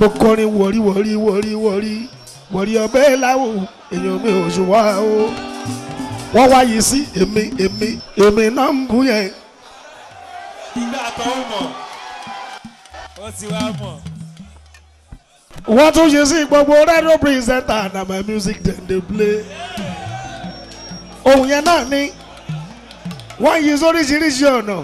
mo kọrin wọ̀rí wọ̀rí wọ̀rí wọ̀rí wọ̀rí ọbẹ̀ láwò èèyàn mi ò ṣùwà o wọ́n wáyé sí èmi èmi èmi náà ń bú yẹn. ìgbà tó ń mọ̀ ó ti wá mọ̀. wọ́n tún ṣe sí gbogbo radio presenter na my music dem dey play. ohun yẹn náà ni wọ́n yí sóríṣiríṣi ọ̀nà.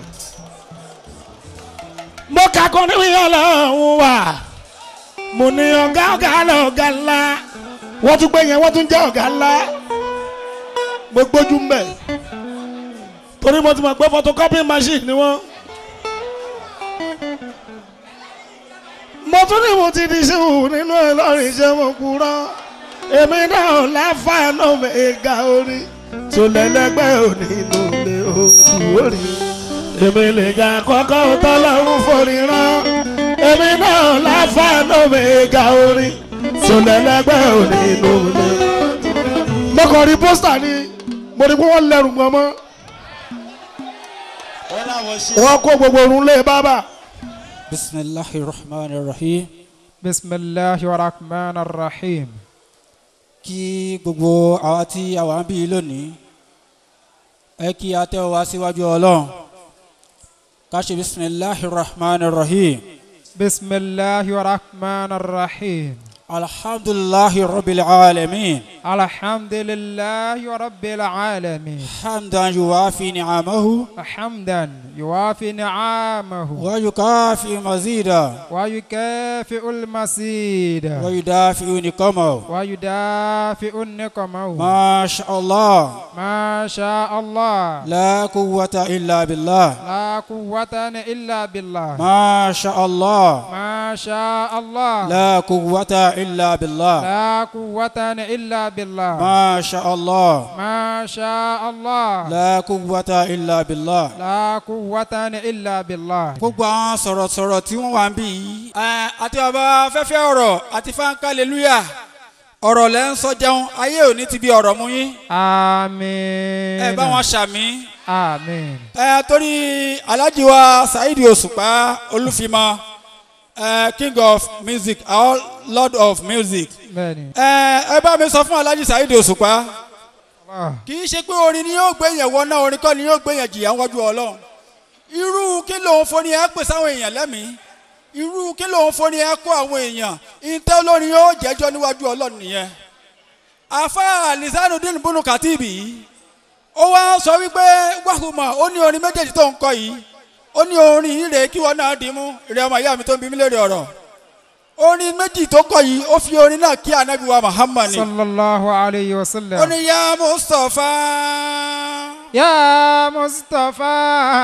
mo kà kọ́ ní ọlọ́run wà mo ní ọ̀gá ọ̀gá lọ́gá ńlá wọ́n tún gbé yẹn wọ́n tún jẹ́ ọ̀gá ńlá mo gbójú ń bẹ̀ torí mo ti mọ̀ pé photocopy machine ni wọ́n. mo tún ní mo ti di ṣéwù nínú ẹ lọ́rùn iṣẹ́ mo kúrọ́ èmi náà láfàánù mẹ́ga orí tó lẹ́lẹ́gbẹ́ òní ló lé ojú orí èmi lè ga kọ́kọ́ tọ́lọ́run forí rán èmi náà láfàánù mẹ́ga orí tó lẹ́lẹ́gbẹ́ òní ló lé. mo kàn rí pósítà ni mo rí pé wọ́n lẹ́rù gan mọ́ wọ́n láwọn ṣe. wọ́n kó gbogbo orun lé bábà. بسم الله الرحمن الرحيم بسم الله الرحمن الرحيم kí gbogbo àwa tí a wà ń bí lónìí ẹ kí a tẹ́ wá síwájú ọlọ́run ká ṣe bisimilahi rahman rahim بسم الله الرحمن الرحيم alhamdulilahi rabbil alamin الحمد لله رب العالمين hamdan yuwafi ni'amahu حمدا يوافي نعامه wa yukafi mazida ويكافئ المزيد wa yudafi niqamahu ويدافئ النقمه ma sha allah ما شاء الله la quwwata illa billah لا قوة إلا بالله ma sha allah ما شاء الله la quwwata illa billah لا قوة إلا بالله ما شاء الله ما شاء الله لا قوة إلا بالله لا قوة إلا بالله gbogbo àwọn sọ̀rọ̀sọ̀rọ̀ tí wọ́n wà ń bí yìí. ẹ àti bàbá fẹ́fẹ́ ọ̀rọ̀ àti fáńkà hallelujah ọ̀rọ̀ lẹ́ ń sọ jẹun ayé òní ti bí ọ̀rọ̀ mú yín. آمين ẹ bá wọn ṣàmì. آمين ẹ torí alhaji wa saheed òṣùpá olúfimọ ẹ king of music our lord of music. بني ẹ ẹ bá mi sọ fún alhaji saheed òṣùpá الله kì í ṣe pé orin ni yóò gbé yẹn wọ náà orin kọ́ ni yóò gbé yẹn jìyà wájú ọlọ́run irú kí lòun foni ẹ pè sáwọn èèyàn lẹ́mìí irú kí lòun foni ẹ kó àwọn èèyàn ìtẹ́ olórin yóò jẹ́jọ́ níwájú ọlọ́run nìyẹn afa lisanudin bunu katibi ó wá sọ wípé wàhùmọ̀ ó ní orin méjèèjì tó ń kọ yìí ó ní orin yìí rèé kí wọn náà dì í mú ìrẹ́ ọmọ ìyá mi tó ń bí mí lérè ọ̀rọ̀ orin méjì tó kọ yìí ó fi orin náà kí anabi wa muhammad ni صلى الله عليه ó وسلم ní ya mustapha. يا مصطفى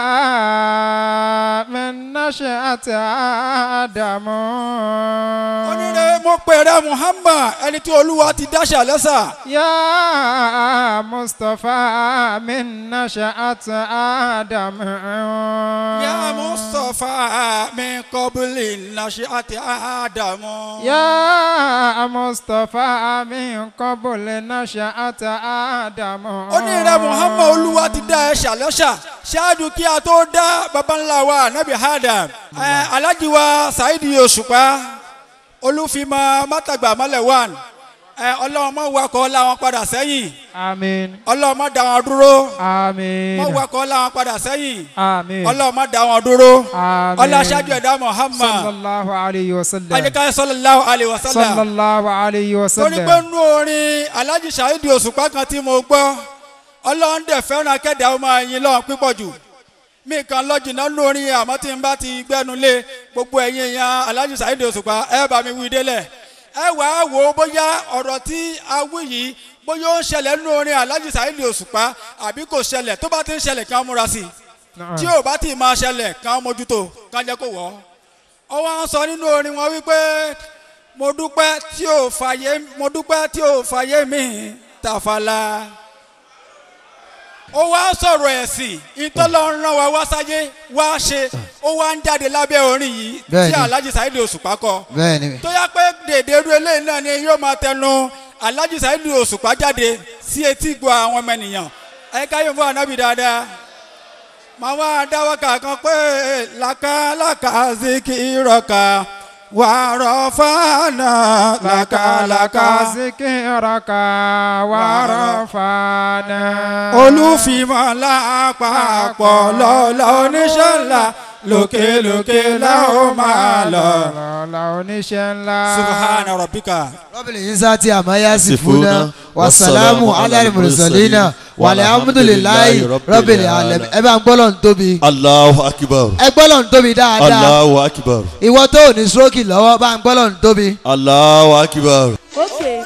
من نشأة آدم onírè mo pèrè muhammad ẹni tí olúwa ti dáṣà lẹ́sà. يا مصطفى من نشأة آدم ya mustapha min kọ́bùlì nàṣẹ́ àdàmú. يا مصطفى من قبل نشأة آدم onírè muhammad olúwa ti dá ẹṣà lẹ́sà ṣáájú kí a tó dá baba ńlá wa nabi adam. ẹ alhaji wa saidi òṣùpá olúfimọ mátàgbà mọ́lẹ̀ one ẹ ọlọ́run mọ̀ wakọ̀ làwọn padà sẹ́yìn آمين ọlọ́run mọ̀ dá wọn dúró آمين mọ̀ wakọ̀ làwọn padà sẹ́yìn آمين ọlọ́run mọ̀ dá wọn dúró آمين ọlọ́ṣáájú ẹ̀dá muhammad. صلى الله عليه وسلم ajika sallallahu alayhi wa صلى sallam الله عليه torí pé وسلم nú orin alhaji saheed òṣùpá kan tí mo gbọ́ ọlọ́run dẹ̀ fẹ́ràn kẹ́dà ọmọ ẹ̀yìn lọ́wọ́ pípọ̀ jù mí kan lọ́jìnà nú orin àmọ́ tí n bá ti gbẹ́nu lé gbogbo ẹ̀yìn èèyàn alhaji saheed òṣùpá ẹ bá mi wí délẹ̀ ẹ wà á wò ó bóyá ọ̀rọ̀ tí a wí yìí bóyá ó ń ṣẹlẹ̀ nú orin alhaji saheed òṣùpá àbí kò ṣẹlẹ̀ tó bá ti ń ṣẹlẹ̀ kàn múra sí i نعم. tí ò bá ti máa ṣẹlẹ̀ kàn mójútó kàn jẹ́ kó wọ̀ ọ́ ọ wá ń sọ nínú orin wọn wípé mo dúpẹ́ tí ò fàyè mo dúpẹ́ tí ò fàyè mi tàfàlà ó wá sọ̀rọ̀ ẹ̀sìn ìtọ́lọ́run rán wa wá sáyé wá ṣe ó wá ń jáde lábẹ́ orin yìí tí Bẹ́ẹ̀ni. alhaji saheed òṣùpá kọ bẹ́ẹ̀ni tó yá pé dèdèrú eléyìí náà ni yóò máa tẹnu alhaji saheed òṣùpá jáde sí etí gbọ́ àwọn ọmọ ènìyàn ẹ káyọ̀ fún anabi dáadáa màá wá dáwọ́ kankan pé làkàlàkà zikirọ̀kà ورفعنا لك لك ذكرك ورفعنا olùfimọ̀ lápapọ̀ lọ́lọ́ oníṣẹ́ ńlá lókèlókè làwọn máa lọ. lọ́la oníṣẹ́ ńlá. subhana rabbika. rọ́bìlì ìsáàtì àmáyá sí fúnà wàsálàmù alárìmùrùsọ̀línà wàlẹ̀ amúdùlélàyì rọ́bìlì alẹ́mí ẹ bá ń gbọ́lọ̀ ń tóbi Allahu akbar. ẹ gbọ́lọ̀ ń tóbi dáadáa Allahu akbar. ìwọ tó ò ní stroke lọ́wọ́ bá ń gbọ́lọ̀ ń tóbi. Allahu akbar. Okay.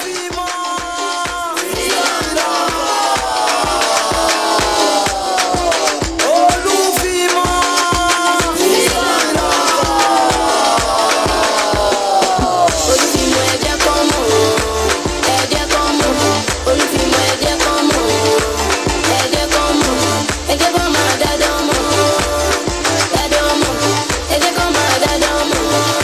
olùfìmọ̀ ẹ̀jẹ̀ kan mọ̀ ẹ̀jẹ̀ kan mọ̀ olùfìmọ̀ ẹ̀jẹ̀ kan mọ̀ ẹ̀jẹ̀ kan mọ̀ ẹ̀jẹ̀ kan máa dáadáa mọ̀ dáadáa mọ̀ ẹ̀jẹ̀ kan máa dáadáa mọ̀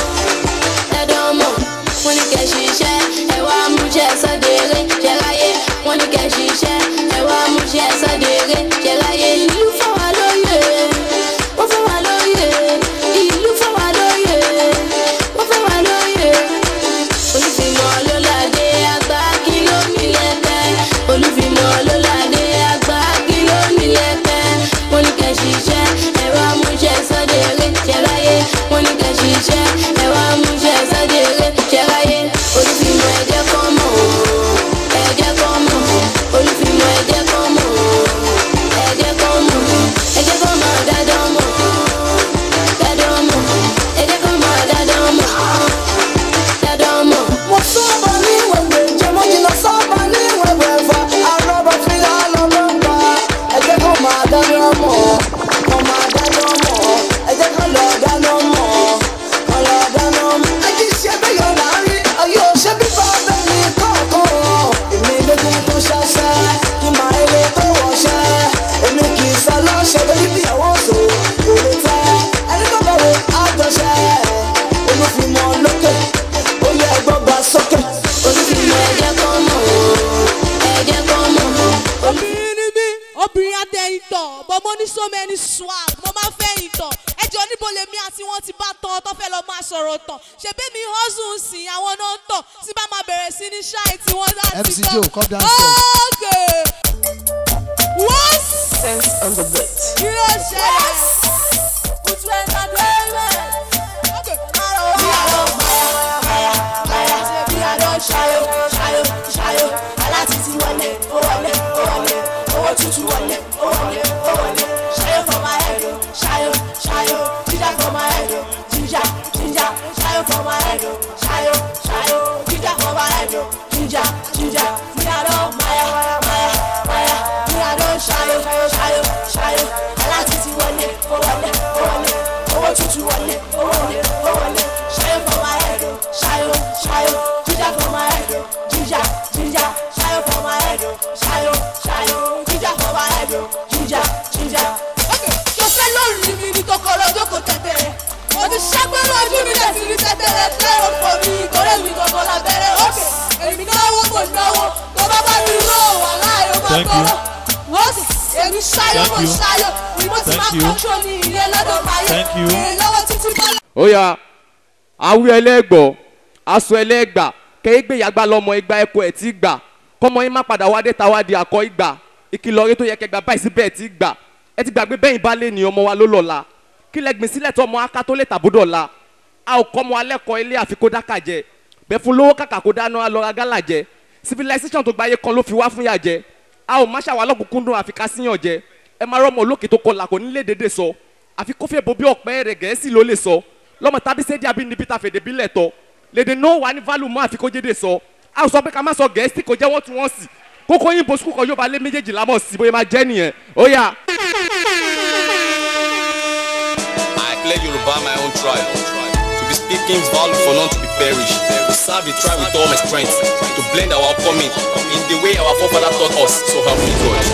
dáadáa mọ̀ wọ́n ní kẹ́ ṣiṣẹ́ ẹ wá múṣẹ́ sọ́dẹ̀ẹ́rẹ́ ṣẹ́ráyé wọ́n ní kẹ́ ṣiṣẹ́ ẹ wá múṣẹ́ sọ́dẹ̀ẹ́rẹ́ ṣẹ́ráyé ìlú fún wa lóye wọ́n fún wa lóye ìlú fún wa lóye wọ́n fún wa lóye olùfìmọ̀ lọ́ládé àgbà kí ló mi lẹ́tẹ̀ olùfìmọ̀ lọ́ládé àgbà kí ló mi lẹ́tẹ̀ wọ́n ní kẹ́ ṣiṣẹ́ ẹ̀rọ amúṣẹ́ sọ́dẹ̀ẹ́rẹ́ ṣẹ́ráyé wọ́n ní kẹ́ ṣiṣẹ́ ẹ̀rọ amúṣẹ́ sọ́dẹ̀ẹ́rẹ́ ṣẹ́ráyé olùfìmọ̀ ẹ̀jẹ̀ kan mọ̀ ẹ̀jẹ̀ kan mọ̀ olùfìmọ̀ ẹ̀jẹ̀ kan mọ̀ ẹ̀jẹ̀ kan mọ̀ ẹ̀jẹ̀ kan mọ̀ dáadáa mọ̀ dáadáa mọ̀ ẹ̀jẹ̀ kan mọ̀ dáadáa mọ̀ dáadáa mọ̀. mo sábà ní wẹ̀wẹ̀ jẹ́ mo jìnnà sábà ní wẹ̀wẹ̀ fa arọ́bà fílà lọ́dọ̀ ń bá ẹ̀jẹ̀ kan máa dáná mọ̀ kan máa dáná mọ̀ ẹ̀jẹ̀ kan lọ dáná mọ̀ kan lọ dáná mọ̀. ẹjí ṣe bẹ́ẹ̀ yọ̀ láàrin ayé òṣè bíbá bẹ́ẹ̀ ni kọ̀ọ̀kan èmi lógún tó ṣaṣẹ́ kí máa eré tó wọṣẹ́ èmi kì í sá lọ́ṣẹ́ lórí bí àwọn oṣù kò lè tẹ́ ẹni tó bẹ̀rẹ̀ àjọṣẹ́ olùfimọ̀ lókè ó yẹ ẹgbọ́n gba sókè. olùfìmọ̀ ẹ̀jẹ̀ kan mọ̀ ẹ̀jẹ̀ kan mọ̀ obìnrin ni mí obìnrin adé ìtọ̀ but mo ní so many swag mo máa fẹ́ ìtọ̀ ẹjọ́ níbo lèmi àti wọn ti bá tán tó fẹ́ lọ máa sọ̀rọ̀ tán ṣebí mi hustle ń sìn àwọn náà ń tọ̀ tí bá máa bẹ̀rẹ̀ sí ní ṣáì tí wọ́n láti MC Joe, come downstairs. okay what sense on the beat. kí ló ṣẹlẹ̀ kutu entertainment okay. bí a lọ maya maya maya bí a lọ ṣayọ ṣayọ ṣayọ aláti ti wọlé ó wọlé ó wọlé owó tuntun wọlé ó wọlé ó wọlé ṣayọ for my head o ṣayọ ṣayọ jíjà for my head o jíjà jíjà ṣayọ for my head o ṣayọ ṣayọ jíjà for my head o jíjà jíjà bí a lọ maya maya maya bí a lọ ṣayọ ṣayọ ṣayọ aláti ti wọlé ó wọlé ó wọlé owó tuntun wọlé ó wọlé ó wọlé ṣayọ for my head o ṣayọ ṣayọ jíjà for my head o jíjà jíjà ṣayọ for my head o ṣayọ ṣayọ jíjà for my head o jíjà jíjà. ṣọfẹ́ lórí mi ní kòkòrò jókòó tẹ̀tẹ̀rẹ̀ mo ti ṣẹ́gbẹ́ lójú mi lẹ̀ sí ní tẹ̀tẹ̀rẹ̀ tẹ́rọ fò mí ìkórè mi gbọ̀ngàn lábẹ́rẹ́ òkè èmi náwó mo náwó tó bá bá mi ró wà láàyò máa Thank you. tọrọ wọ́n èmi ṣayọ mo Thank you. ṣayọ ni mo ti Thank máa you. kọ́ńtró ní ilé lọ́dọ̀ máyé Thank you. èyí lọ́wọ́ títí bọ́lá. ó yá awí ẹlẹ́gbọ́ aṣọ ẹlẹ́gbà kẹ́ẹ́gbẹ́ yàgbá lọ́mọ igba ẹ̀kọ́ ẹ̀ tí gbà kọ́mọ yín má padà wá dé ta wá di akọ ìgbà ìkìlọ̀ rẹ tó yẹ kẹgbà báyìí síbẹ̀ tí gbà ẹ ti gbàgbé bẹ́yìn bá lé ní ọmọ wa ló lọ́la kí lẹ gbìn sílẹ̀ tó ọmọ aká tó lè tàbúdọ̀ la a ò kọ́ ọmọ alẹ́ kọ ilé àfi kó dákà jẹ bẹ́ẹ̀ fún lówó kàkà kó dáná a lọ ra gálà jẹ civilization tó gbáyé kan ló fi wá fún yà jẹ a ò má ṣàwà lọ́kùnkúndùn àfi ká síyàn jẹ ẹ máa rọ́mọ olókè tó kọlà kò ní lè dédé sọ àfi kófẹ́ bo bí ọ̀pẹ́ rẹ̀ gẹ̀ẹ́sì ló lè sọ lọ́mọ tábí sédí abínibí ta fèdè bílẹ̀ tọ́ lédè náà wà ní value mọ́ àfi kó jédè sọ a ò sọ pé ká má sọ gẹ̀ẹ́sì kò jẹ́ wọ́n tún wọ́n sì kókó yín bo sukùl kan yóò bá lé méjèèjì lámọ̀ sí bóyá máa jẹ́ nìyẹn ó yà. I clear Yoruba my own tribe. To be speaking is value for none to be perished. To serve the tribe with all my strength. To blend our upcoming in the way our forefather taught us. So help me God.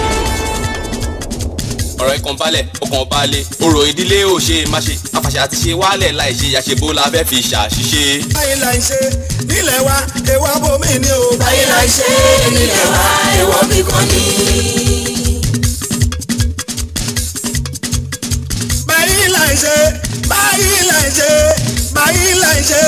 ọ̀rọ̀ ikàn balẹ̀ ọkàn balẹ̀ orò ìdílé ò ṣe má ṣe àfàṣà àti ṣe wálẹ̀ láì ṣe àṣebó la fẹ́ fi ṣàṣìṣe. báyìí là ń ṣe nílẹ̀ wa èèwọ̀ bomi ni o. báyìí la ṣe nílẹ̀ wa èèwọ̀ mi kan ní. báyìí là ń ṣe báyìí là ń ṣe báyìí là ń ṣe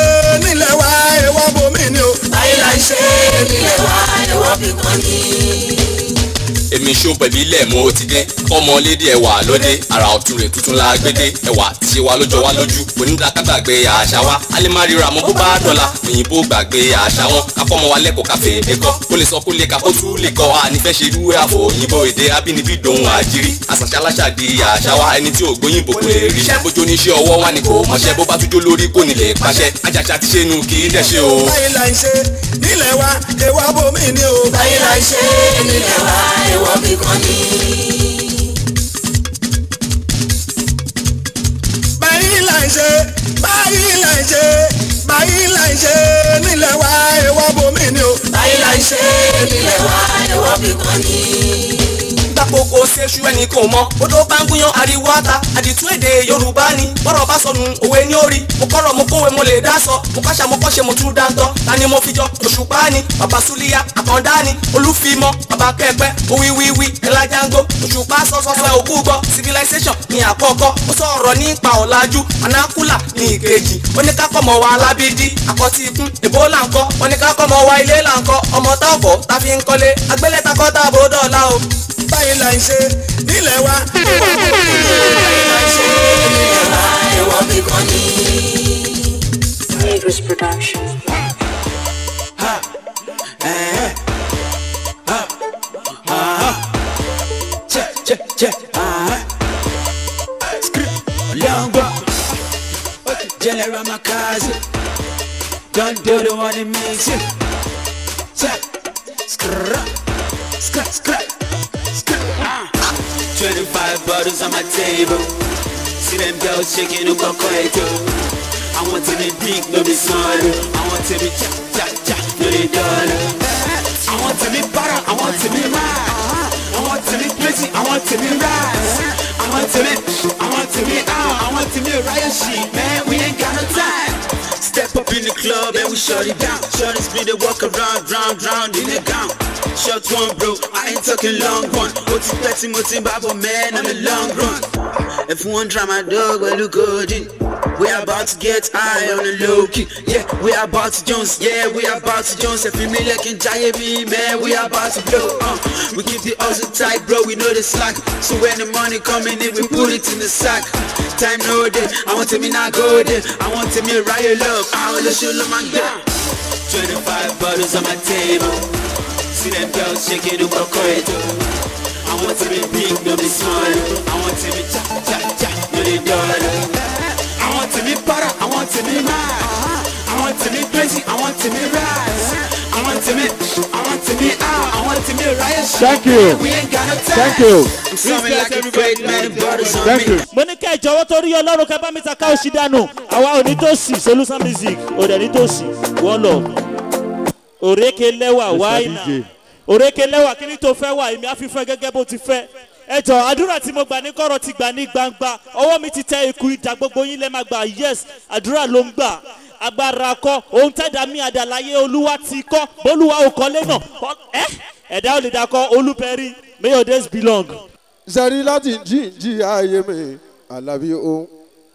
ṣó pẹ̀lú ilẹ̀ mo ti dé fọmọ lédè ẹwà lóde ara ọ̀tún rẹ̀ tuntun la gbédé ẹwà ti ṣe wa lójọ wa lójú onídàáká gbàgbé àṣà wa alẹ́ má ríra mọ́ bó bá dọ̀la òyìnbó gbàgbé àṣà wọn káfọ́mọ wa lẹ́kọ̀ọ́ káfẹ́ èdè kọ́ ó lè sọ kó lè ka kó tún lè kọ́ ànífẹ́ ṣe irú àfọ̀ òyìnbó èdè abínibí dohun àjírí àṣàṣà aláṣà di àṣà wa ẹni tí ò gbóyìnbó kò lè rí iṣẹ́ bójú oníṣẹ́ ọwọ́ wa ni kò mọṣẹ́ bó bá tújó lórí kò ní lè pàṣẹ àjàṣà ti ṣe nu kì í dẹ̀ ṣe o. báyìí là ń ṣe nílẹ̀ wa èèwọ̀ abomi ni o. báyìí là ń ṣe nílẹ̀ wa èèwọ̀ bí kan ní. báyìí là ń ṣe báyìí là ń ṣe báyìí là ń ṣe nílẹ̀ wa èèwọ̀ abomi ni o. báyìí là ń ṣe nílẹ̀ wa èèwọ̀ bí kan ní gbàpòkò ṣeṣu ẹnì kò mọ odò bá ń gúnyán ariwo ata àdìtú èdè yorùbá ni bọ́rọ̀ bá sọnù òwe ní orí mo kọ́rọ̀ mo kówe mo lè dá sọ mo káṣà mo kọ́ṣe mo tún dá tọ́ ta ni mo fi jọ òṣùpá ni bàbá súlíyà àkàndá ni olúfimọ́ bàbá kẹ́pẹ́ owíwíwí ẹlájángó òṣùpá sọ́sọ́fẹ́ òkú gbọ́ civilization ni àkọ́kọ́ ó sọ̀rọ̀ nípa ọ̀làjú anákúlà ní ìkejì oníkákọ́mọ wa alábídí àkọ́tí ikún ebola ńkọ́ oníkákọ́mọ wa ilé là ńkọ́ ọmọ táàbọ̀ tá fi ń kọ́lé agbélétakọ́ táàbò dọ̀la o báyìí là ń ṣe nílẹ̀ wa. báyìí là ń ṣe nílẹ̀ wa èèwọ̀ bí kan ní. Idris production. General Makazi, don't do the one that makes you. Scrap, scrap, scrap. 25 bottles on my table. See them girls shaking up a coito. I want to be big, no be small. I want to be cha cha cha, no be dull. I want to be better, I want to be right. I want to be pretty, I want to be right. I want to be, I want to be out, I want to be a riot sheet, man. We ain't got no time. Step up in the club and we shut it down. Shorties be the walk around, round, round in the gown. Short one, bro, I ain't talking long one. What's it petty, what's in Bible, man, on the long run. If one try my dog, well, look good in. We about to get high on the low key. Yeah, we about to Jones. Yeah, we about to Jones. If you me like in me, man, we about to blow. Uh, we keep the hustle tight, bro. We know the slack. So when the money coming in, we put it in the sack. Time no day. I want to me not go there. I want to me riot love. I want to show them my girl. 25 bottles on my table. See them girls shaking the corridor. I want to be big, no be small. I want to be cha cha cha, no the dollar. I want to be better, I want to be mad. I want to be crazy, I want to be rise. I want to be, I want to be out, I want to be riot. Thank you. We ain't got no time. Thank you. I'm sounding like a fake man, the bottles on Thank me. you. mo ní kẹ́ ẹ jọ̀wọ́ torí ọlọ́run kẹ́ bá mi ta káwọ́ sí dànù àwa ò ní tó sì solution music ò dẹ̀ ní tó sì wọ́n lọ. òrékè lẹ́wà wáìnà òrékè lẹ́wà kí ni tó fẹ́ wà èmi á fi fẹ́ gẹ́gẹ́ bó ti fẹ́ ẹ jọ àdúrà tí mo gbà ní kọ̀rọ̀ ti gbà ní gbangba ọwọ́ mi ti tẹ ikú ìdá gbogbo yín lẹ́ máa gbà yes àdúrà ló ń gbà agbára kọ ohun tẹ́dá mi àdàláyé olúwa ti kọ́ bólúwa ò kọ́lé náà ọ- ẹ ẹ̀dá ò lè dakọ olúpẹ̀rí may your days belong. sẹ́rí láti jíǹjì ayé mi àlàbí o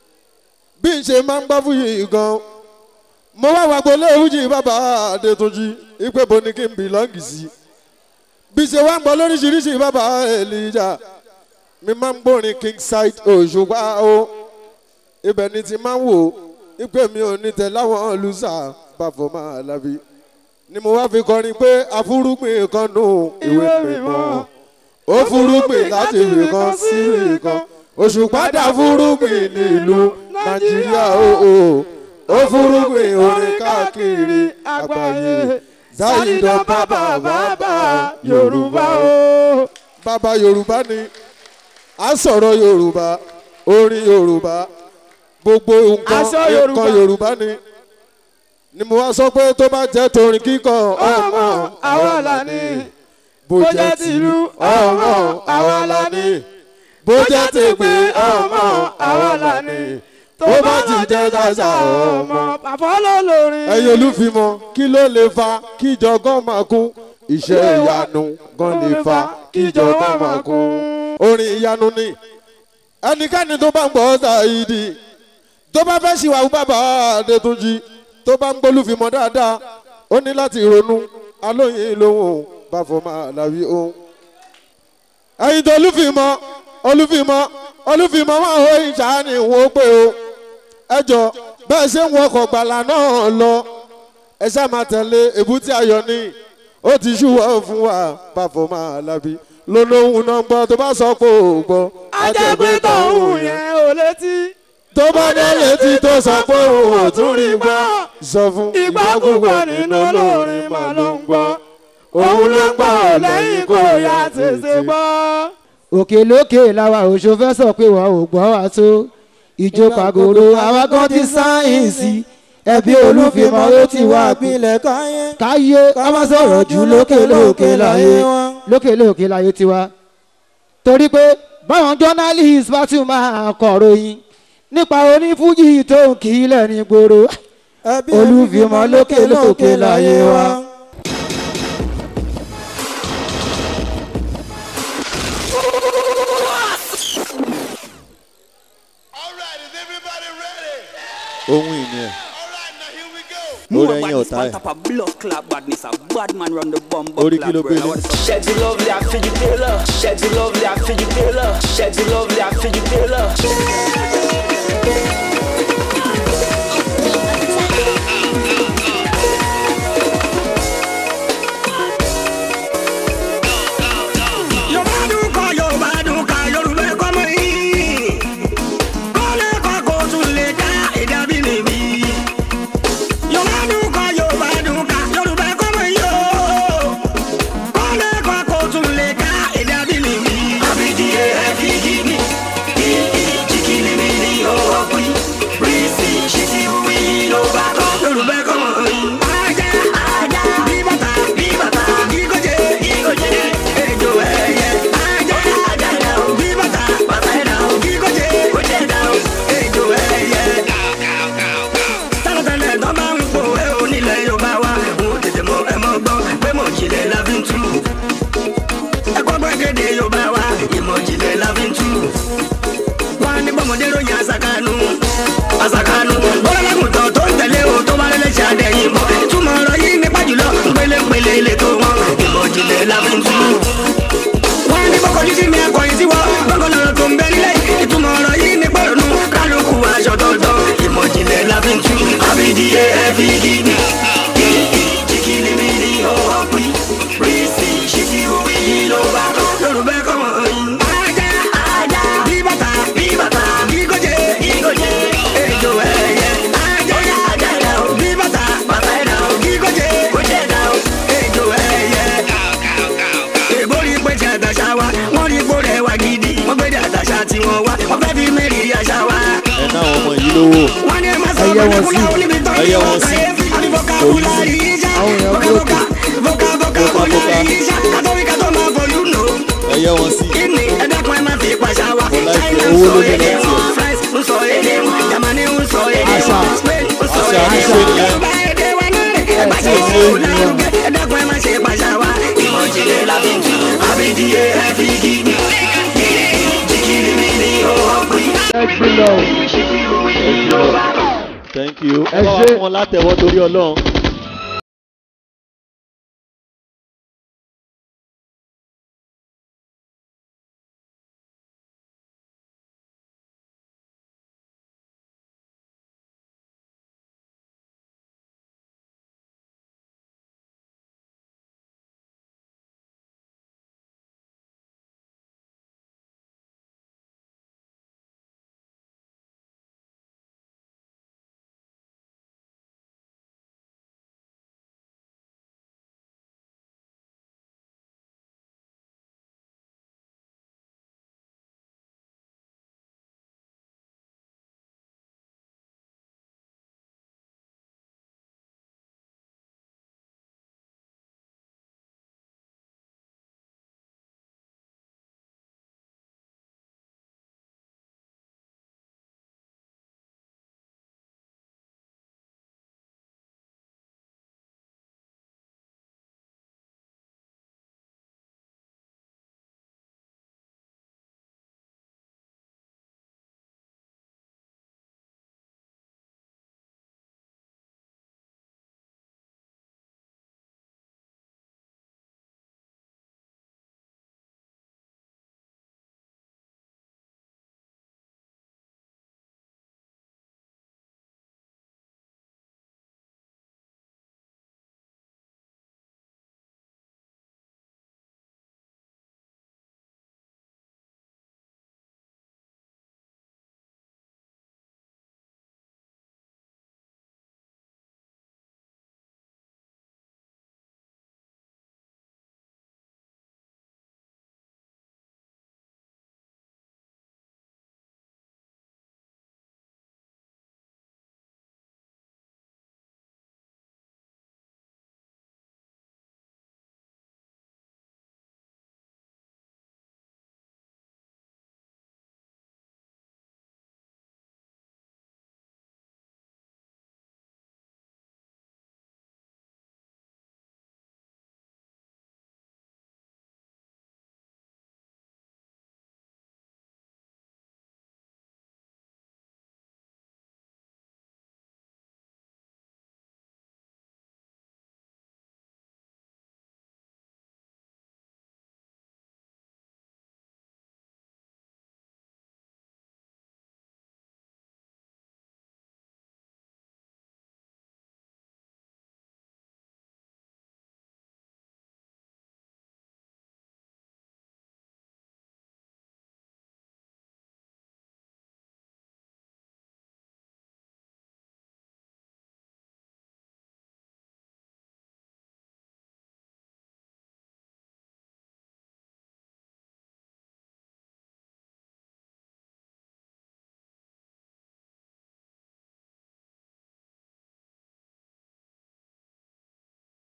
bí n ṣe máa ń gbá fúyì gan mo wá wàgbọ́ léwújì bàbá adétúnjì ipe bo ni kí n bìlọ́ǹgì sí bí ṣe wá ń gbọ́ lóríṣiríṣi bàbá èlìjà mi máa ń gbórin king side òṣùpá o ibẹ̀ ni ti máa ń wò ipe mi ò ní tẹ láwọn lùsà bàfọ̀ máa làbí ni mo wá fi kọrin pé àfúrúgbìn kan nù ìwé mímọ́ ó fúrúgbìn láti ibì kan sí ibì kan òṣùpá dá fúrúgbìn nílùú nàìjíríà o ó fúrúgbìn orin káàkiri àgbáyé zayidan bàbá bàbá yorùbá o. bàbá yorùbá ni a sọ̀rọ̀ yorùbá orin yorùbá gbogbo nǹkan Aṣọ nǹkan Yorùbá. yorùbá ni ni mo wá sọ pé tó bá jẹ́ torin kíkọ ọmọ àwa là ní. bó jẹ́ tìlú ọmọ àwa la ní bó jẹ́ tègbè ọmọ àwa la ní tó bá ti jẹ́ dáṣà ọmọ. bàbá ló lórin. ẹ̀yin olúfimọ́ kí ló lè fa kíjọ gan máa kún iṣẹ́ ìyanu gan lè fa kíjọ gan máa kún. orin ìyanu ni ẹnikẹ́ni tó bá ń gbọ́ ṣáìdì tó bá fẹ́ ṣìwàwù bàbá adétúnjì tó bá ń gbólúfimọ́ dáadáa ó ní láti ronú alóyin lóhùn bàfọ́ máa làwí ohun ẹ̀yin tó olúfìmọ́ olúfìmọ́ olúfìmọ́ máa hó ìjà ni wọ́n pé o ẹ jọ bẹ́ẹ̀ ṣe ń wọkọ̀ gbàlà náà lọ ẹ ṣáà máa tẹ̀lé èbúté ayọ̀ ní ó ti ṣúwọ́ fún wa bàfọ́ máa lábí lólóhùn náà gbọ́ tó bá sọ pé ò gbọ́ ajẹ́gbẹ́ tọ̀hún yẹn ò létí. tó bá dé létí tó sọ pé òun ò tún rí gbọ́ sọ fún ìgbà púpọ̀ nínú olórin mà ló ń gbọ́ òun ló ń gbọ́ lẹ́yìn kò yá tètè gbọ́. òkè lókè làwa òṣò fẹ́ sọ pé wọn ò gbọ́ wa tó ìjó pàgòrò àwa kan ti sáyẹ̀nsì ẹbí olúfimọ́ ló ti wá ìpínlẹ̀ káyé. káyé ká má sọ̀rọ̀ jù lókè lókè láyé lókè lókè láyé tiwa. torí pé báwọn journalist bá tún máa kọ̀ròyìn nípa onífújì tó ń kí lẹ́ni gbòòrò olúfimọ́ lókè lókè láyé wa. ohun ìní ẹ̀ orí ẹ̀yìn ọ̀tá ẹ̀ orí kí ló gbé ní. Shaggy lovely, I feel you tailor. Shaggy lovely, I feel you tailor. Shaggy lovely, I feel you tailor. Yorùbá dùn kọ́ Yorùbá dùn ká Yorùbá kọ́ mọ́ yìí. Kọ́lé kọ́ kó tún lè ká èdè abínibí. Yorùbá dùn kọ́ Yorùbá dùn ká Yorùbá kọ́ mọ́ yìí o. Kọ́lé kọ́ kó tún lè ká èdè abínibí. Àbídíyẹ ẹ̀fí gíní. Jìkìlì mi ní owó pín. Bírísì ṣìṣì wí ló bá kọ́. Yorùbá kọ́ mọ́ yìí. Ajá ajá bí bàtà bí bàtà ìgòjè ìgòjè ejò ẹyẹ. Ajá ajá dà o bí bàtà bàtà ẹ̀ dà o ìgòjè ìgòjè dà o ejò ẹyẹ. Tẹ́lẹ̀tẹ́lẹ̀ tó bá ń pò ẹ́ o nílẹ̀ Yorùbá wa. Mo tètè mọ ẹ mọ gbọ́ pé mo jìnlẹ̀ la fi ń tú. Ẹ̀kọ́ gbẹ́gẹ́dẹ́ Yorùbá wa ìmọ̀ jìnlẹ̀ la fi ń tú. Wọ́n á ní bọ́mọdé ròyìn àṣàkánu. Àṣàkánu. Bọ́lá lágùntàn tó ń tẹ̀lé o tó bá lẹ́lẹ́ ṣe àdẹ̀yìn bọ̀. Túmọ̀ ọ̀rọ̀ yìí nípa jùlọ ńpele-ńpele ilé tó wọn. Ìmọ̀ jìnlẹ̀ la fi ń tú. Wọ́n á ní bọ́kọ̀jú sí mi akọ̀yìn sí wọ́n. Bọ́kọ̀ lọ́rọ̀ tó ń bẹ nílẹ̀. Ìtumọ̀ ọ̀rọ̀ yìí nípa ìrònú. Kálukú aṣọ tọ̀tọ̀. Ìmọ̀ jìnlẹ̀ la fi ń tú. Àbídíyẹ ẹ̀fí gíní. Jìkìlì mi ní ọwọ́ pín. Rísì ṣìṣì òwe yìí ló bá kọ́. Yorùbá kọ́ mọ̀ yín. Ajá ajá bí bàtà bí bàtà ìgòjè ìgòjè ejò ẹyẹ. Ajá ajá dà o bí bàtà bàtà ẹ̀ dà o ìgòjè ìgòjè dà o ejò ẹyẹ. Èbó rí pé tí àtàṣà wa, wọ́n rí pé rẹ̀ wá gidi. Wọ́n gbé dé àtàṣà tí wọ́n wá, wọ́n fẹ́ fi mẹ́rìírí àṣà wa. ẹ ná àwọn ọmọ yìí lówó. Wọ́n ní ẹ má sọ ọmọdé kúlá oníbi tó ń ẹyẹ yọ wọn sí kàyéfì. Àbí bọ́ká kúlá yìí já. Bọ́ká bọ́ká bọ́ká bọ́ká kúlá yìí já. Kátó wí kátó máa fọlú nù. ẹyẹ wọn sí. Kíni ẹ dákun ẹ má fi pàṣà wa. China ń owó sọ ló dé èdè láti wọn. ẹ̀. France ń sọ èdè wọn. Germany ń sọ èdè wọn. Spain ń sọ Àṣà èdè àṣà wọn. nìyẹn. Yorùbá èdè wa náà rè. Ẹ bá ṣe ṣe lárugẹ. Ẹ dákun ẹ má ṣe pàṣà wa. Ìmọ̀ ìjìnlẹ̀ la fi ń tu. Àbídíyẹ ẹ fi gíní. Jìkìlì mi ní owó pín. thank you. Ẹ bá wa ṣé. fún wọn látẹ̀wọ́ torí ọlọ́run.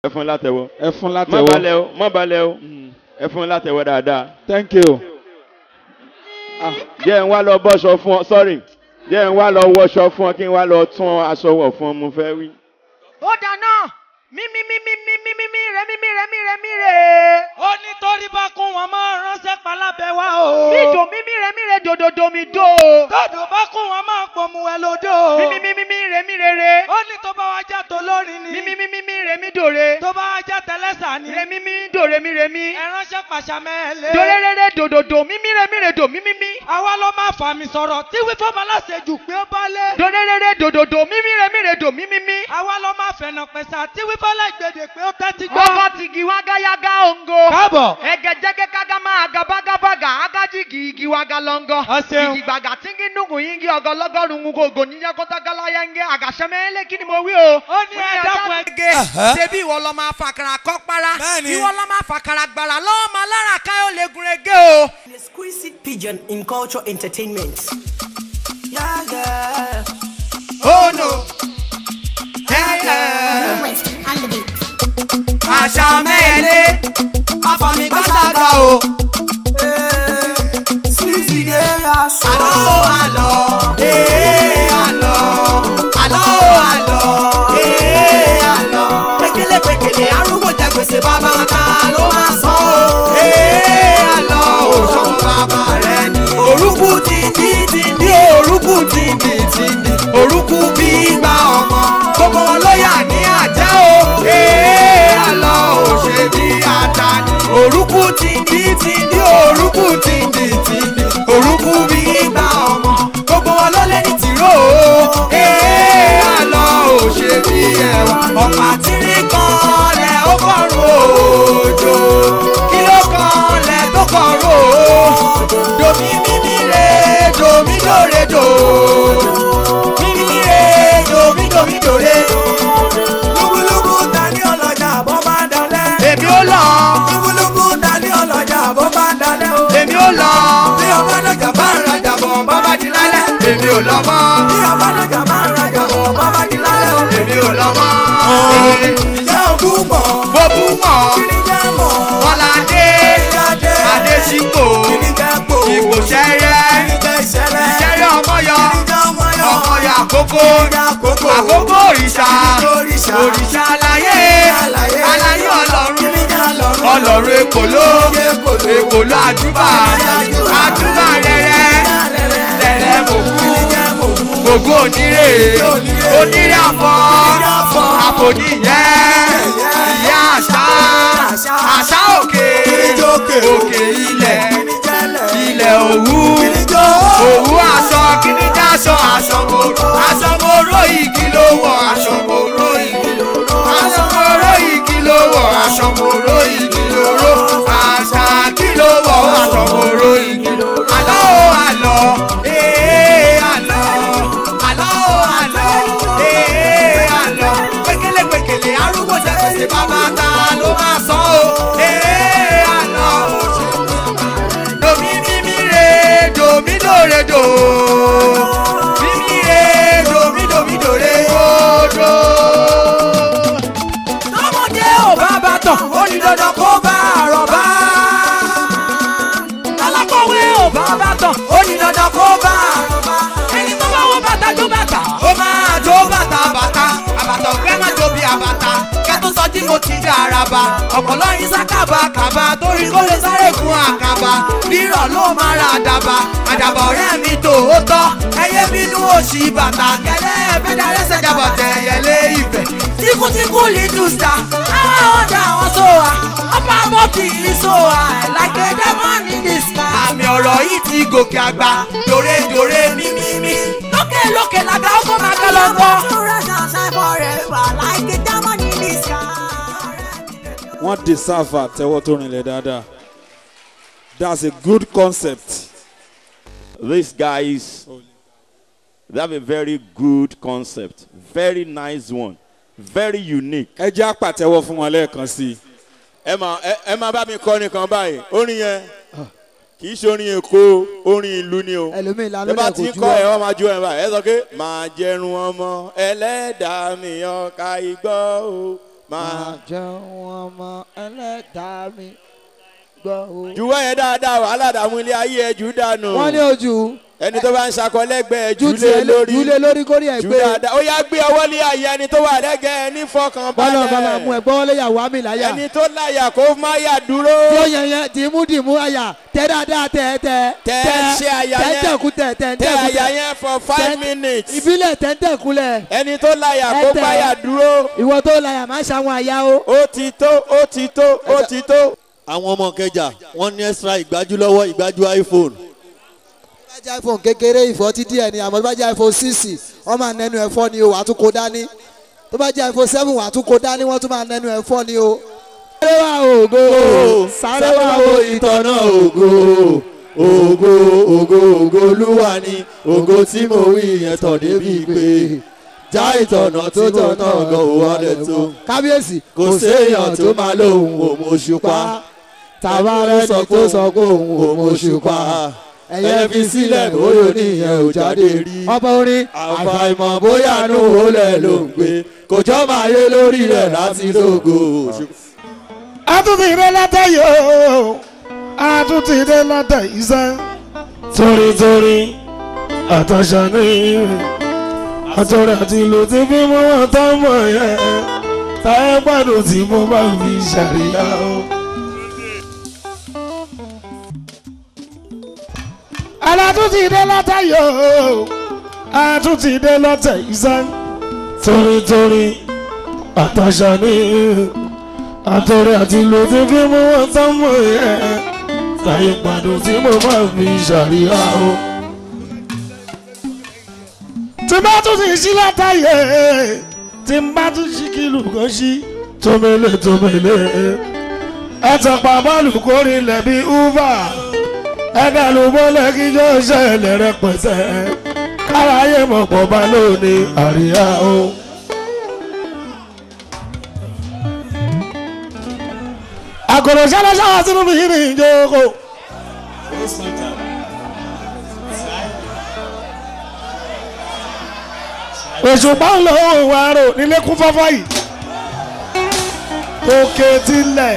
ẹ fún látẹ̀wọ́. ẹ fún má látẹ̀wọ́. balẹ̀ o má balẹ̀ o ẹ fún látẹ̀wọ́ dáadáa. thank you. jẹ́ ń wá lọ bọ́ṣọ fún ọ sorry jẹ́ ń wá lọ wọṣọ fún ọ kí n wá lọ tún aṣọ wọ̀ fún ọ mo fẹ́ wí. ó dáná mímí mímí mímí mímí rẹ mímí rẹ mí rẹ mí rẹ. ó ní torí bá kún wọn máa ránṣẹ́ palábẹ́ wá o. mídò mímí rẹ mí rẹ dòdòdò mi dò. dòdò bá kún wọn máa pòmù ẹ lódò. mímí mímí mímí rẹ mí rere. ó ní tó bá wá já tó lórí ni. mímí mímí mímí rẹ mí dòre. tó bá wá já tẹlẹsà ni. rẹ mímí dòre mí rẹ mí. ẹ ránṣẹ́ pàṣà mẹ́lẹ̀. dòre rere dòdòdò mímí rẹ mí rẹ dò mímí mí. àwa ló máa fà mí sọ̀rọ̀ tí wí fún baláṣejù pé ó bá lé. dòre rere dòdòdò mímí rẹ mí rẹ dò mímí mí. àwa ló máa fẹ̀nà pẹ̀sà tí wí fọ́lá ìgbèdè pé ó tẹ́tí gbọ́. ọkọ tìgì wágáyágá òǹgò. káàbọ̀. ẹgẹjẹgẹ kágámá agabágábágà ágájìgì igi wága lọ́ngọ́. ọ̀sẹ̀un. igi gbàgà tíngì nùgù yíngì ọgọlọgọrùn ún gògò níyà kótágálá yẹngẹ àgàṣẹmẹlẹ kí ni mo wí o. ó ní ẹ dákun ẹgẹ. ṣebí ìwọ lọ máa fàkàrà kọ́ para. ìwọ lọ máa fàkàrà gbàrà lọ́wọ́ máa lára káyọ̀ lè gun ege o. An exquisite pigeon in culture entertainment. Yeah, yeah. Oh no. Yeah, yeah. àṣà mẹ́ẹ̀lẹ́ afọ̀mí gbàgbà o. Sleazy day, I saw. Àlọ́ àlọ́ ee àlọ́ àlọ́ àlọ́ ee àlọ́. Pékélé pékélé arúgbó jẹ gbèsè bàbá ta ló máa san o. Ee àlọ́ òṣùwọ̀n bàbá rẹ̀ ni. Orúkú ti ní ti ní orúkú ti ní ti ní. Orúkú bí gba ọmọ. Gbogbo wọn ló yà ní àjẹ́ o. Ee àlọ́ òṣè bí ata ni. Orúkú ti ní ti ní orúkú ti ní ti ní. Orúkú bí gba ọmọ. Gbogbo wọn ló lé ní tìró o. Ee àlọ́ òṣè bí ẹ̀wà. Ọ̀pá tírí kan lẹ̀ ó kọ̀rọ̀ òjò. Kí ló kan lẹ̀ tó kọ̀rọ̀ o? Domi mímí re, domi dòre dò. Mímí re, domi domi dòre. Lúbúlúbú ta ní ọlọ́jà bó bá dalẹ̀. Èmi ó lọ. Lúbúlúbú ta ní ọlọ́jà bó bá dalẹ̀ o. Èmi ó lọ. Bí ọba lọ́jà bá ń rajà bọ̀ bábá di lálẹ́. Èmi ò lọ mọ́. Bí ọba lọ́jà bá ń rajà bọ̀ bábá di lálẹ́ o. Èmi ò lọ mọ́. Ìyá òkú mọ̀. Mo bú mọ̀. Kíníjà mọ̀. Bọ́ládé. Kíníjà Adésíkò. Kíníjà pò. Ìgbò sẹ́rẹ́. Kíníjà ìṣẹ̀lẹ̀. Ìṣẹ́rẹ́ ọmọyọ. Kíníjà ọmọyọ. Ọmọyọ àkókò. àkókò. Àkókò òrìṣà. Òrìṣà. Òrìṣà aláyé. Aláyé. Aláyé ọlọ́run. Kíníjà ọlọ́run. Ọlọ́run èkóló. Èkóló àdúbà. Àdúbà rẹ̀rẹ̀. Lẹ̀rẹ̀ mòkú. Gbogbo onírè. Onírè àfọ̀. Àfòníyẹ́. Ìyá àṣà. Àṣà òkè. Òkè ilẹ̀. Ilẹ̀ òwú. Òwú aṣọ. Kíní já aṣọ. Aṣọ mòró. Aṣọ mòró igi ló wọ̀. Aṣọ mòró igi ló wọ̀. Aṣọ mòró igi ló wọ̀. Aṣọ mòró igi ló ró. Àṣà kí ló wọ̀. Aṣọ mòró igi ló ró. Àlọ́ o àlọ́. Ee àlọ́. Àlọ́ o àlọ́. Ee àlọ́. Pékélé pékélé arúgbó jẹ gbèsè bàbá ta ló máa san o. Ee àlọ́. Domi mímí re domi dòre dò. Mímí re domi domi dòre dò. Tọ́mọdé ò bá bá tọ̀, ó ní dandan kó bá àrọ̀bá. Alákọ̀wé ò bá bá tọ̀, ó ní dandan kó bá àrọ̀bá. Ẹni tó bá wọ bàtà jó bàtà. ó máa jó bàtà bàtà àbàtà ọ̀gbẹ́ máa jó bí àbàtà kẹ́tù sọ tí mo ti dá araba ọ̀pọ̀lọ́ yín sákàbà kàbà torí kó lè sáré gun àkàbà rírọ̀ ló máa ra àdàbà àdàbà ọ̀rẹ́ mi tòótọ́ ẹyẹ bínú òṣì bàtà kẹlẹ́ ẹ̀fẹ́ darí ṣẹ̀jàbọ̀ tẹ̀ ẹ̀yẹlé ìfẹ́ tíkútíkú little star àwọn ọ̀dà àwọn sóhà ọ̀pá mọ́tì ìṣòhà ẹ̀lágbé diamond in the sky. àmì ọ̀rọ̀ yìí ti gòkè àgbà dòredòre mímímí lókè lókè làgbà ó kó máa kẹ́ lọ́gbọ́n. wọ́n deserve àtẹ́wọ́ tó rinlẹ̀ dáadáa that's a good concept. These guys, they have a very good concept, very nice one, very unique. ẹ jẹ́ àpàtẹ́wọ́ fún wọn lẹ́ẹ̀kan sí i. ẹ máa ẹ ẹ máa bá mi kọ́ nìkan báyìí orin yẹn kì í ṣe orin èkó orin ìlú ni o. ẹlòmíì lánàá tẹ bá lẹ ti kò ń jú kọ́ ọ. ẹ wọ́n máa jó ẹ báyìí ẹ sọ pé máa jẹrun ọmọ ẹlẹ́dàá mi ọ̀ka igbó o máa jẹun ọmọ ẹlẹ́dàá mi gbọ́ o. juwọ́ yẹn dáadáa wàhálà dààmú ilé ayé ẹ jù dànù. wọ́n ní ojú ẹni tó bá ń sakọ lẹ́gbẹ̀ẹ́ ju jù lé tiẹ̀ lórí jù lé lórí kórìí ẹ̀ jù gbé. dáadáa ó yá gbé ọwọ́ lé àyè ẹni tó wà lẹ́gẹ̀ẹ́ ẹni fọkàn bọ́lá bàbá mú balẹ̀ ẹ gbọ́ léyàwó àmì láyà. ẹni tó láyà kó má yà dúró. tí ó yẹn yẹn dìímú dìímú àyà tẹ dáadáa tẹ tẹ tẹ ṣe àyà tẹ yẹn tẹkù tẹ tẹ tẹ tẹkù àyà yẹn for five minutes. ìbílẹ̀ tẹ tẹkulẹ̀. ẹni tó láyà kó má yà dúró. ìwọ tó láyà má ṣàwọn àyà o. ó ti tó ó ti tó ó ti tó. àwọn ọmọ kẹjà wọn ní extra ìgbájú lọ́wọ́ ìgbájú iphone. bá jẹ́ iphone kékeré ìfọ́tí díẹ̀ ni àmọ́ tó bá jẹ́ iphone six wọ́n máa nẹnu ẹ̀fọ́ ni o wàá tún kó dání tó bá jẹ́ iphone seven wàá tún kó dání wọ́n tún máa nẹnu ẹ̀fọ́ ni o. sáré wá ògo sáré wá wo ìtọ́nà ògo ògo ògo ògo olúwa ni ògo tí mo wí yẹn tọ̀ débi pé já ìtọ̀nà tó tọ̀nà gan ò wọlé tó. kábíyèsí kò séèyàn tó máa lóhùn òmòṣùpá tàbárẹ́ sọ pé ó sọ pé òun òmòṣùpá ẹyẹ fi sílẹ̀ bóyá oníyẹn ò jáde rí. ọba orin àfàìmọ̀ bóyá inú olè ló ń gbé kò jọ́ máa yé lórí rẹ̀ láti lógo. àtúntì dé látẹ̀ yóò àtúntì dé látẹ̀ iṣẹ́ torítorí àtàṣà ní àtọ̀rẹ́ àti ìlú tí fi mú wọn tó mọ̀ yẹn táyé gbàdùn tí mo bá fi ṣàríyá o. alátúntì dé látẹ̀ yóò àtúntì dé látẹ̀ iṣẹ́ torítorí àtàṣà ní àtọ̀rẹ́ àti ìlú tí fi mú wọn tó mọ̀ yẹn táyé gbàdùn tí mo bá fi ṣàríyá o tí bá tún ti sí látàyè tí n bá tún sí kìlù kan sí tómele tómele ẹtọ̀pá bọ́ọ̀lù kórìn lẹ́bí uber ẹ̀dá ló bọ́lẹ̀ kíjọ́ ṣẹlẹ̀ rẹpẹtẹ káráyé mọ̀pọ̀ bá lónìí àríyá o. àkòrò ṣẹlẹ̀ ṣáà sínú mi ní ìjókòó. òṣùpá ń lọ òun àrò nílé kún fọ́fọ́ yìí òkè tilẹ̀.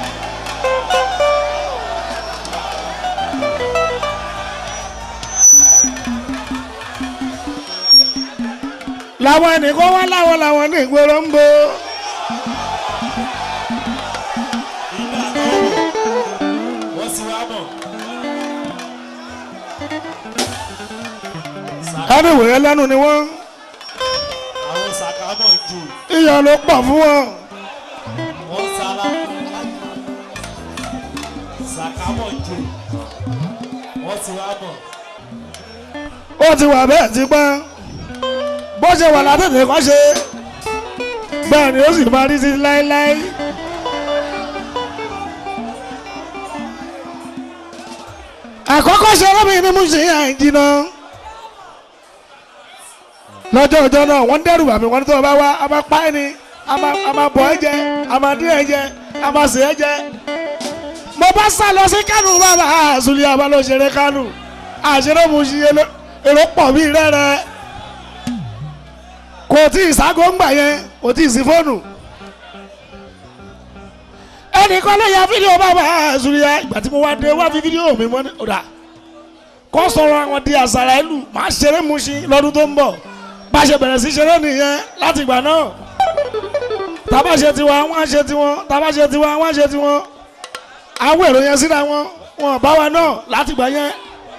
làwọn ẹnìkan wá láwọn làwọn ní ìgboro ń bo. wọ́n sì wá mọ̀. ẹni wòye lẹ́nu ni wọ́n àwọn sàkámọ̀ jù iyọ̀ ló pọ̀ fún wọn. wọ́n sára. sàkámọ̀ jù wọ́n sì wá mọ̀. ó ti wà bẹ́ẹ̀ ti pẹ́ bó ṣe wà látẹ̀tẹ̀ kọ́ ṣe bẹ́ẹ̀ ni ó sì máa rí sí láéláé. àkọ́kọ́ ṣe ọlọ́mìn ní mú ṣe àìjìnà lọ́jọ́ ọjọ́ náà wọ́n dẹ́rù bàmí wọ́n tó bá wá a máa pa ẹ́ ni a máa a máa bọ̀ ẹ́ jẹ a máa dín ẹ́ jẹ a máa sè é jẹ. mo bá sá lọ sí kánò bàbá àzùlí abalóṣeré kánò àṣírí mu ṣe èrò pọ̀ bí rẹ́rẹ́ kò tí ì ságo ń gbà yẹn kò tí ì sí fóònù. ẹnìkan ló ya fídíò bàbá àzùlí ìgbà tí mo wá dé wá fi fídíò mi mọ́ ní ọ̀dà kọ́ sọ̀rọ̀ àwọn di àṣàrà ìlú màá ṣeré mu ṣe lọ́dún tó ń bọ̀ bá a ṣe bẹ̀rẹ̀ sí ṣeré nìyẹn láti ìgbà náà tábà ṣe tiwa wọ́n á ṣe tiwọn tábà ṣe tiwa wọ́n á ṣe tiwọn àwọn èrò yẹn síra wọn wọn bá wa náà láti ìgbà yẹn.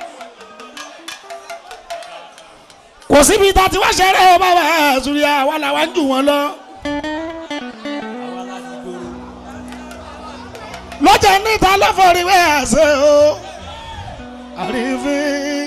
kò síbi tá a ti wá ṣeré o bàbá àṣùrí àwa làwa ń jù wọn lọ. lọ́jà níta lọ́fọ̀rí wẹ́ àṣẹ o àrífín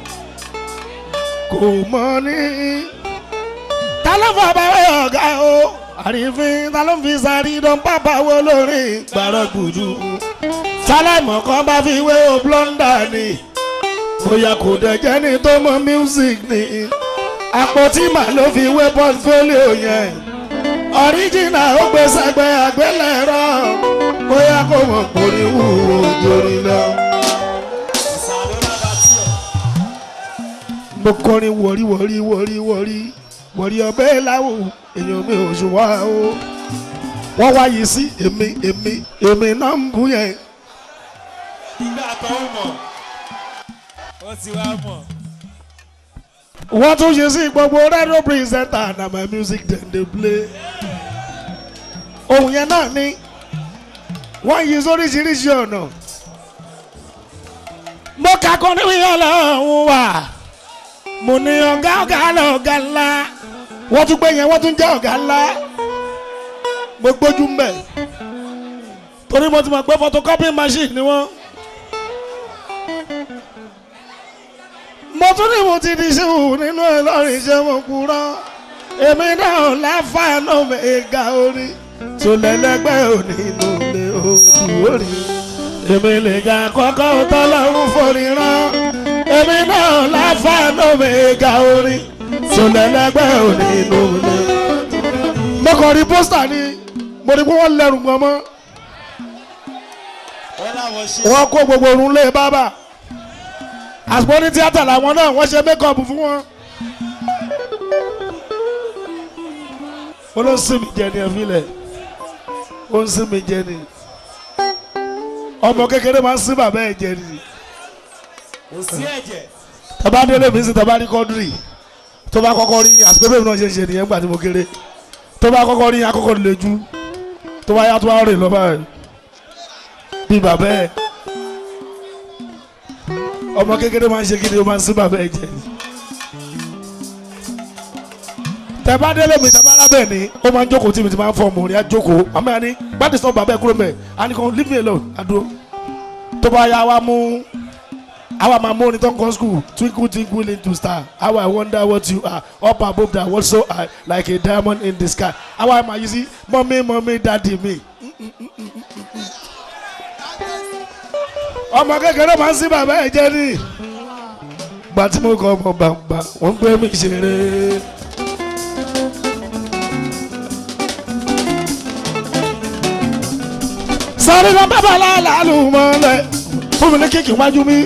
kò mọ ní. ta ló fọ bàbá ọ̀gá o àrífín ta ló fi sáré dán pápá wo lórí gbàrọ̀ gbùdù. sáláìmọ̀ kan bá fi wé o blọ́ndà ni bóyá kò dẹ̀jẹ́ ní tó mọ music ni. àpótí màá ló fi wé portfolio yẹn. ọ̀ríjìnà ó gbé sẹ́gbẹ́ àgbélẹ̀rọ bóyá kò mọ̀ pòrí wúwo jórí lọ. mo kọrin wọrí wọrí wọrí wọrí wọrí ọbẹ̀ láwò èèyàn mi ò ṣùwà o wọ́n wá yìí sí èmi èmi èmi náà ń bú yẹn. ìgbà tó ń mọ̀ ó ti wá mọ̀. wọ́n tún ṣe sí gbogbo radio presenter na my music dem dey play. ohun yẹn náà ni wọ́n yí sóríṣiríṣi ọ̀nà. mo kakọ níbi ọlọ́run wà mo ní ọ̀gá ọ̀gá lọ́gá ńlá wọ́n tún gbé yẹn wọ́n tún jẹ́ ọ̀gá ńlá mo gbójú mbẹ̀ torí mo ti mọ̀ pé photocopy machine ni wọ́n. mo tún ní mo ti di ṣéwù nínú ẹlọ́rin ṣé mo kúrọ́ èmi náà láfàánù mẹ́ga orí tó lẹ́lẹ́gbẹ́ òní inú ilé ojú orí èmi lè ga kọ́kọ́ tọ́lọ́run forí rán èmi náà láfàánù mẹ́ga orí tó lẹ́lẹ́gbẹ́ òní inú ilé. mo kàn rí pósítà ni mo rí pé wọ́n lẹ́rù gan mọ́ wọ́n láwọn ṣe. wọ́n kó gbogbo orun lé bábà àsìkò ní tíátà làwọn náà wọ́n ṣe mékọ̀pù fún wọn. ó ló ń sìn mí jẹ ní ẹ̀fílẹ̀ ó ń sìn mí jẹ ní ọmọ kékeré máa ń sìn bàbá ẹ̀ jẹ ní. kò sí ẹ̀jẹ̀. tọ́ba délé mi sí tọ́ba ní kọ́ndírì tó bá kọ́kọ́ rí àsìkò bẹ́ẹ̀ náà ṣe ń ṣe nìyẹn gbà tí mo kéré tó bá kọ́kọ́ rí akọ́kọ́ lè ju tó bá yá tó bá rìn lọ́ba ẹ̀ bí bàbá ẹ̀ ọmọ kékeré máa ń ṣe kíni o máa ń sìn bàbá ẹ̀ jẹ ní. tẹ́bá délé mi tẹ́bá lábẹ́ ni ó máa ń jókòó tí mi ti máa ń fọ ọmọ rẹ̀ á jókòó àmọ́ ẹni gbádùn sọ bàbá ẹ̀ kúrò mẹ́ àní kan leave me alone àdúró tó bá yá wa mú àwa máa mú orin tó ń kọ́ school twinkle twinkle into star how I wonder what you are up above that world so high like a diamond in the sky àwa máa yí sí mọ́mí mọ́mí dáàdì mi. ọmọ kékeré máa ń sí bàbá ẹ̀ jẹ́ ní gbà tí mo kọ́ ọmọ bàbá wọ́n gbé mi ṣeré. sáré lọ bàbá làálù mọ́lẹ̀ fún mi ní kíkì wájú mi.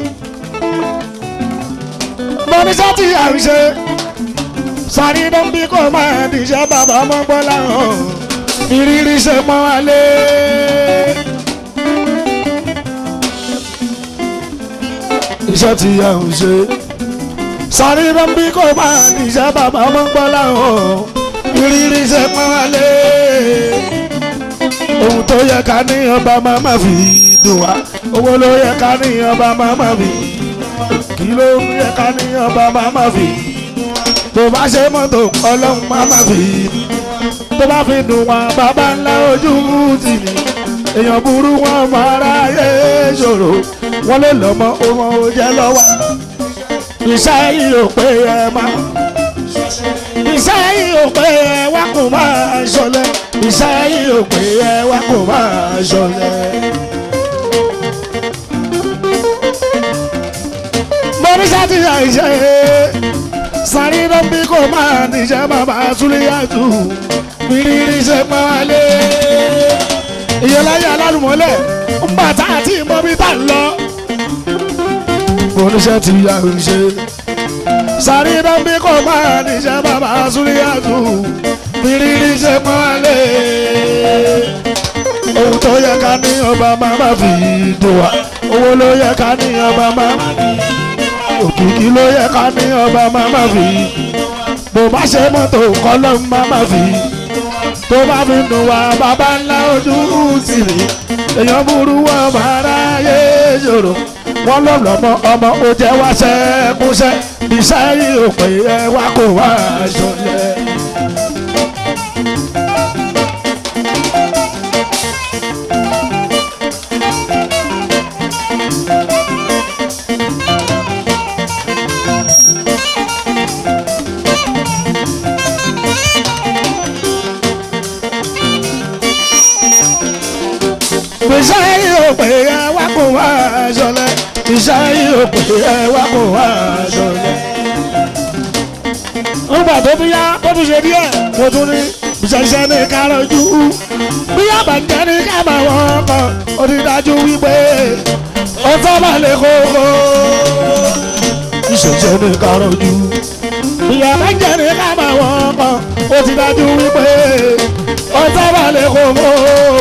mo ní sátì àríṣe sáré ló ń bí kò máa dìṣẹ́ bàbá ọmọ gbọ́ láhàn ìrírí ṣe mọ́ alẹ́. iṣẹ́ tí a ò ṣe sáré ló ń bí kò máa dìṣẹ́ bàbá ọmọ gbọ́ láhàn ìrírí ṣe mọ́ alẹ́ ohun tó yẹ ká ní ọba máa ma fi dùn wá owó ló yẹ ká ní ọba máa ma fi kí ló yẹ ká ní ọba máa ma fi tó bá ṣe mọ́tò ọlọ́run máa ma fi tó bá fi dùn wá bàbá ńlá ojú tì ní èèyàn burú wọn máa ráyè ṣòro wọn lè lọ́mọ ọmọ òjẹ́ lọ́wọ́ iṣẹ́ yìí ò pé ẹ máa iṣẹ́ yìí ò pé ẹ wá kò máa ṣọlẹ̀ iṣẹ́ yìí ò pé ẹ wá kò máa ṣọlẹ̀. mo ní sátì àìṣe sáré ló ń bí kò máa níṣẹ́ bàbá súlẹ̀yàtù mírírí ṣe pọ́n wálé. ìyẹláyé alálùmọ́lẹ̀ ń bàtà àti ìmọ̀bí tá ń lọ. mo ní sátì àìṣe sáré dánbí kò máa níṣẹ́ bàbá súlíyàtù fìrírí ṣe pọ́nlé ohun tó yẹ ká ní ọba máa má fi dùn wá owó ló yẹ ká ní ọba máa má fi òkìkí ló yẹ ká ní ọba máa má fi bó bá ṣe mọ́tò kọ́lọ́ máa má fi tó bá fi dùn wá bàbá ńlá ojú sí rí èèyàn burú wọn máa ráyè ṣòro wọn lọ lọmọ ọmọ ó jẹ wá ṣẹkúṣẹ iṣẹ́ yìí ò pé ẹ wá kó wá ṣọlẹ. iṣẹ́ yìí ò pé ẹ wá kó wá ṣọlẹ iṣẹ́ yìí ò pé ẹ wá kó wá ṣọlẹ. nígbà tó bí yá tó tún ṣe díẹ̀ mo tún ní ìṣẹ̀ṣẹ̀ ní kárọ̀jú bí yá bàjẹ́ ní kábà wọn kan ó ti dájú wípé ó tọ́ bá lè kókó. ìṣẹ̀ṣẹ̀ ní kárọ̀jú bí yá bàjẹ́ ní kábà wọn kan ó ti dájú wípé ó ọtá balẹ̀ kò mọ́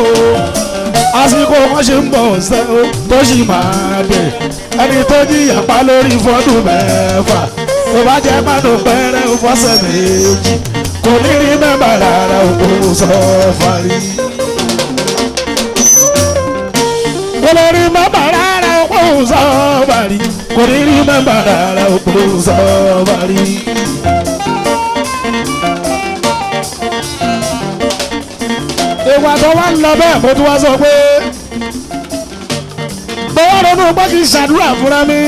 àsìkò wọn ṣe ń bọ̀ ṣẹ́ o tó sì máa dé ẹni tó jìyà pa lórí fọ́dún mẹ́fà tó bá jẹ́ mánú pẹ́rẹ́ ó fọ́sẹ̀ méjì kò ní rí mẹ́bà rárá òkú sọ fàrí. kò ní rí mẹ́bà rárá òkú sọ fàrí kò ní rí mẹ́bà rárá òkú sọ fàrí. ìwà tó wá ń lọ bẹ́ẹ̀ mo tún wá sọ pé mo wá ronú pé kí n ṣàdúrà fúnra mi.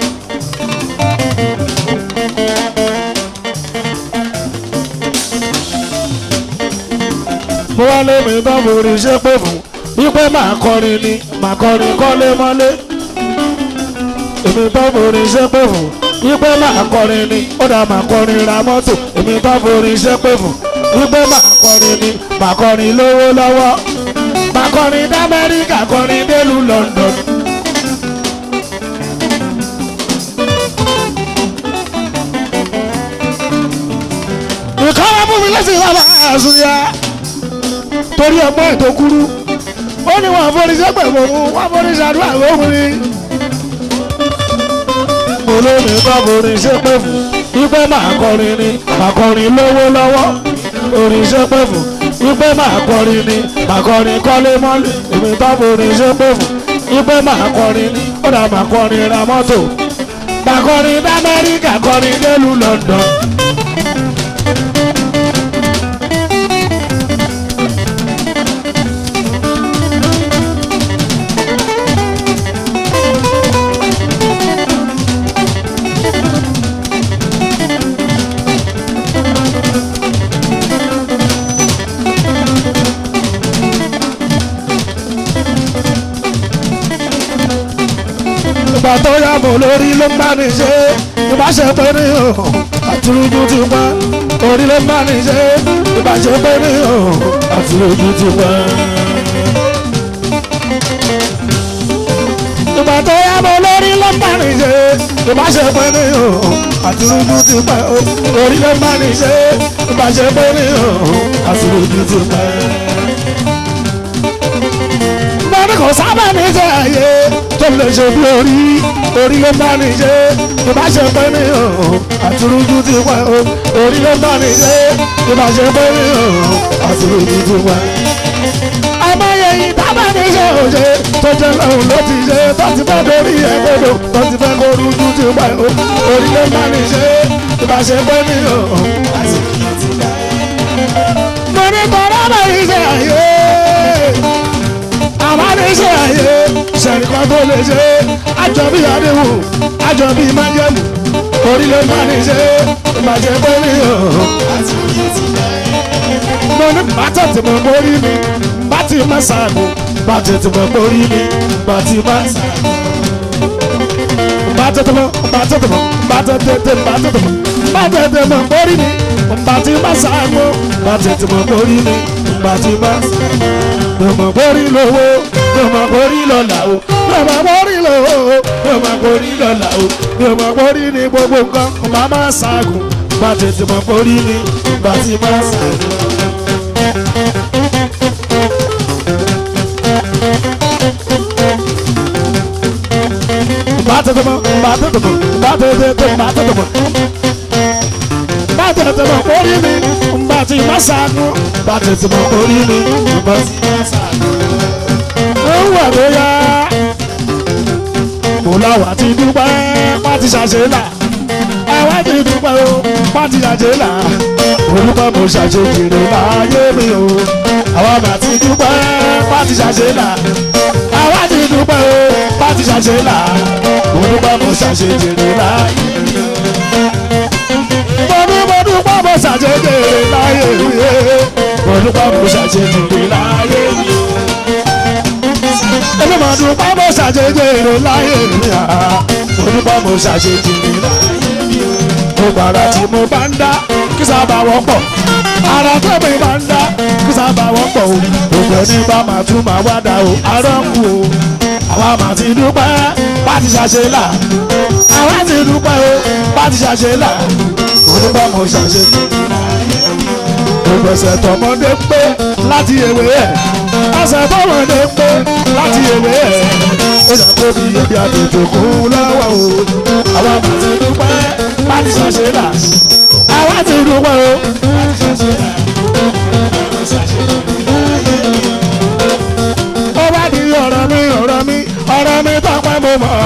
mo wá lé mi tán mo rí iṣẹ́ pé fún wípé màá kọrin ni màá kọrin kọ́lé mọ́lé èmi tán mo rí iṣẹ́ pé fún wípé màá kọrin ni ó dà màá kọrin ra mọ́tò èmi tán mo rí iṣẹ́ pé fún wípé màá kọrin ni màá kọrin lówó lọ́wọ́ màá kọrin d'Amẹ́ríkà kọrin délùú London. ìkọ́wé fún mi lẹ́sìn bàbá àṣùyà torí ọgbọ́n ètò kúrú ó ní wọn foríṣẹ́ pẹ̀lú òun wọn foríṣẹ́ àdúrà lóhùn ni. olómi bá foríṣẹ́ pẹ̀ fún wípé màá kọrin ni màá kọrin lówó lọ́wọ́ oríṣẹ́ pẹ̀ fún wípé màá kọrin ni màá kọrin kọ́lé mọ́lé èmi bá foríṣẹ́ pẹ̀ fún wípé màá kọrin ni ó dà màá kọrin ra mọ́tò màá kọrin d'Amẹ́ríkà kọrin délùú London. ìgbà tó yá mọ̀ lórí ló ń bá ní ṣe ìbáṣe pé ní ọ̀hún àtúrújú ti pẹ́ orí ló ń bá ní ṣe ìbáṣe pé ní ọ̀hún àtúrújú ti pẹ́. ìgbà tó yá mọ̀ lórí ló ń bá ní ṣe ìbáṣe pé ní ọ̀hún àtúrújú ti pẹ́ orí ló ń bá ní ṣe ìbáṣe pé ní ọ̀hún àtúrújú ti pẹ́ bẹ́ẹ̀ni kò sábà ní ṣe àyè tó lè ṣe bí orí orí ló bá ní ṣe ìbáṣepẹ́ ní ọ̀hún àtúrújú ti wá o orí ló bá ní ṣe ìbáṣepẹ́ ní ọ̀hún àtúrújú ti wá. àmọye yìí tábà ní ṣe òṣè tó jẹ́ lọ́hùn ló ti ṣe tó ti fẹ́ lórí ẹgbẹ́dọ̀ tó ti fẹ́ kó rújú ti wá o orí ló bá ní ṣe ìbáṣepẹ́ ní ọ̀hún àtúrújú ti wá. mo ní kọ́ra bá yìí ṣe àyè àbáníṣe àyè sẹ̀ríkọ́ tó lè ṣe àjọbí àdéhùn àjọbí májẹ̀mú orílẹ̀ máníṣe ìbàjẹ́ pẹ́ẹ́lí ọ̀hún. mo ní bàtà tí mo borí mi bàtì má sàgò bàtà tí mo borí mi bàtì má sàgò. bàtà tí mo bàtà tí mo bàtà tètè bàtà tí mo bàtà tí mo borí mi bàtì má sàgò bàtà tí mo borí mi bàtì má sàgò lọ́mọ borí lówó lọ́mọ borí lọ́la o lọ́mọ borí lówó lọ́mọ borí lọ́la o lọ́mọ borí ní gbogbo nǹkan ọba máa ṣàgùn bá tètè mọ borí ní bá ti máa ṣàgùn. bá tètè mọ bá tètè mọ bá tètè mọ bá tètè mọ bá tètè mọ borí ní bá ti máa ṣàgùn bá tètè mọ borí ní bá ti máa ṣàgùn ó wà tó yá. mo láwa ti dúpẹ́ pátí ṣàṣẹ là àwa ti dúpẹ́ o pátí ṣàṣẹ là olùkọ́ mo ṣàṣẹ jèrè láyé mi o àwa mà ti dúpẹ́ pátí ṣàṣẹ là àwa ti dúpẹ́ o pátí ṣàṣẹ là olùkọ́ mo ṣàṣẹ jèrè láyé mi o. mo ní mo dúpẹ́ mo ṣàṣẹ jèrè láyé mi o olùkọ́ mo ṣàṣẹ jèrè láyé mi o èmi máa dúpẹ́ mo ṣàṣejì èrè láyé mi à mo dúpẹ́ mo ṣàṣejì èrè láyé mi o. gbogbo ara tí mo bá ń dá kí sábà wọ́pọ̀ ara tó mi bá ń dá kí sábà wọ́pọ̀ o gbogbo ẹni bá máa tún máa wá dá o arọ́ ń kú o àwa máa ti dúpẹ́ bá ti ṣàṣe là àwa ti dúpẹ́ o bá ti ṣàṣe là mo dúpẹ́ mo ṣàṣejì èrè láyé mi o. ìgbésẹ̀ tọmọdé pé láti ewé ẹ̀ ẹsẹ̀ tọmọdé pé láti ewé ẹ̀ ó yẹ kó bí ebi àtètè kún lọ́wọ́ o àwọn àmà ti dúpẹ́ láti ṣàṣe là àwọn ti dúpẹ́ o láti ṣàṣe là ó bá di ọ̀rọ̀ mi ọ̀rọ̀ mi ọ̀rọ̀ mi tọ́pẹ́ mo mọ̀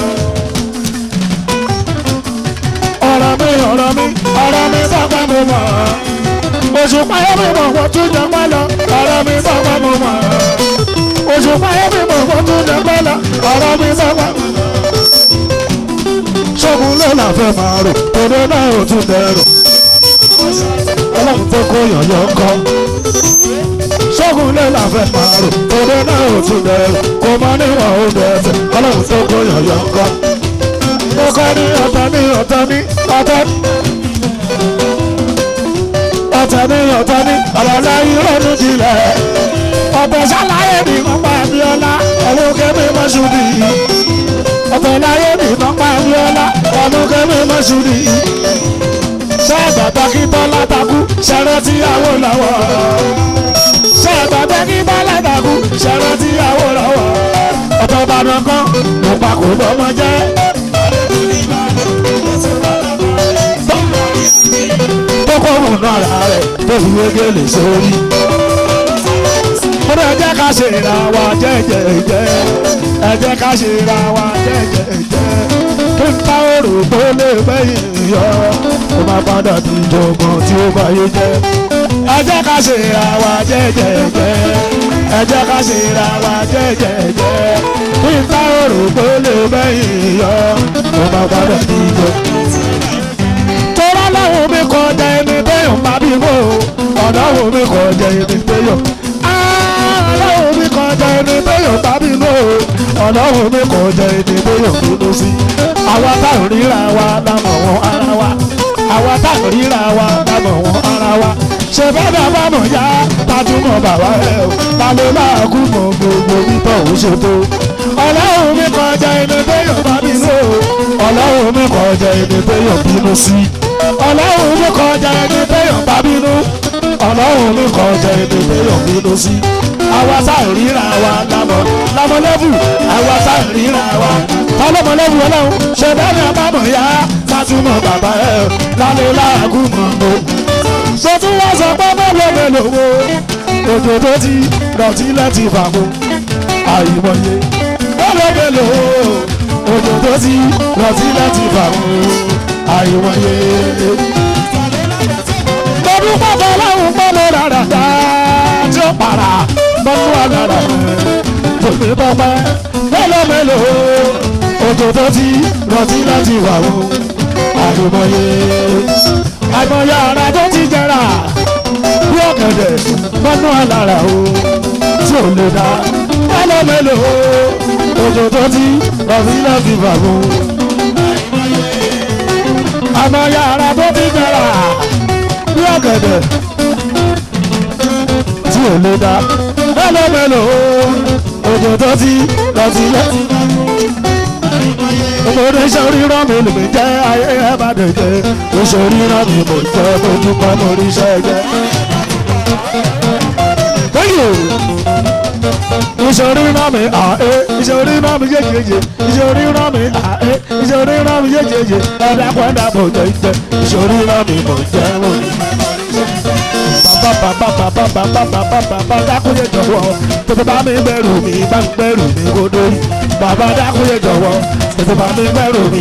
ọ̀rọ̀ mi ọ̀rọ̀ mi ọ̀rọ̀ mi tọ́pẹ́ mo mọ̀ oṣù payẹ́ mi mọ̀ wọ́n tún jẹ pẹ́ lọ ọ̀rọ̀ mi tọ́pẹ́ mo mọ̀ oṣù payẹ́ mi mọ̀ wọ́n tún jẹ pẹ́ lọ ọ̀rọ̀ mi tọ́pẹ́ mo mọ̀ ṣọ́gun ló là fẹ́ máa rò òde náà ò tún dẹrù ọlọ́run tó kó yọ̀yọ̀ kọ́ ṣọ́gun lé la fẹ́ máa rò òde náà ò tún dẹrù kò mọ níwọ̀n ó dẹ̀ẹ̀sẹ̀ ọlọ́run tó kó yọ̀yọ̀ kọ́ mo kọ́ ní ọ̀tọ̀ ní ọ̀tọ̀ ní ọ̀tọ̀ ọ̀tọ̀ ní ọ̀tọ̀ ní ọ̀lọ́lá ìrọ̀lù jìnlẹ̀ ọ̀tọ̀ ṣàlàyé mi wọ́n pa abiola ọ̀wọ́ kẹ́mi mọ́ṣúdì ọ̀tọ̀ láyé mi wọ́n pa abiola ọ̀wọ́ kẹ́mi mọ́ṣúdì ṣé bàbá kí tọ́lá takú ṣẹ̀rẹ̀ tíyàwó lọ́wọ́ ṣé bàbá kí tọ́lá takú ṣẹ̀rẹ̀ tíyàwó lọ́wọ́ ọ̀tọ̀ ìbàdàn kan ló pa kò lọ́mọ jẹ́. kókó múnú ara rẹ̀ tó fi wégele sórí. Mo ní ẹ jẹ́ ká ṣe ra wa jẹ́jẹ́jẹ́, ẹ jẹ́ ká ṣe ra wa jẹ́jẹ́jẹ́. Kí n bá òrò tó lè gbẹ̀yìn yọ, ó máa padà di ìjọ̀gbọ̀n tí ó bá yé jẹ́. Ẹ jẹ́ ká ṣe ra wa jẹ́jẹ́jẹ́, ẹ jẹ́ ká ṣe ra wa jẹ́jẹ́jẹ́. Kí n bá òrò tó lè gbẹ̀yìn yọ, ó máa padà di ìjọ̀gbọ̀n tọ́lá lọ́wọ́ mi kọjá ẹni téèyàn bá bí mọ́ ọ̀dọ́wọ́ mi kọjá ẹni téèyàn ọ̀dọ́wọ́ mi kọjá ẹni téèyàn bá bí mọ́ ọ̀dọ́wọ́ mi kọjá ẹni téèyàn bínú sí. àwa táwọn ríra wa lámọ̀ wọn ara wa àwa táwọn ríra wa lámọ̀ wọn ara wa ṣe bẹ́ẹ̀ bá bá mọ̀ yá tajúmọ̀ bàbá ẹ̀ o ta ló láàkú mọ̀ gbogbo bíbọ̀ ò ṣètò ọlọ́run mi kọjá ẹni téèyàn bá bínú ọlọ́run mi kọjá ẹni téèyàn bínú sí ọlọ́run mi kọjá ẹni téèyàn bá bínú ọlọ́run mi kọjá ẹni téèyàn bínú sí àwa sáà ríra wa lámọ lámọlẹ́bù àwa sáà ríra wa tọ́lọ́mọlẹ́bù ọlọ́run ṣe bẹ́ẹ̀ ni àbámọ̀ yá sátúmọ̀ bàbá ẹ̀ lálẹ́ láàgùn mọ̀ mọ́ tó tún wá sọ pé mélòó mélòó wo òjò tó ti dọ̀tí láti fàmù àìmọye mélòó mélòó òjò tó ti dọ̀tí láti fàmù àìmọye. Lọ́dún pàtó láwùn pọ́nlọ́ rárá dá tí ó para mọ́nú àgàrà tòmí pọ́pẹ́ mélòó mélòó òjò tó ti dọ̀tí láti fàmù àìmọye àìmọye ara tó ti jẹrà bí ọ̀gẹ̀dẹ̀ mọ́nú àlàrà o tí ò lè dá mélòó mélòó òjò tó ti rọ̀bí láti fàmù. àìmọye ara tó ti jẹrà bí ọ̀gẹ̀dẹ̀ tí ò lè dá mélòó mélòó òjò tó ti rọ̀bí láti fàmù ọmọdé sọríran mi lè jẹ́ ayé ẹ bá dé jẹ́ oṣooríran mi mo jẹ́ ojúmọ́ mo rí iṣẹ́ jẹ́. ìṣòríran mi àé ìṣòríran mi yéjèèjì ìṣòríran mi àé ìṣòríran mi yéjèèjì ẹ̀dá pẹ́ẹ́dá mo jẹ́ jẹ́ ìṣòríran mi mo jẹ́ mo rí bàbá dákúnyé jọ̀wọ́ tètè bá mi gbẹ̀rù mi bá mi gbẹ̀rù mi kó dórí bàbá dákúnyé jọ̀wọ́ tètè bá mi gbẹ̀rù mi.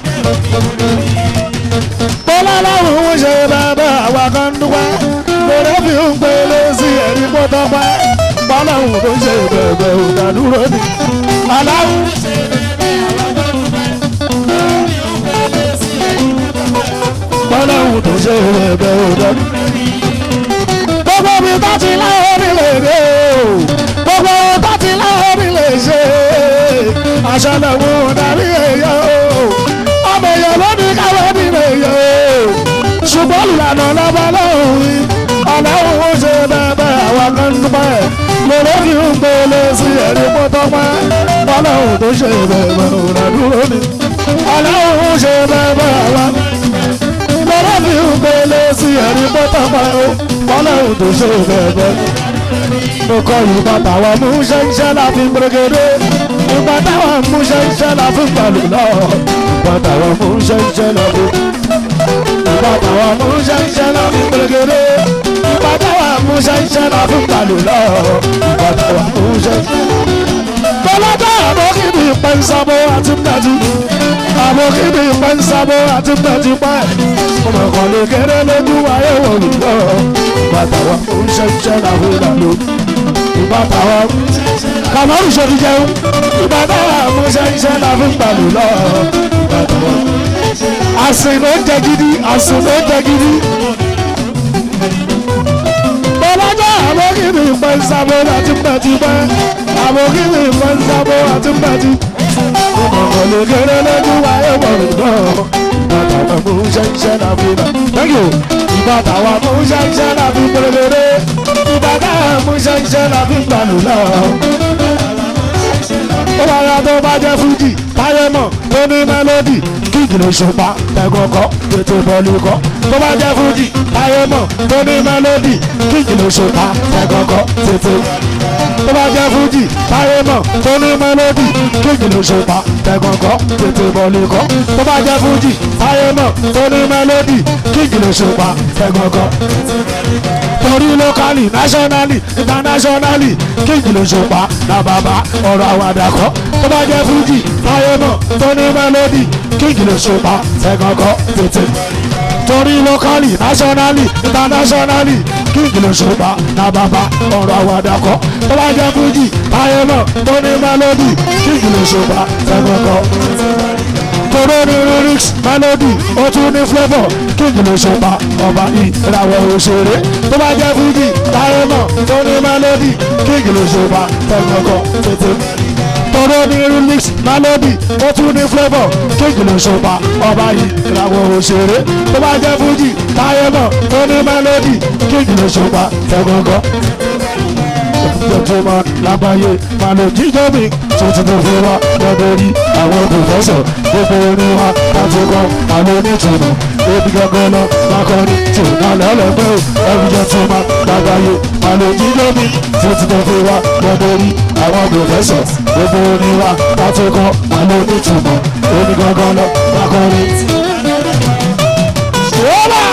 bọ́lá láwùn ń ṣe bàbá àwa kan dúpẹ́ lórí fi ń pele sí ẹ̀rí pọ́tọ́ pẹ́ bọ́lá òun tó ṣe bẹ̀bẹ̀ òdàdúró ni. aláwùn bọ́lá òun tó ṣe bẹ̀bẹ̀ òdàdúró ni gbogbo mi tó ti láwọn mi lè dé o gbogbo tó ti láwọn mi lè ṣe aṣọ lẹ́wọ̀n darí èèyàn o ọmọ èèyàn ló ní káwé mi lè yẹ o ṣùgbọ́n ìlànà lọ́ba lọ́hùn yìí ọlọ́run ó ṣe bẹ́ẹ̀ àwọn kan ń dúpẹ́ lórí kí n gbélé sí ẹ̀rí pọ́tọ́pẹ́ ọlọ́run tó ṣe bẹ́ẹ̀ òrà dúró ni ọlọ́run ó ṣe bẹ́ẹ̀ àwọn lórí kí n gbélé sí ẹ̀rí pọ́tọ́pẹ́. tọpẹ́ tọpẹ́ o ọlọ́run tó ṣe bẹ́ẹ̀ mo kọ ìgbà táwọn mú ṣẹ́ńṣẹ́ la fi gbẹgẹdẹ ìgbà táwọn mú ṣẹ́ńṣẹ́ la fi gbàlù lọ ìgbà táwọn mú ṣẹ́ńṣẹ́ la fi ìgbà táwọn mú ṣẹ́ńṣẹ́ la fi gbẹgẹdẹ ìgbà táwọn mú ṣẹ́ńṣẹ́ la fi gbàlù lọ ìgbà táwọn mú ṣẹ́ńṣẹ́. bọ́lọ́dọ̀ àbókìbí pẹ́ńsábó àti pẹ́ẹ́tù àbókìbí pẹ́ńsábó àti pẹ́ẹ́tù pẹ́ ọmọ kan lè kéré lójú ayé wò mí lọ ìgbà táwọn mú ṣẹ́ńṣẹ́ la fi gbàlù ìgbà táwọn kàmọ́rù ṣòdì jẹun ìgbà táwọn mú ṣẹ́ńṣẹ́ la fi gbàlù lọ ìgbà táwọn àsìn ló ń jẹ gidi àsìn ló ń jẹ gidi bọ́lájà àbókìbí pẹ́ńsábó àti pẹ́ẹ́tù pẹ́ àbókìbí pẹ́ńsábó àti pẹ́ẹ́tù ọmọ lè kéré lójú ayé wọ̀ mí lọ ìgbà táwọn mú ṣẹ́ńṣẹ́ la fi gbàlù thank you ìgbà táwọn mú ṣẹ́ńṣẹ́ la fi gbẹ̀rẹ̀gẹ̀rẹ̀ ìgbà táwọn mú ṣẹ́ńṣẹ́ la fi gbàlù lọ. ó bá yá tó bá jẹ́ fújì táyé mọ̀ tó ní mélòdì kíkì ló ṣùpá tẹ̀gọ́kọ́ tètè bọ́ọ̀lù kọ́ tó bá jẹ́ fújì táyé mọ̀ tó ní mélòdì kíkì ló ṣùpá tẹ̀gọ́kọ́ tètè tó bá jẹ́ fújì táyé mọ̀ tó ní mélòdì kíkì ló ṣùpá tẹ̀gọ́kọ́ tètè bọ́ọ̀lù kọ́ tó bá jẹ́ fújì táyé mọ̀ tó ní mélòdì kíkì ló ṣùpá tẹ̀gọ́kọ́ torí lókàlì náṣọ́nálì ìtànáṣọ́nálì kíkì ló ṣùpá na bàbá ọ̀rọ̀ àwàdà kọ́ tó bá jẹ́ fújì táyé mọ̀ tó ní mélòdì kíkì ló ṣùpá tẹ̀gọ́kọ́ tètè torí lókàlì náṣọ́nálì ìtànáṣọ́nálì kíkì ló ṣùpá na bàbá ọ̀rọ̀ àwàdà kọ́ tó bá jẹ́ fújì táyé mọ̀ tó ní mélòdì kíkì ló ṣùpá tẹ̀gọ́kọ́ koro ní lyrics melody ó tún ní flavour kíkì ló ṣùpá ọba ìràwọ̀ òṣèré tó bá jẹ́ fújì táyé mọ̀ tó ní melody kíkì ló ṣùpá tẹ̀gọ́kọ́ tètè koro ní lyrics melody ó tún ní flavour kíkì ló ṣùpá ọba ìràwọ̀ òṣèré tó bá jẹ́ fújì táyé mọ̀ tó ní melody kíkì ló ṣùpá tẹ̀gọ́kọ́ jọjọmọ lágbàáyé màlò jíjọ mi tuntun tó fi wá lọ́dọ̀ rí àwọn pòfẹ́sọ̀ gbogbo orin wa láti kọ́ màlò nítumọ̀ ebi gangan lọ lákọrin tí ò náà lẹ́lẹ́gbẹ́ ò ẹbí jọjọmọ lágbàáyé màlò jíjọ mi tuntun tó fi wá lọ́dọ̀ rí àwọn pòfẹ́sọ̀ gbogbo orin wa láti kọ́ màlò nítumọ̀ ebi gangan lọ lákọrin. Wọ́lá!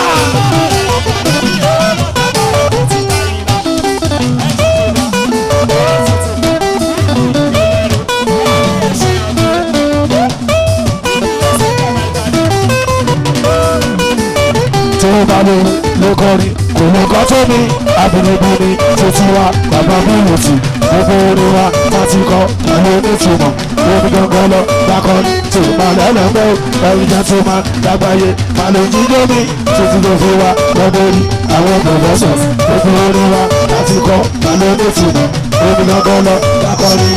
tó bá lè ló kọrin kò lè kọ́ tó mi abinibini títí wa bàbá mi wò sí gbogbo orin wa láti kọ́ àwọn onítùmọ̀ lóbi gangan lọ lákọrin tó bá lẹ́lẹ́gbẹ́ ẹ̀rí jẹ́ tó máa lágbàáyé máa lè jíjó mi títí tó fi wa lọ́dọ̀ rí àwọn pòfẹ́sọ̀ gbogbo orin wa láti kọ́ àwọn onítùmọ̀ lóbi gangan lọ lákọrin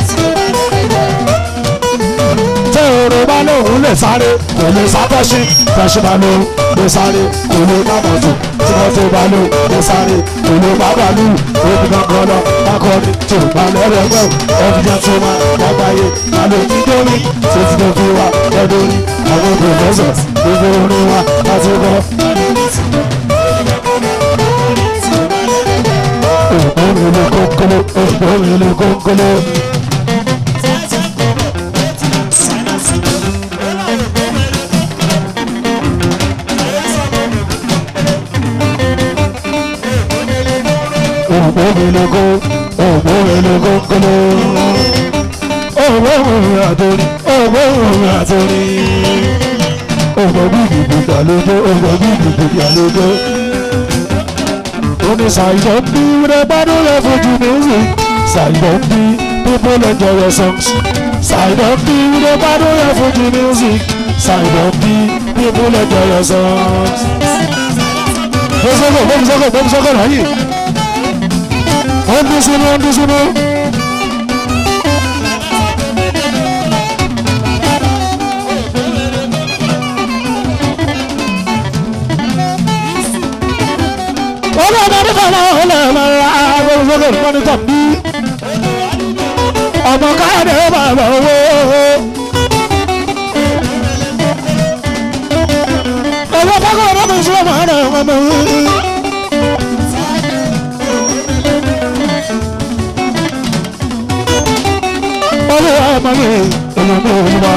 tẹ òrò bá lóun lè sáré kò lè sábẹ́sì fẹsí bá lóun lè sáré kò lè má mọ̀tò tí wọ́n tó bá lóun lè sáré kò lè má bàálù òbí gangan lọ lákọ́ni tó bá lọ́rọ̀ ẹgbẹ́ ẹbí jẹ́ tó máa lágbàáyé àlọ́ jíjọ́ mi tó ti tó fi wá lọ́dọ̀ orí àwọn pòfẹ́sọ̀ gbogbo orin wa láti kọ́. òpó mi lè kókóló òpó mi lè kókóló. ògbómilogo ògbómilogo kolo ògbómi àtòrí ògbómi àtòrí ògbómi ìgbàlódé ògbómi ìgbàlódé. Omi ṣàìdọ̀ ń bí wúrẹ́ gbádùn yẹn fojú music ṣàìdọ̀ ń bí people enjoy your songs ṣàìdọ̀ ń bí wúrẹ́ gbádùn yẹn fojú music ṣàìdọ̀ ń bí people enjoy your songs. Bọ́sọ̀kọ̀ bọ́sọ̀kọ̀ bọ́sọ̀kọ̀ láyé wọ́n dún sínú wọ́n dún sínú. wọ́n lọ bá nípa náà ó lè lọ ra agbóhùnsókè mọ́nítọ̀ bí. ọmọ káyọ̀dé bàbá owó. ọmọ pákó ọmọ mi sọ ma rẹ̀ ọmọ mi. mi èèyàn mi ò wá.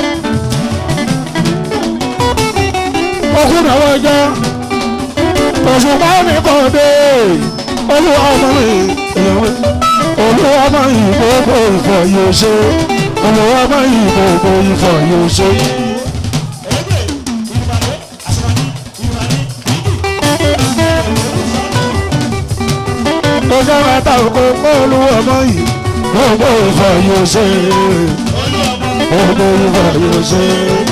okùn náà wọ́n jẹ́ òṣùpá ní kọ́ọ̀dé olúwa ọmọ mi èèyàn mi olúwa ọmọ yìí gbogbo ìfọ̀ yóò ṣe olúwa ọmọ yìí gbogbo ìfọ̀ yóò ṣe. ọjọ́ mẹ́ta òkú olúwa ọmọ yìí gbogbo ìfọ̀ yóò ṣe gbogbo ìfọ̀ yóò ṣe.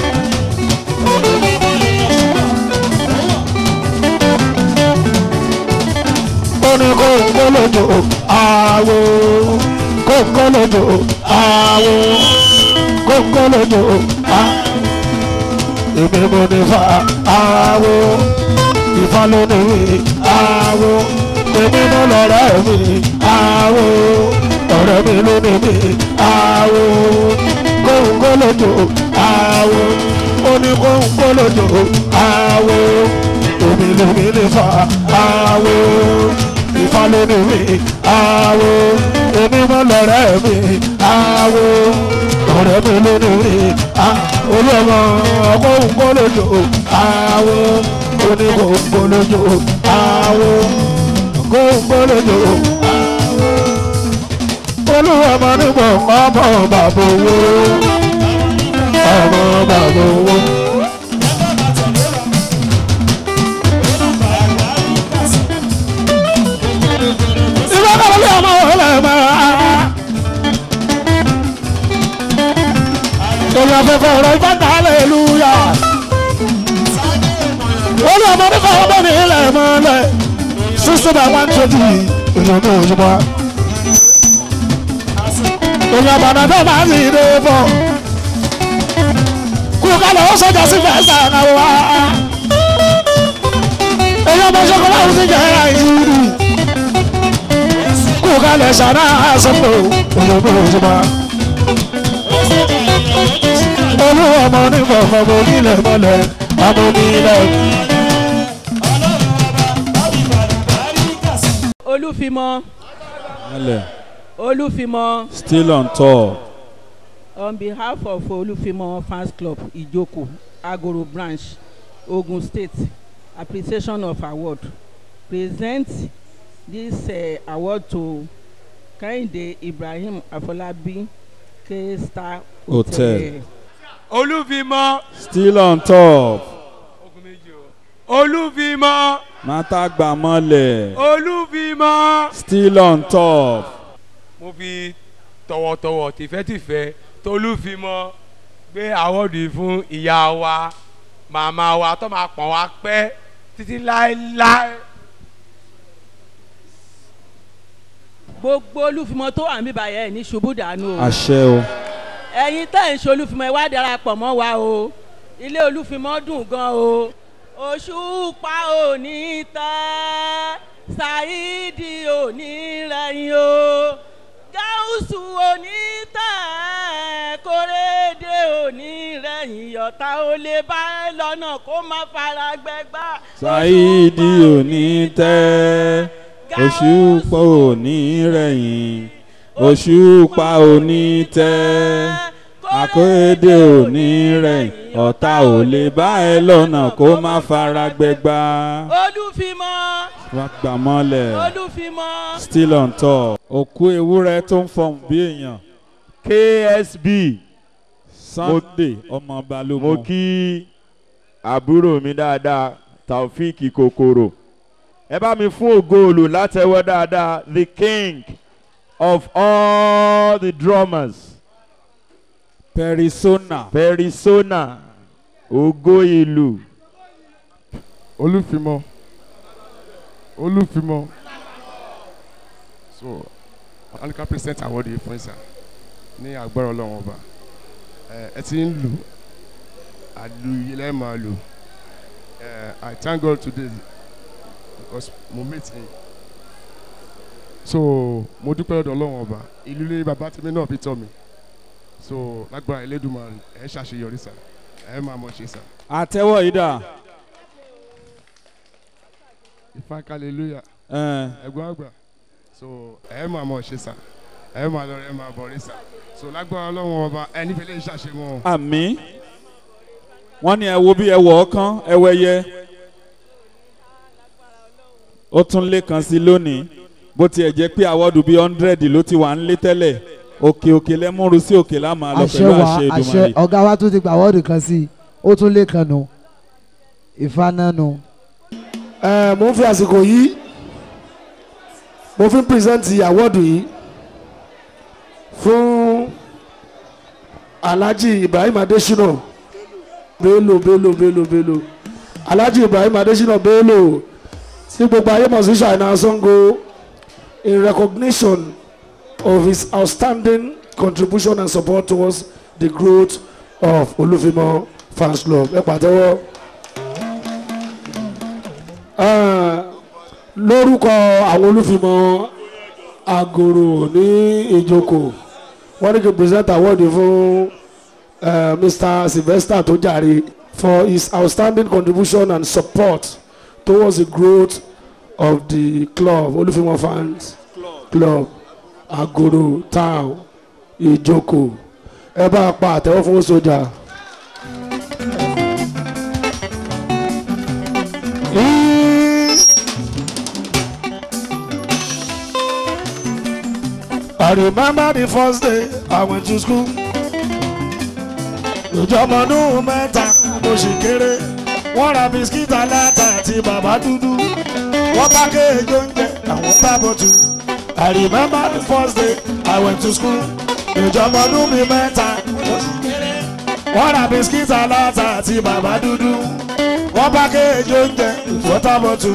ní kóńkólódò àwò kóńkólódò àwò kóńkólódò à èmi mo ní fa àwò ìfà lónìí àwò èmi mo lọ́rẹ́ mi àwò ọ̀rẹ́ mi lónìí mi àwò kóńkólódò àwò ó ní kóńkólódò àwò èmi lèmi ní fa àwò ìfà lónìí mi àwò èmi mọ lọ́rẹ́ mi àwò ọ̀rẹ́ mi lónìí mi olùọmọ ọkọ òǹkọlójó àwò oníkóńkólójó àwò kóńkólójó olùọmọ nígbà ọmọ bàbá owó ọmọ bàbá owó. ìfọkànlélẹ̀ ọmọ ọlọ́mọ. Torí afẹ́fẹ́ ọ̀rọ̀ ìfọ́tà aleluya. Olú ọmọ nípa ọmọ ní ilẹ̀ mọ́lẹ̀. Sísè bá wá ń tóbi èèyàn ní òṣùpá. Èèyàn àbànà tó máa ń lè bọ̀. Kú kálọ̀ ó sọjà sí fẹ́sà náà wá. Èèyàn ọmọ ṣọkọ láwùjọ jẹ́ àìsírí kú kalẹ̀ sàrà àṣọpọ̀ òyìnbó òṣùpá. olúwa ọmọ onífọ̀ ọmọ onílẹ̀ mọ́lẹ̀ ọmọ onílẹ̀. olúfimọ Mọ́lẹ̀. olúfimọ Still on tour. on behalf of olúfimọ fans club ìjókòó agoro branch ogun state appreciation of award present this uh, award to kehinde ibrahim afolabi k star Hotel. olúfimọ Still on top. olúfimọ Mátàgbà mọ́lẹ̀. olúfimọ. Still on top. mo fi tọwọ́tọwọ́ tìfẹ́tìfẹ́ tolúfimọ gbé àwọ́dù yìí fún ìyá wa màmá wa tó máa pọ̀n wá pẹ́ títí láéláé. gbogbo olúfimọ tó wà ń bíbá yẹn ní ṣubú dànù o Àṣẹ o. ẹ̀yin tẹ́ ń ṣe olúfimọ ẹ wá darapọ̀ mọ́ wa o ilé olúfimọ dùn gan o òṣùpá òní tẹ́ ṣáídì òní rẹ̀yìn o gáúsù òní tẹ́ kórèdè òní rẹ̀yìn ọ̀tá ó lè bá ẹ lọ́nà kó má fara gbẹgbá Ṣáídì òní tẹ́. Òṣùpá òní rẹ̀yìn. Òṣùpá òní tẹ́. Àkóédé òní rẹ̀yìn. Ọ̀tá ò lè bá ẹ lọ́nà kó má fara gbẹgbá. olúfimọ Wá gbà mọ́lẹ̀. olúfimọ. Still on top. Òkú ewúrẹ́ tó ń fọ̀n bí èèyàn. ksb Sunday ọmọ balógun. mo kí àbúrò mi dáadáa taofik kokoro ẹ bá mi fún ògoòlù látẹwọ́ dáadáa the king of all the drummers perisona perisona ògo ìlú olúfimọ olúfimọ so alika present award yìí fún ìsà ní agbára ọlọ́run ọba ẹ ẹ ti ń lù àlù yìí lẹ́ẹ̀ máa lù ẹ i thank god today because mo meet him so mo dúpẹ́ lọ́dọ̀ ọlọ́run ọba ìlú ilé bàbá tèmi náà fi tọ́ mi so lágbára elédùnmarè ẹ ṣàṣeyọrí sà ẹ máa mọ̀ ṣe sà. àtẹwọ́ yìí dà. ifá hallelujah Ẹ. ẹ̀gbọ́n àgbà so ẹ máa mọ̀ ṣe sà ẹ máa lọ ẹ máa bọ̀ rí sà so lágbára ọlọ́run ọba ẹni fẹ́lẹ́ ń ṣàṣemọ́ àmì wọ́n ní ẹ wo bí ẹ wọ̀ ọ́ kán ẹ wẹ̀yẹ ó tún lé kan sí lónìí bó tiẹ̀ jẹ́ pé àwọ̀dù bíi hundred ló ti wà ń lé tẹ́lẹ̀ òkè òkè lẹ́múru sí òkè lámà lọ àṣẹ pẹ̀lú wa àṣẹ àṣẹ Èdùmàrè. ọ̀gá wa tún ti gbà wọ́ọ̀dù kan sí i ó tún lé kan nù ìfaná nù. ẹ mo ń fi àsìkò yìí mo fi ń pírẹsẹ̀ntì àwọ́ọ̀dù yìí fún alhaji ibrahim adesina bello bello bello bello alhaji ibrahim adesina bello tí gbogbo ayé mọ̀ sí ṣàìnà sango in recognition of his outstanding contribution and support towards the growth of olufimo fans club ẹ pàtẹ́wọ́. Ah, lórúkọ àwọn olùfimọ agoro ní ìjókòó wọ́n ní kí n present award fún eh, mr sylvester tó jàre for his outstanding contribution and support towards the growth of the club olùfimọ fans club agoro town ìjókòó ẹ bá a pa àtẹ́wọ́ fún sójà. I remember the first day I went to school. Ìjọmọdún mẹ́ta mo sì kéré. Wọ́n ra bisikíìtì aláta àti bàbá dúdú. Wọ́n bá kéèjì oúnjẹ àwọn tábọ̀ tù. I remember the first day I went to school. Ìjọmọdún mi mẹ́ta mo sì kéré. Wọ́n ra bisikíìtì aláta àti bàbá dúdú. Wọ́n bá kéèjì oúnjẹ àwọn tábọ̀ tù.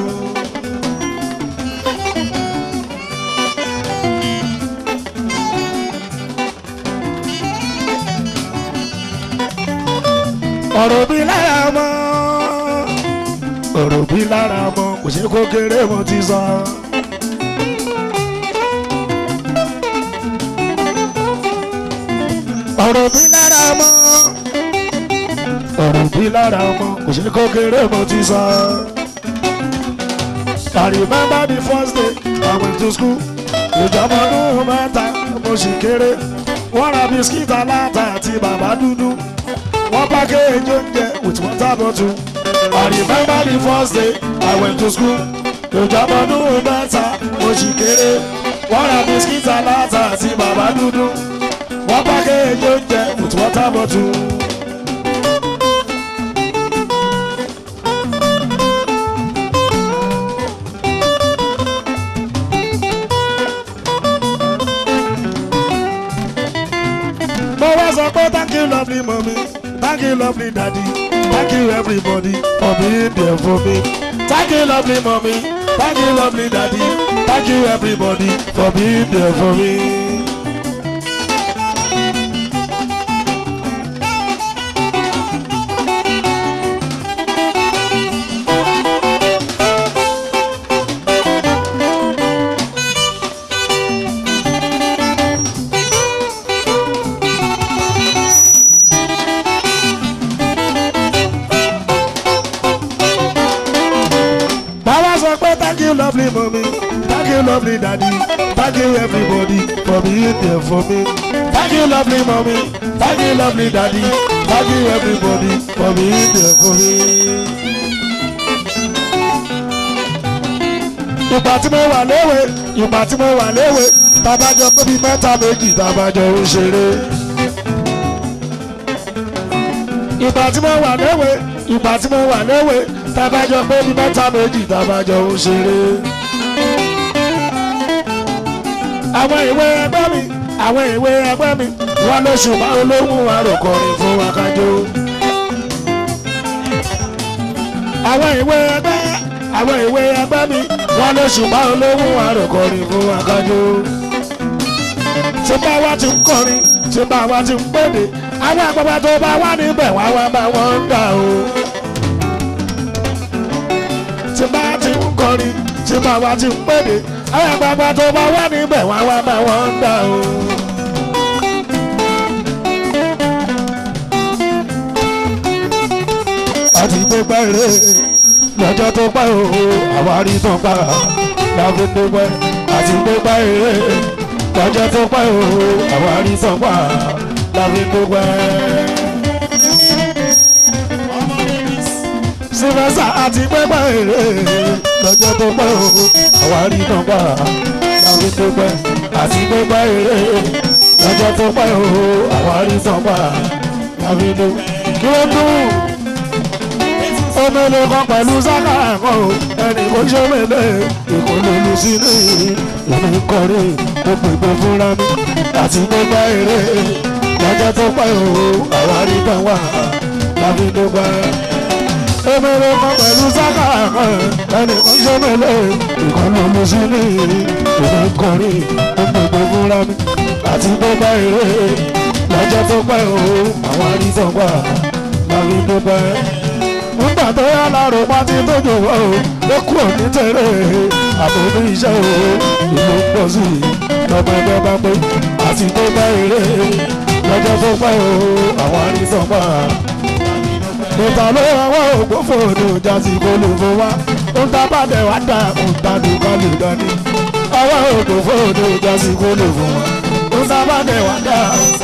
ọ̀rọ̀ bí lára mọ́ ọ̀rọ̀ bí lára mọ́ kò ṣe kó kéré mo ti sọ. ọ̀rọ̀ bí lára mọ́ ọ̀rọ̀ bí lára mọ́ kò ṣe kó kéré mo ti sọ. I remember the first day I went to school. ìjọba ọdún mẹ́ta mo sì kéré. wọ́n ra bisikíìtì aláta àti bàbá dúdú one package oúnjẹ with water bottle. I remember the first day I went to school. ìjọba ọdún mẹ́ta mo sì kéré. wọ́n ra bisikíìtì aláta àti bàbá dúdú. one package oúnjẹ with water bottle. mo wá sọ pé thank you lovely mommy thank you lovely daddy thank you everybody for being there for me thank you lovely mommy thank you lovely daddy thank you everybody for being there for me. Bàbá sọ pé thank you lovely mommy thank you lovely daddy thank you everybody for being there for me thank you lovely mommy thank you lovely daddy thank you everybody for being there for me. Ìgbà tí mo wà léwe ìgbà tí mo wà léwe tabajọ pé bíi mẹ́ta méjì tabajọ ń ṣeré. Ìgbà tí mo wà léwe ìgbà tí mo wà léwe tabajọ pé bíi mẹ́ta méjì tabajọ ń ṣeré. àwọn ìwé ẹgbẹ́ mi àwọn ìwé ẹgbẹ́ mi wọ́n ló ṣùgbọ́n olóhùn àròkọrin fún akájọ. àwọn ìwé ẹgbẹ́ àwọn ìwé ẹgbẹ́ mi wọ́n ló ṣùgbọ́n olóhùn àròkọrin fún akájọ. tí bá wá ti ń kọrin tí bá wá ti ń pèdè àwọn àgbàgbà tó bá wà níbẹ̀ wá wá bá wọn ń dà o. tí bá ti ń kọrin tí bá wá ti ń pèdè àwọn àgbàgbà tó bá wà níbẹ̀ wá wá bá wọn ń dà o. àti gbogbo èrè lọ́jọ́ tó pẹ́ o àwárí tó pa láfi gbogbo àti gbogbo èrè lọ́jọ́ tó pẹ́ o àwárí sọ́pà láfi dúpẹ́. sífẹ́sà àti pẹ́pẹ́ èrè lọ́jọ́ tó pẹ́ o àwárí sọ́pà láfi dúpẹ́ àti pẹ́pẹ́ èrè lọ́jọ́ tó pẹ́ o àwárí sọ́pà láfi dúpẹ́. kí ló dùn omele kan pẹ̀lú sáká ẹ̀kọ́ o ẹnì kò ṣe mele ìkọlù sí ní ìlú kọrí mo pèpè fúnra mi àti gbogbo èrè lọ́jọ́ tó pẹ́ o àwárí tán wà láfi dúpẹ́. omele kan pẹ̀lú sáká ẹ̀kọ́ ẹnì kò ṣe mele ìkọlù sí ní ìlú kọrí mo pèpè fúnra mi àti gbogbo èrè lọ́jọ́ tó pẹ́ o àwárí tán wà láfi dúpẹ́ nígbà tó yá lárò pátí tó jòwó o ló kú òní tèrè àbòmí iṣẹ́ o ìlú pọ̀ sí i lọ́mọ ẹgbẹ́ bá pé àti tó bá eré lọ́jọ́ tó pẹ́ o àwọn àrísọ̀pá. ìta ló wọ́n ògbó fòdò jásí kólófó wá ń ta bàdẹ̀ wá dá ń ta dùkọ́ lè dání. ọwọ́ ògbó fòdò jásí kólófó wá ń ta bàdẹ̀ wá dá.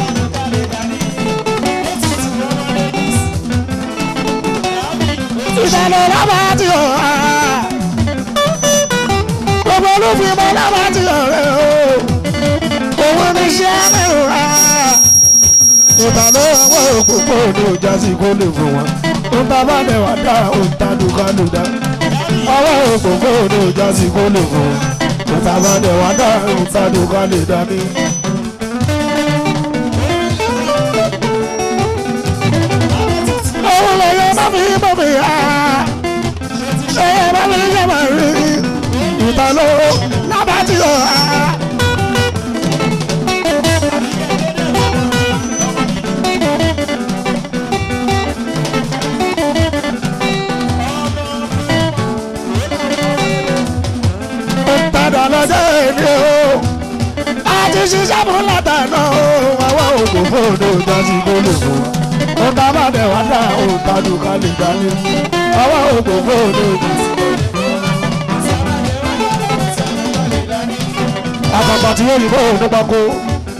ìdáná lábà tí ò ha gbogbo olúfin mọ lábà tí ò rẹ o òun ní iṣẹ́ mi ò ha ìdáná àwọn òpópó ní ọjà sí kó lè fún wọn ń ta bá dẹ̀ wá dá òun ta dùkọ́ lè dá àwọn òpópó ní ọjà sí kó lè fún wọn ń ta bá dẹ̀ wá dá òun ta dùkọ́ lè dá ní. òun lè yẹ bá mi bọ̀ mi ha ṣe é bá mi yẹ bá rí ìtàló lábàtì ọ̀ ha. padà lọ́jọ́ èdè o àti ṣiṣẹ́ fún látàná o àwọn òkú fóònù ìjọsìn gbólóhùn wa ó bá má bẹ̀ wá dá òǹtadù ká lè dání ọwọ́ ògbó fóònù òjì. àpapọ̀ tí yóò bó òun nípa kó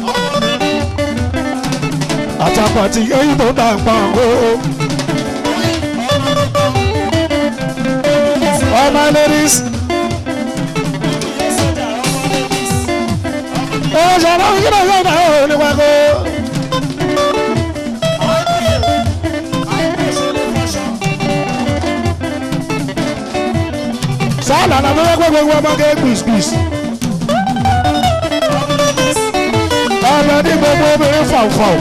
àtàpọ̀ tí yóò bó dà pa kó. all my ladies. ó ṣàlàyé kí ló yọ̀ náà ó nípa kó. sáàlà náà ló yẹ kó gbogbo ọmọge gbìsgbìs. ọmọ ní gbogbo obìnrin fàùfàù.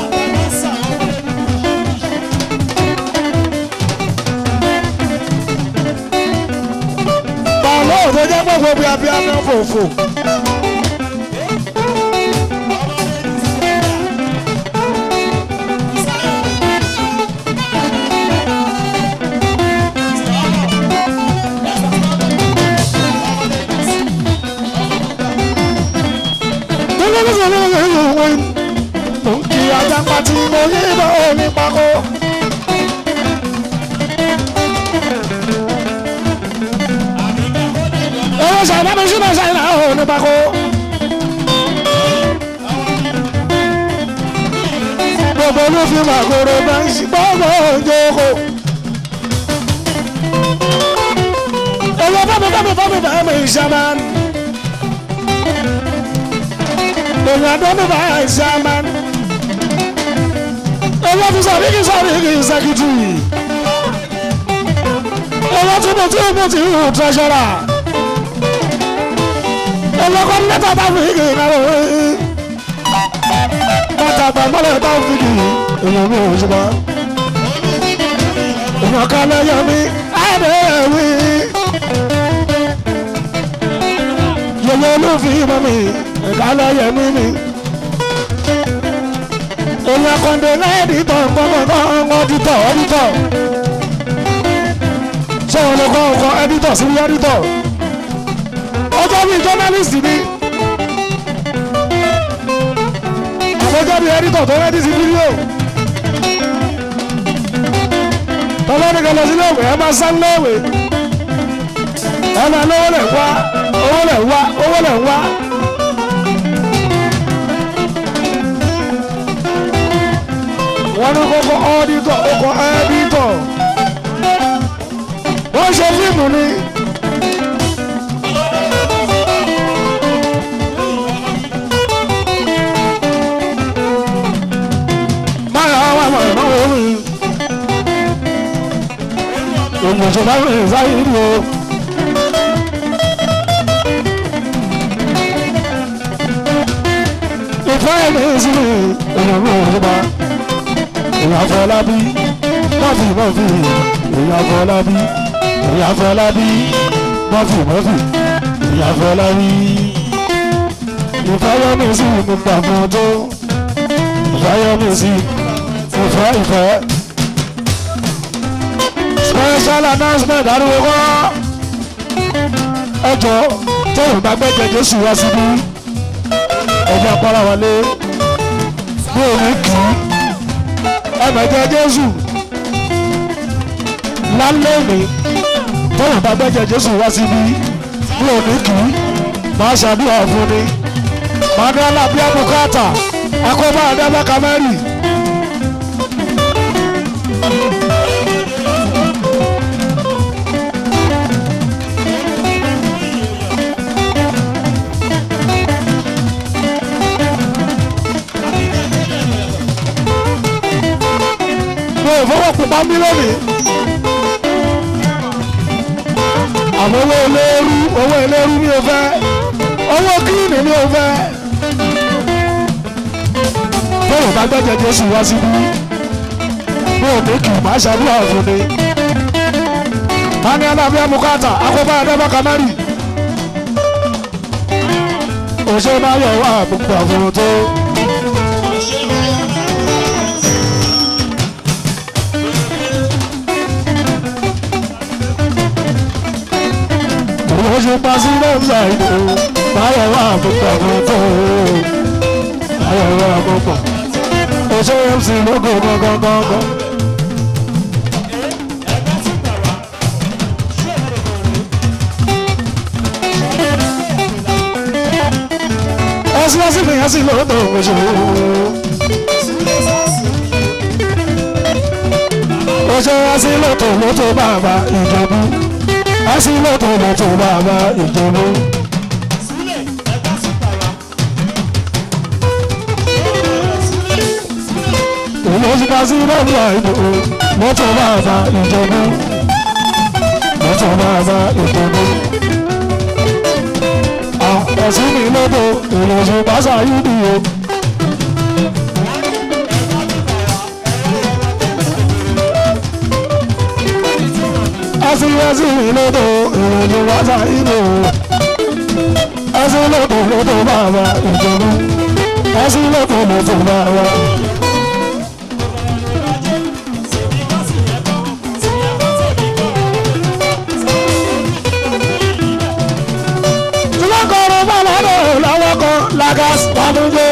bàálù òfin jẹ́ gbogbo bí abiyamọ fòfò. kí ajápa tí mo yí bọ́ ní pákó. owó ṣàìdá mi sínú ṣàìdá ò ní pákó. gbogbo ló fi màgòrò bá ń ṣí gbogbo òjòkó. owó bá mi bá mi bá mi bá mi ṣàmánì. èèyàn tó ní báyà ìṣàmán owó fi sọ bíkì sọ bíkì sẹkìtì owó tí mo tí mo ti hù tẹsọra owó kọ́ lẹ́tà tá fi kì í náà wọ́n bàtà àgbàgbọ́lẹ̀ tá fi kì í èèyàn mi ò ṣùgbọ́n èèyàn kan lẹ́yìn mi ẹ̀ẹ́dẹ̀ wí yẹyẹ olófin mọ́ mi ìkálẹ̀ yẹmí mi. èèyàn kọ́ndé náà ẹ̀dítọ̀ gbọ́ngàn ọ̀dítọ̀ ọ̀dítọ̀. ṣé wọn lè kọ́ ọkọ ẹ̀dítọ̀ sí ẹ̀dítọ̀? ọjọ́ bíi jọ́nálìsì ni. àbọ̀jọ́ bíi ẹ̀dítọ̀ tó rẹ́dí sí fídíò. tọ́lọ́nìkan lọ sílé ìwé ẹ máa sá léèwé. ẹ máa lówó lẹ̀ wá owó lẹ̀ wá owó lẹ̀ wá wọ́n ní kókó ọ́dítọ̀ kókó ẹ́dítọ̀ wọ́n ṣe fíìmù ni. máa wà mọ̀ náà wọ́n mi. òmùsùn bá mi sáyé rí o. ìfẹ́ mi sí mi èèyàn mi ò ní bá èèyàn fọlábí mọ́fì mọ́fì èèyàn fọlábí èèyàn fọlábí mọ́fì mọ́fì èèyàn fọlábí ìfẹ́yọ́mí sí mi gbà fún ọjọ́ ìfẹ́yọ́mí sí ìfẹ́ ìfẹ́ special announcement ariwo kọ́ ẹjọ́ tóun bá gbẹ́jẹ jésù wá síbí ẹjọ́ apára wọlé bí òun kì í ẹgbẹ̀jẹ̀ jésù lálẹ́ òní tóun bá gbẹ́jẹ̀ jésù wá síbí bí òun kì í máa ṣàdúrà fún ni máa ní alábíà bùkátà akọ́bá àdábà kamẹ́rì. mo ò fọwọ́ pupa mí lónìí. àwọn owó eléérú owó eléérú mi ò fẹ́ owó kíìnì mi ò fẹ́. bóyá bá gbẹ́jẹ̀ jésù wá síbí mo ò ní kì í má ṣàdúrà fún mi. mani alábí amukata akóbá adébá kamari. òṣèré máa yọ wá àbùkù àfọ̀rọ̀ tó. oṣù pàṣípò ṣàìdò báyọ̀ wà púpọ̀ kan tó báyọ̀ wà púpọ̀ oṣù mc lóko gangan gangan. ẹsìn ẹsìn fìyàn sí lóòótọ́ oṣù. oṣù ẹsìn lóòótọ́ lóòótọ́ bàbá ìjọba asílẹ̀tọ̀ lọ́tọ̀ bàbá ìjọba. Ìlọ́síta sí lọ́dọ̀ àìdò lọ́tọ̀ bàbá ìjọba. Lọ́tọ̀ bàbá ìjọba. Ẹ̀sìn mi lọ́dọ̀ ìlọ́sọ̀ pásá yìí nìyẹn. asíwájú ìlódò ìròyìn wájà ìlú asílẹ̀kù lódò bàbá ìjọba asílẹ̀kù lódò bàbá. lọ́kọ̀ọ́rọ̀ bàbá náà lọ́wọ́ kan lagas pàdúgbò.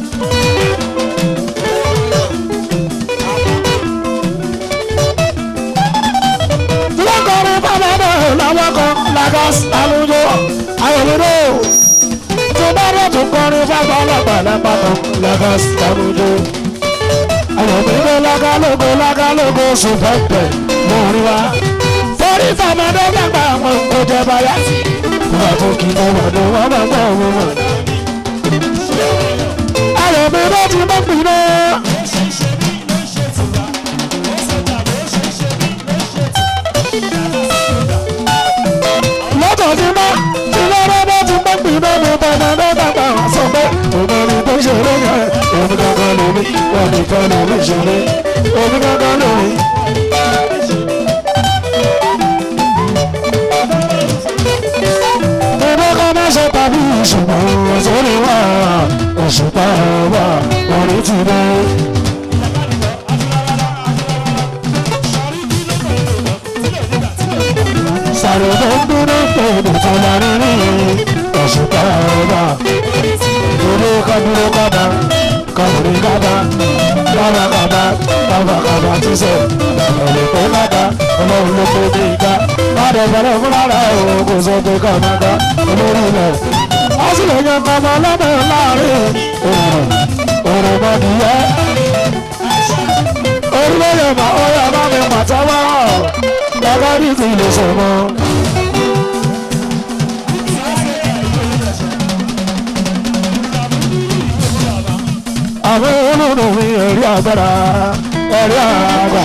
lọ́kọ̀ọ́rọ̀ bàbá náà lọ́wọ́ kan lagas pàdúgbò. ayọ̀lódò tó bá rẹ̀ tó kọrin fáwọn ọlọ́pàá lápapọ̀ lagas pàdúgbò. ayọ̀mídé lágálógó lágálógó sùn pẹ́pẹ́ lórí wa. torí fàmọ́dé gbàgbà àwọn kò jẹ́ báyà sí wọ́n tó kí ló wà ló wọ́n máa gbọ́ wọn wọ̀. ayọ̀ mi ló ti mọ́ pin náà. lọ́tọ̀ ti mọ́ tí lọ́rọ́ bá ti mọ́ pin náà mo bá náà náà dàgbà wá sọ pé òmìnirí tó ṣeré yẹn òmìnirí kankan lómi wọ́n nìkan lómi ṣeré òmìnirí kankan lómi. ṣe tàbí ìṣùgbọ́n sórí wa òṣùpá wa orí ti dé. sàrò tó ń dúró pé ìdòtò la rí rí òṣùpá wa orí kádúró kádà kàwé kádà kábà kádà kábà kádà tí sẹ ọ̀lẹ́ pé kádà ọlọ́run ló pé bí ká kádà bẹ̀rẹ̀ fúnra rẹ̀ o kò sọ pé kádà olórí rẹ̀ wọ́n sì lè yan kọ́mọ ọlọ́mọ láàrin òòrùn òòrùn mọ́dìyẹ. orílẹ̀-èdè máa ó yà bá mi pàtẹ́wọ́ gẹ́gẹ́ bí ti lè ṣe mọ́. àwọn olóòrùn mi ẹ̀rí agbára ẹ̀rí àgbà.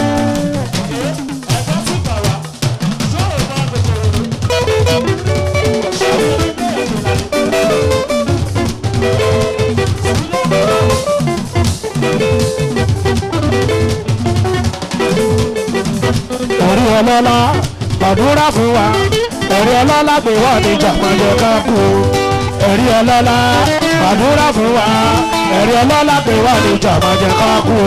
ẹ̀rí ọlọ́lá gbàdúrà fún wa ẹ̀rí ọlọ́lá pé wọ́n ní jàpọ̀jọ ká kú ẹ̀rí ọlọ́lá gbàdúrà fún wa ẹ̀rí ọlọ́lá pé wọ́n ní jàpọ̀jọ ká kú.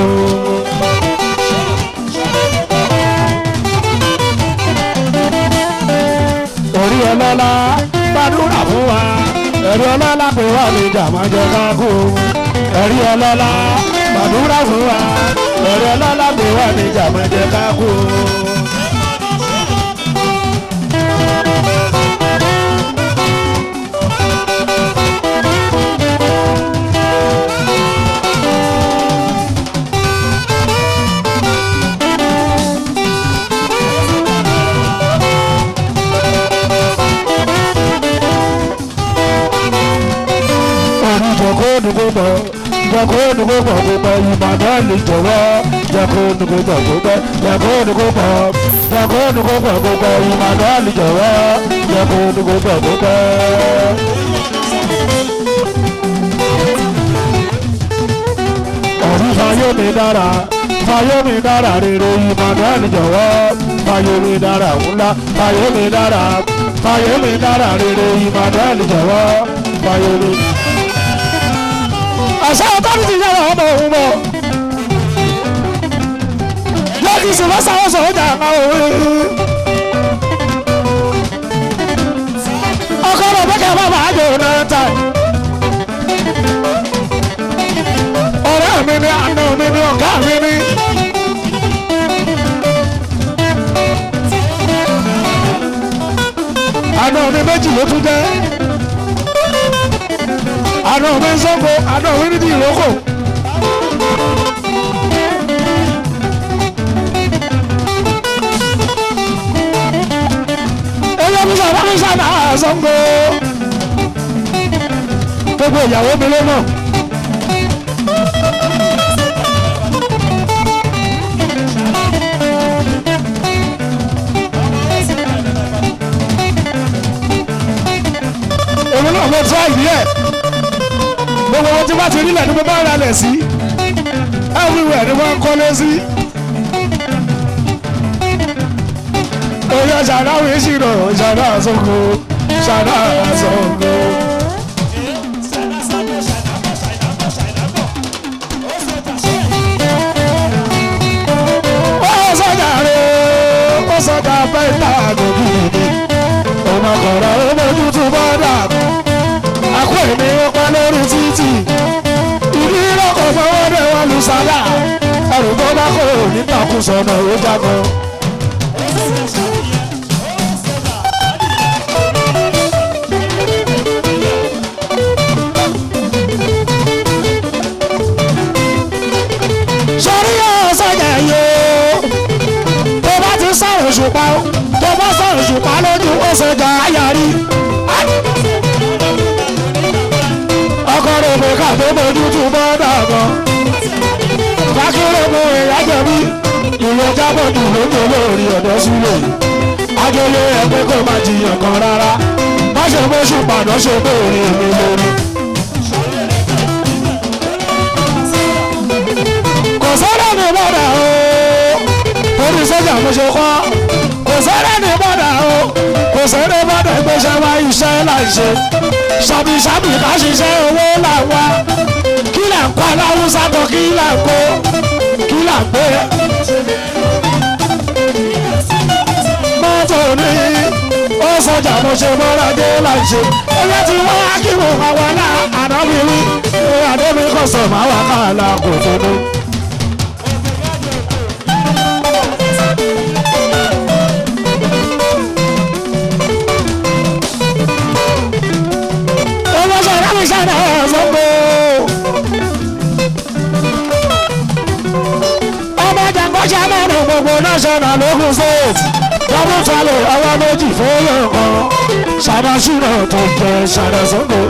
ẹ̀rí ọlọ́lá gbàdúrà fún wa ẹ̀rí ọlọ́lá pé wọ́n ní jàpọ̀jọ ká kú ẹ̀rí ọlọ́lá gbàdúrà fún wa ẹ̀rí ọlọ́lá pé wọ́n ní jàpọ̀jọ ká kú. orí jọ̀kọ́ dùgbò bọ̀ jọ̀kọ́ dùgbò bọ̀ gbogbo ìmọ̀nàlì jọ̀wọ́ jọ̀kọ́ dùgbò bọ̀ gbogbo jọ̀kọ́ dùgbò bọ̀ jọ̀kọ́ dùgbò bọ̀ gbogbo ìmọ̀nàlì jọ̀wọ́ jọ̀kọ́ dùgbò bọ̀ gbogbo. ọ̀rí fayé mi dára fayé mi dára rere ìmọ̀nàlì jọ̀wọ́ fayé mi dára ńlá fayé mi dára fayé mi dára rere ìmọ̀nàlì jọ̀wọ́ fayé mi àṣà ọ̀tọ́ni ti yára ọmọ òun mọ̀ lọ́dún sì lọ́sà ọ̀sán ọjà àwọn òwe. ọkọ rẹ̀ bẹ́kẹ̀ bá bàá jò náà ta. ọ̀rẹ́ mi ni àna mi ni ọ̀gá mi ni. àna mi méjì ló tún jẹ́ àná mi ń sọ́kò àná mi ní ti ìrókò. ẹyẹ mi sábà mi sábà sọ́kò. gbogbo ìyàwó mi ló mọ̀. èmi náà mo try díẹ̀ gbogbo wọn tí bá ti rí lẹ̀ ní mo bá ra lẹ̀ sí everywhere ni wọ́n ń kọ́lé sí. oyè ṣàdá wí ṣìnà ṣàdá sọ́kò ṣàdá sọ́kò. ó sọjà rẹ̀ ó sọjà bẹ́ẹ̀ta àgọ́bí mi ọmọkùnrin ó mójú tó bọ́ dàgbọ́ àkó èmi ó pa lórí títì ìdí lọkọ̀ fọwọ́ dé wọn lu sálà ẹrù tó bá kó nítakùn sọ̀nà ó jágọ̀. sọ́rí yóò sọ̀jà yóò tó bá ti sọ̀rọ̀ ṣùpá tó bá sọ̀rọ̀ ṣùpá lójú ó sọ̀jà ayárí. ọkọ rẹ̀ pé ká tó mojú tó bọ́ dàgbọ́. fákìrì mú ìyá jẹ̀bi ìlú jábọ̀dù lóko lórí ọ̀dọ́ sílẹ̀. ajọlé ẹgbẹ́ kò má jiyàn kan rárá. má ṣe mọ́ṣù pàdán ṣe bóore mi lórí. kò sọ́dọ̀ ní bọ́dà o torí sọ́jà mo ṣe kọ́ kò sọ́dọ̀ ní bọ́dà o kò sọ́dọ̀ bọ́dà gbéṣẹ́ wá iṣẹ́ láì ṣe ṣàbíṣàbí ká ṣiṣẹ́ owó là ń wá kí là ń kọ́ aláwùsá kan kí là ń kó kí là ń gbé. mọ́tò ní ó sọjà mo ṣe mọ́ra dé láì ṣe ẹgbẹ́ tí wọ́n á kí mo máa wà náà ànábìrì àdébí kọ̀sọ̀ máa wà káàlà kò tó ní. owó sọ̀rọ̀ mi sọ̀rọ̀ ọ̀sọ́gbó. ọmọ gọ́vọ̀nà lógún state double tally ọwọ́ méjì fóyè kan ṣàdásùnà tó jẹ ṣàdásùnà.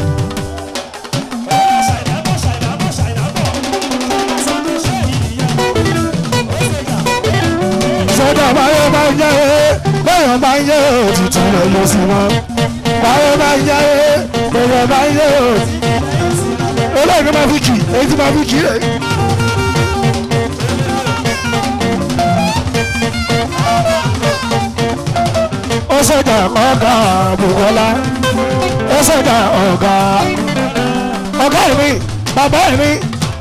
sọ́jà báyọ̀ bá ń jẹ́ bẹ́ẹ̀ bá ń jẹ́ òtítù rẹ̀ yóò sí wọn. báyọ̀ bá ń jẹ́ bẹ́ẹ̀ bá ń jẹ́ òtítù. olóògbé máa fi kì èyí tí máa fi kì rẹ̀. ó sọ́jà ọ̀gá Bùkọ́lá ó sọ́jà ọ̀gá ọ̀gá mi bàbá mi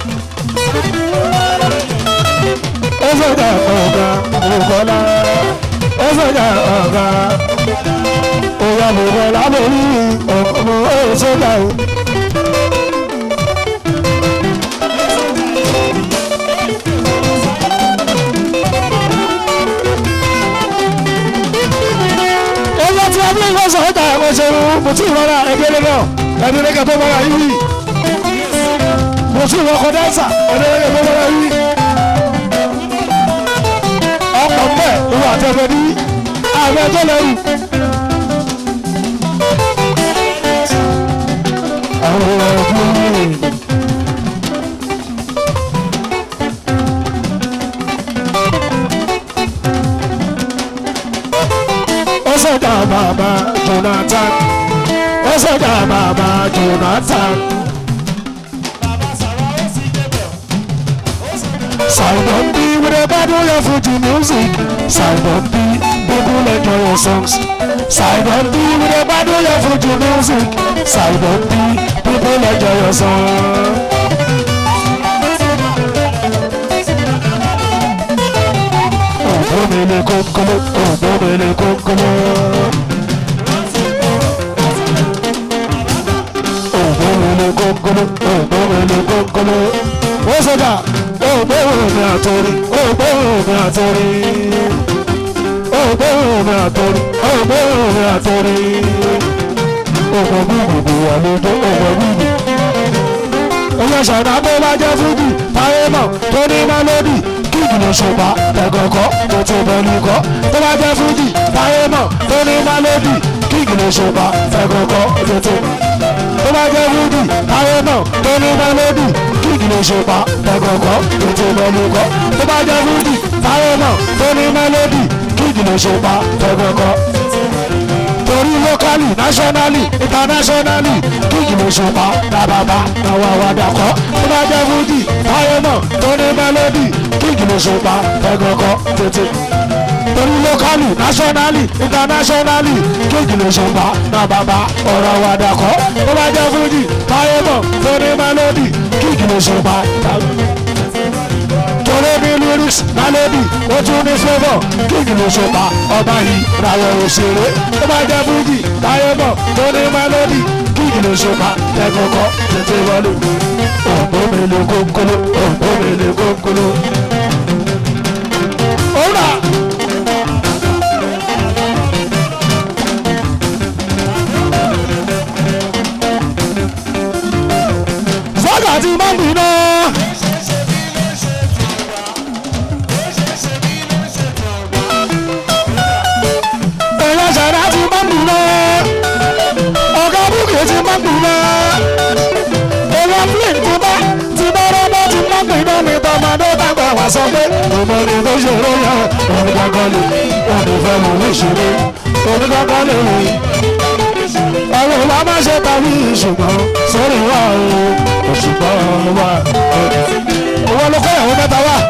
ó sọ́jà ọ̀gá Bùkọ́lá ó sọ́jà ọ̀gá òyà Bùkọ́lá mo rí ọmọ ó sọ́jà o. ẹgbẹ́ tí a bí wọ́n sọ ọ́ta ẹ̀kọ́ ṣe mú mo tún ìrora ẹgbẹ́rẹ́ náà ẹ̀dínlẹ́gẹ̀ tó bọ́ra yìí mo tún ìrọ̀kọ̀ dáńsà ẹ̀dínlẹ́gẹ̀ tó bọ́ra yìí ọkọ̀ mbẹ́ ìwọ àtẹ̀fẹ́ ní àbẹ̀ tó lẹ́rù. àwọn ọ̀gbìn ó sọ̀dà bàbá Jonathan ó sọ̀dà bàbá Jonathan. Simon B with a battle your Fuji music. Simon B, people enjoy your songs. Simon B with a battle your Fuji music. Simon B, people enjoy your songs. Ògbómele kókóló, ògbómele kókóló. Ògbómele kókóló, ògbómele kókóló. Ó sọ́jà, ògbóhùn mi àtòrí, ògbóhùn mi àtòrí. Ògbóhùn mi àtòrí, ògbóhùn mi àtòrí. Ògbó gbùgbùgbù wà lójó, ògbó gbùgbù. Oyè ṣàdá bó bá jẹ́ fújì, táyé mọ̀ tó ní mélòdì kíkìlì ṣùgbọ́n ẹ̀gọ̀gọ́ tó ti bẹ̀rù kọ́ tó bá jẹ́ fújì táyé mọ̀ tó ní mélòdì kíkìlì ṣùgbọ́n ẹ̀gọ̀gọ́ tó ti tó bá jẹ́ fújì táyé mọ̀ tó ní mélòdì kíkìlì ṣùgbọ́n ẹ̀gọ̀gọ́ tó ti bẹ̀rù kọ́ tó bá jẹ́ fújì táyé mọ̀ tó ní mélòdì kíkìlì ṣùgbọ́n ẹ̀gọ̀gọ́ torí lókàlì náṣọ́nálì ìtànáṣọ́nálì kíkìlì ṣùgbọ́n làbàbà àwọn àwàdàkọ́ tó bá jẹ́ fújì táyé mọ̀ tó ní mélòdì kíkìlì ṣùgbọ́n ẹ̀gọ̀gọ́ tètè torí lókàlì náṣọ́nálì ìtànáṣọ́nálì kíkìlì ṣùgbọ́n làbàbà ọ̀rọ̀ àwàdàkọ́ tó bá jẹ́ fújì táyé mọ̀ tó ní mélòdì kíkìlì ṣùgbọ́n torí ní lyrics nálẹ́bì ó tún ní flavour kíkì ló ṣọpa ọba yìí ràwọ̀ òṣèré ó bá jẹ́ fújì táyé bọ̀ tó ní mélòdì kíkì ló ṣọpa ẹ̀kọ́kọ́ tètè wọlé òǹdó mele kónkóló òǹdó mele kónkóló. òwúrà. sọ́jà ti máa ń bì náà. èèyàn ṣẹ̀dá ti máa ń bì náà. ọ̀gá búkì ti máa ń bì náà. èèyàn flint ti bá ti bá rọ́bà ti máa ń bì náà ní tọmọdé tàgbà wá sọ pé ọmọ ní tó ṣòro yẹ òní kankan lè òní fẹ́ mọ̀ ní ìṣòro òní kankan lè rìn. ọ̀rọ̀ wa máa ṣe tàbí ṣùgbọ́n sórí wa o òṣùgbọ́n wa. owó ló kọ́ ìyàwó mẹ́ta wá.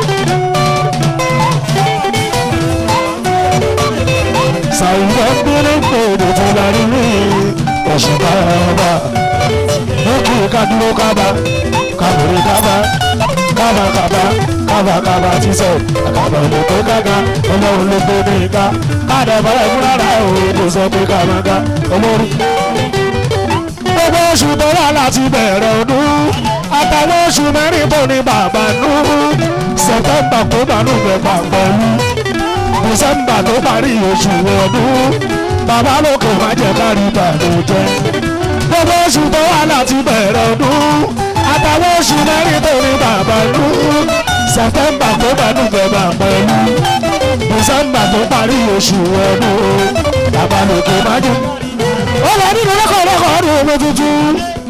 sàyìnbó bínú pèdè tó lárí rí òṣùgbọ́n wa. ó kì í ká dúró kábà kábòrè kábà kábà kábà kábà kábà ti sọ àkàbà lè tó kága ọlọ́run ló gbé ní ìka káàdà báyà fúnra rà ó kò sọ pé kábà ká olórí gbogbo oṣù tó wà láti bẹ̀rẹ̀ ọdún àtàwọn oṣù mẹ́rin tó ní bàbá nù sẹ̀tẹ̀mbà tó bá nù mẹ́fà pẹ̀lú dísẹ́mbà tó parí oṣù ọdún bàbá lókè má jẹ́ kárí bàlújẹ́ gbogbo oṣù tó wà láti bẹ̀rẹ̀ ọdún àtàwọn oṣù mẹ́rin tó ní bàbá nù sẹ̀tẹ̀mbà tó bá nùfẹ̀bà pẹ̀lú dísẹ́mbà tó parí oṣù ọdún o bàbá lòkè májú. ó lọ nínú lọ́kọ̀ọ́lọ́kọ̀ ọdún omi tuntun.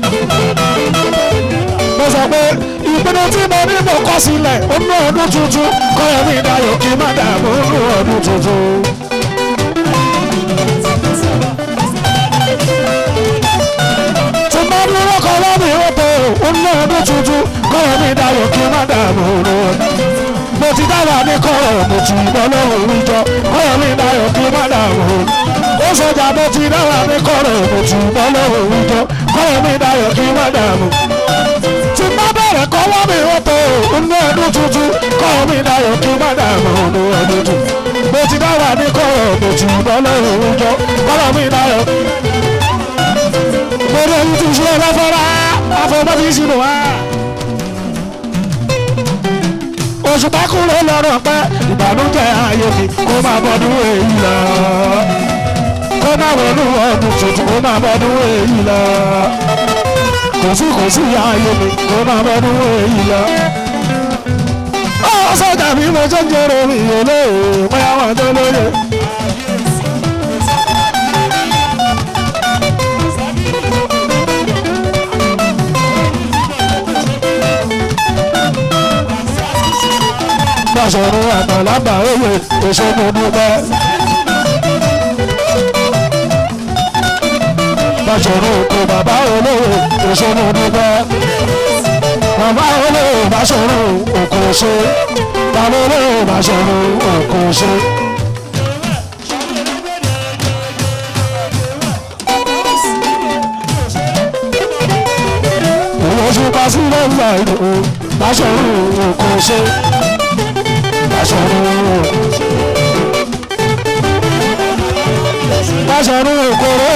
mo sọ pé ìpinnu tí mo ní mo kọ́ sílẹ̀ ó ná ọdún tuntun kọ́yọ̀ mi dayọ̀ kí n má dààmú nínú ọdún tuntun. tí mo ní lọ́kọ̀ọ́lọ́ mi ó tó ó ná ọdún tuntun kọ́yọ̀ mi dayọ̀ kí n má dààmú nínú ọdún mo ti dára ní kọ́rọ̀ mo ti bọ́ lọ́wọ́ ìjọ kọ́rọ̀ mi dayọ̀ kí n má dààmú ó sọjà mo ti dára ní kọ́rọ̀ mo ti bọ́ lọ́wọ́ ìjọ kọ́rọ̀ mi dayọ̀ kí n má dààmú tí má bẹ̀rẹ̀ kọ́wọ́ mi ó tó inú ọdún tuntun kọ́rọ̀ mi dayọ̀ kí n má dààmú inú ọdún tuntun mo ti dára ní kọ́rọ̀ mo ti bọ́ lọ́wọ́ ìjọ kọ́rọ̀ mi dayọ̀ mo lè yí ti ṣe lọ́fọ́rá àfọwọ́bí sínú wa oṣù pákúrò lọ́rọ̀ pẹ́ ìbànújẹ́ ayé mi kó máa bọ́dún èyí lọ. kó máa wọnú ọdún tuntun kó máa bọ́dún èyí lọ. kò sí kò sí ayé mi kó máa bọ́dún èyí lọ. ó sọ́jà bí mo ṣe ń jẹ́rọ mi ò lè bóyá wọn tó lóye. Bàṣọ̀run àtàlábà òye èso mo dúpẹ́. Bàṣọ̀run òkú bàbá olówó èso mo dúpẹ́. Bàbá olówó Bàṣọ̀run òkú ṣe. Bàbá olówó Bàṣọ̀run òkú ṣe. Òwò ṣùpá sílẹ̀ ńlá ìlú Bàṣọ̀run òkú ṣe Báṣọ̀rún òkòrò.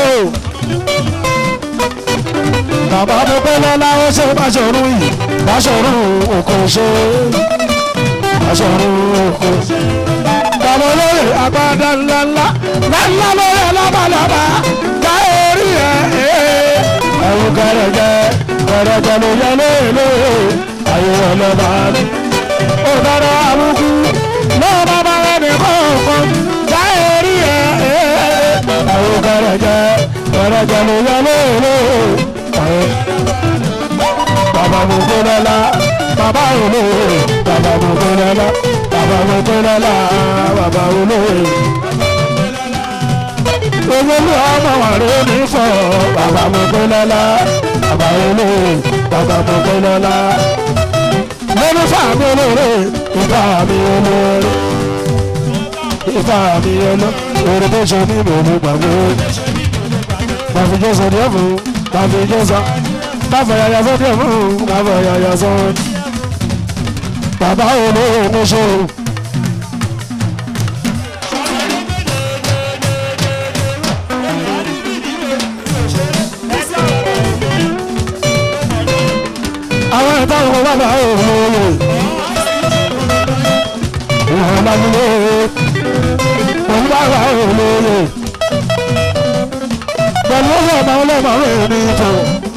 Bàbá mo pẹ́ lọ́lá ó ṣe Báṣọ̀rún yìí. Báṣọ̀rún òkò ṣe. Báṣọ̀rún òkò ṣe. Bàbá olóyè agbada ńláńlá. Ńláńlá lórí alábàlábà. Ká orí ẹ̀ ẹ̀. Ẹ̀rù gẹ̀rẹ̀gẹ̀ gẹ̀rẹ̀gẹ̀ ló yẹ lóye lóye. Ayé ọlọ́ba ni òdòdó àbùkù náà bàbá rẹ̀ ní kọ̀ọ̀kan já orí ẹ̀ ẹ̀ àwọn gẹ̀rẹ̀jẹ̀ gẹ̀rẹ̀jẹ̀ ló yẹ lóòrò bàbá mo gbé lọ́la bàbá olóore bàbá mo gbé lọ́la bàbá mo gbé lọ́la bàbá olóore. Owólú ọmọ wà lórí fọ́ bàbá mo gbé lọ́la bàbá olóore bàbá mo gbé lọ́la lórí fàmí olóore ìfà mi olóore ìfà mi olóore tó ṣe ní ìmọ̀lú gbàgbé bàfi jésù díẹ̀ fún bàfi jésù bàfi yàyà sọ díẹ̀ fún bàfi yàyà sọ bàbá olóore ní ṣe. àwọn ẹ̀ta ọkọ̀ bàbá olóore ìwọ̀n lábúlé pẹ̀lú bàbá olóore pẹ̀lú ọ̀sẹ̀ ọ̀bà ọlọ́mọ rẹ̀ ní ìtò.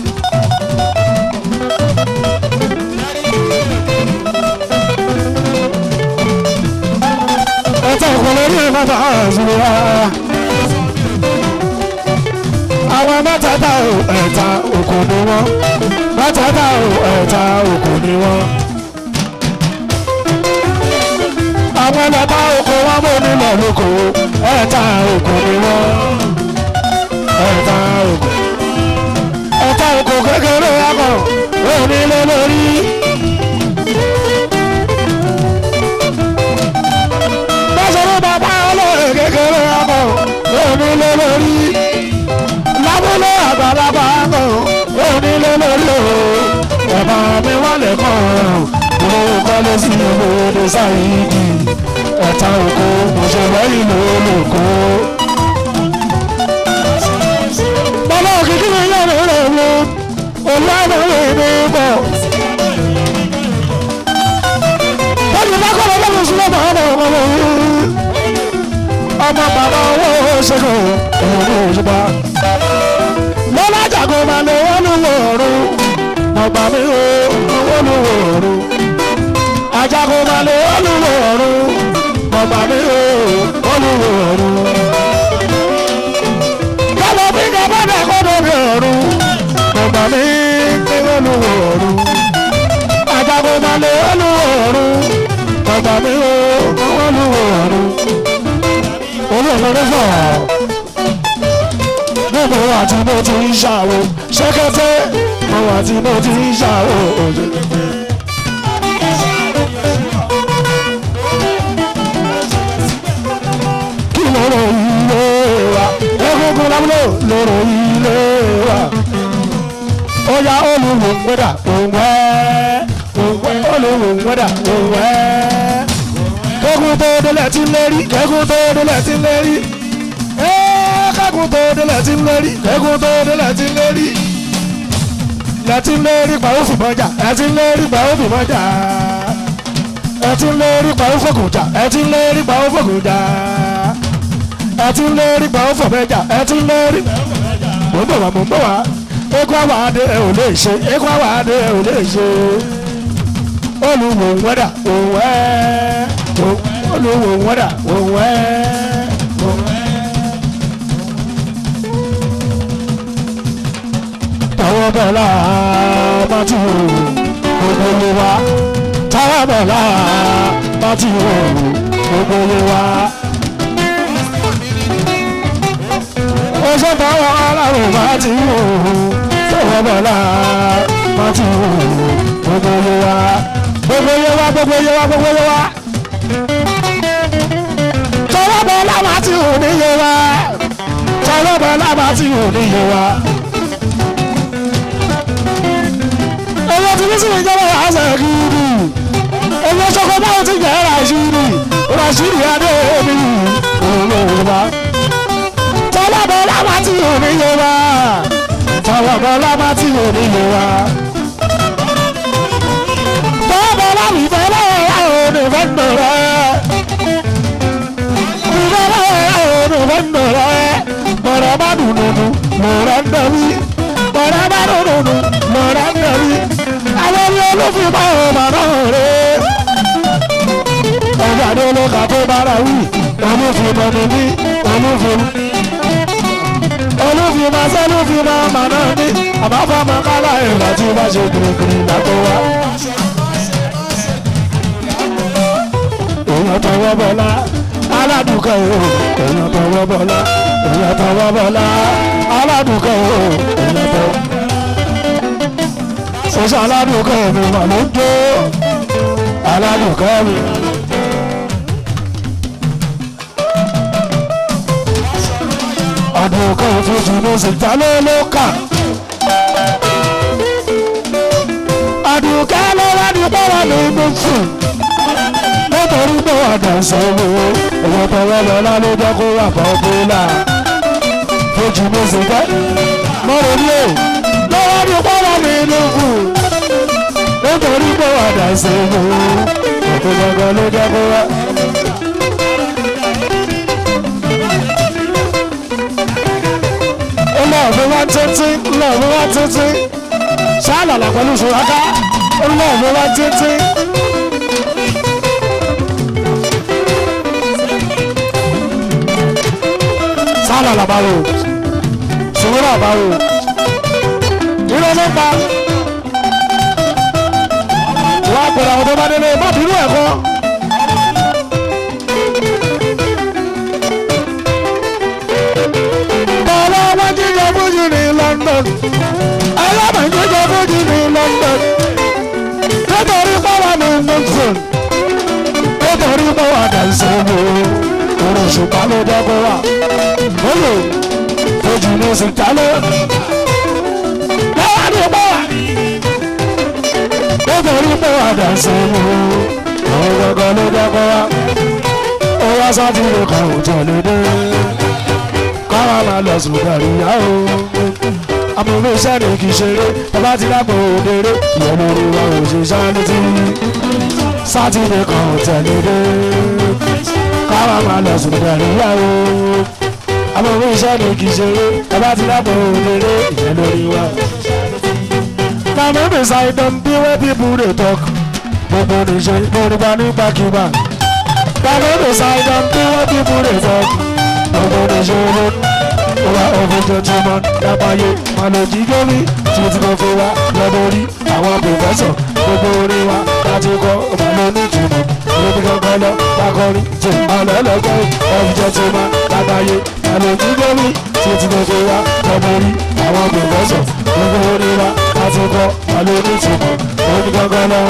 ẹ̀ta ọkọ̀ lórí bàbá àzùwà àwọn mẹ́tẹ̀ẹ̀ta ẹ̀ta òkú ni wọ́n mẹ́tẹ̀ẹ̀ta ẹ̀ta òkú ni wọ́n. àwọn ẹlẹ́ta òkú wọn mú nílẹ̀ lóko ẹ̀ta òkú ni wọ́n. ẹ̀ta òkú ẹ̀ta òkú kékeré akọ̀ onílé lórí. bọ́sọ̀rọ̀ bàbá olóyè kékeré akọ̀ onílé lórí. lábúlé àgbàlagbà akọ̀ onílé lórí o ẹ̀bà mi wálé kàn mo kọ́lé sí ìmọ̀ọ́dẹ sáyidi ẹ̀ta òkú mo ṣe lẹ́yìn lólùkọ́. bọ́lá òkìkí mi yẹ̀ mí rẹ̀ wo olùwàlú rẹ̀ mi bọ̀. bọ́lá bá kọ́ lọ́wọ́ mi sílẹ̀ bọ̀ ọmọ ọmọ mi. ọmọ bàbá owó ṣẹ́gun òun ní òṣùpá lọ́lá jàgò máa lè wọ́n ní wòrú ọgbà mi ò wọ́n ní wòrú ajagunmalè olúwo ọ̀run bàbá mi o olúwo ọ̀run. kọ́lọ́ bí gàbọ́dà kọ́dọ̀ mi ọ̀run bàbá mi ní olúwo ọ̀run. ajagunmalè olúwo ọ̀run bàbá mi o olúwo ọ̀run. olúwo sọ̀rọ̀ nínú àti mo ti ń ṣàwò ṣẹ́kẹ́tẹ́ mo àti mo ti ń ṣàwò òṣèlú. kí lọ́rọ̀ ilé wa egungun lábúlò lọ́rọ̀ ilé wa ó yá olùwò ń gbẹ́dà òǹwẹ́ òǹwẹ́ olùwò ń gbẹ́dà òǹwẹ́ kẹ́gun tó délẹ̀ tí ń lérí kẹ́gun tó délẹ̀ tí ń lérí kẹ́gun tó délẹ̀ tí ń lérí kẹ́gun tó délẹ̀ tí ń lérí lẹ́tí ń lérí pàrọ̀ fìmọ́jà ẹ̀tí ń lérí pàrọ̀ fìmọ́jà ẹtí ń lérí pa ó fòkùnjà ẹtí ń lérí pa ó fòkùnjà ẹtí ń lérí pa ó fòmẹjà ẹtí ń lérí. mò ń bọ̀ wá mò ń bọ̀ wá ekú àwọn adé ẹ ò lè ṣe ekú àwọn adé ẹ ò lè ṣe olùwò wẹ́dà òwẹ́ olùwò wẹ́dà òwẹ́. tọwọ́ bọ̀lá mọ́tò gbogbo wa tọwọ́ bọ̀lá mọ́tò gbogbo wa. oṣù tọwọ́ ọlọ́run bá ti wò tọwọ́ bọ̀lá mọ́tò gbogbo wa. gbogbo yẹ wa gbogbo yẹ wa gbogbo yẹ wa. tọwọ́ bọ̀lá mọ́tò níye wa tọwọ́ bọ̀lá mọ́tò níye wa. owó tí bísí ìjọba yà á sẹ̀ gidi owó sọ́kọ́ báwo ti jẹ́ rashidi rashidi adéèmí olóòwò tọ́lábọ̀ lábá tí ò ní yé wa tọ́lábọ̀ lábá tí ò ní yé wa tọ́lábọ̀ lábì fẹ́lẹ́ àwọn onífẹ́ ń dọ̀rẹ́ ìfẹ́lẹ́ àwọn onífẹ́ ń dọ̀rẹ́ mọ̀rọ̀ bá dùn dùn mọ̀rọ̀ ń dọ̀bí mọ̀rọ̀ bá dùn dùn mọ̀rọ̀ ń dọ̀bí àwọn ní olófin bá ọmọ náà rè é. ọjà ní olóka tó bára wí olófin mọ ní bí olófin. olófin máa sẹ́ olófin máa mà náà ní àbáfà máa kálá ìlà tí ó bá ṣe kìrìkìrì látọ̀ wá. èèyàn tọwọ́ bọ̀lá aládùúkọ̀ o èèyàn tọwọ́ bọ̀lá èèyàn tọwọ́ bọ̀lá aládùúkọ̀ o èèyàn tọwọ́ sọ́sọ́ aládùúkọ́ mi mà ló ń jó aládùúkọ́ mi. àdùúkọ́ tuntun ló sì já ló ló kà. àdùúkọ́ ló wá ní bọ́wọ́ ní inú fún. nítorí pé wà dànsẹ́ wo èèyàn tọwọ́ lọ́la ló jẹ́ kó wà pọ́pọ́lá. fojú ló sì jẹ́ mọ́rọ̀ ní o lọ́wọ́ ní bọ́wọ́ ní inú fún nítorí pé wà dà sí mú òkú gbọ̀ngàn ló jẹ́ kó wá. ó lọ òfin wá títí lọ òfin wá títí ṣáàlàlà pẹ̀lú ṣùwáká ó lọ òfin wá títí. ṣáàlàlà báwo ṣùwúrà báwo irọ́ ló pa wọ́n á pèrè àwọn tó bá délé má bínú ẹ̀kọ́. bàbá wọn jíjọ fújì ní London ẹlẹ́mọ̀ jíjọ fújì ní London nítorí pọ́wọ́ ní Nixon nítorí pọ́wọ́ dànsẹ́ wo òrùn ṣùgbọ́n ló dẹ́kọ̀ wá olè fújì ní sìkálẹ̀ lọ́wọ́ ní pọ́wọ́ nítorí pé wà dà sí i àwọn gbọ̀ngàn ló dẹ́kọ̀ wá ó wá sátìrì kan ò tẹ̀lé dé káwa máa lọ sùn kàríyá o amòfin iṣẹ́ ni kì í ṣeré bàbá ti dápò òdèrè ìyẹn lórí wa ò ṣe ṣáájú tí sátìrì kan ò tẹ̀lé dé káwa máa lọ sùn kàríyá o amòfin iṣẹ́ ni kì í ṣeré bàbá ti dápò òdèrè ìyẹn lórí wa. na me beside them be where people dey talk gbogbo nìṣe ìgbòrìgbà nígbàkigbà bàbá mi ṣàìdán tí wọ́n ti mú rè fọ́ gbogbo nìṣe owó wa ojoojúmọ́ lápáyé màlòjì gómi títí mo fi wá lọ́dọ̀ rí àwọn pòfẹ́sọ̀ gbogbo orin wa láti kọ́ ọmọlẹ́ oníjùmọ̀ lóbi kankan lọ lákọrin tó ọlọ́lọ́gbọ́ ojoojúmọ́ lápáyé màlòjì gómi títí mo fi wá lọ́dọ̀ rí àwọn pòfẹ́sọ̀ gbogbo orin wa láti kọ́ ọmọlẹ́ oníjùmọ̀ lóbi kankan lọ.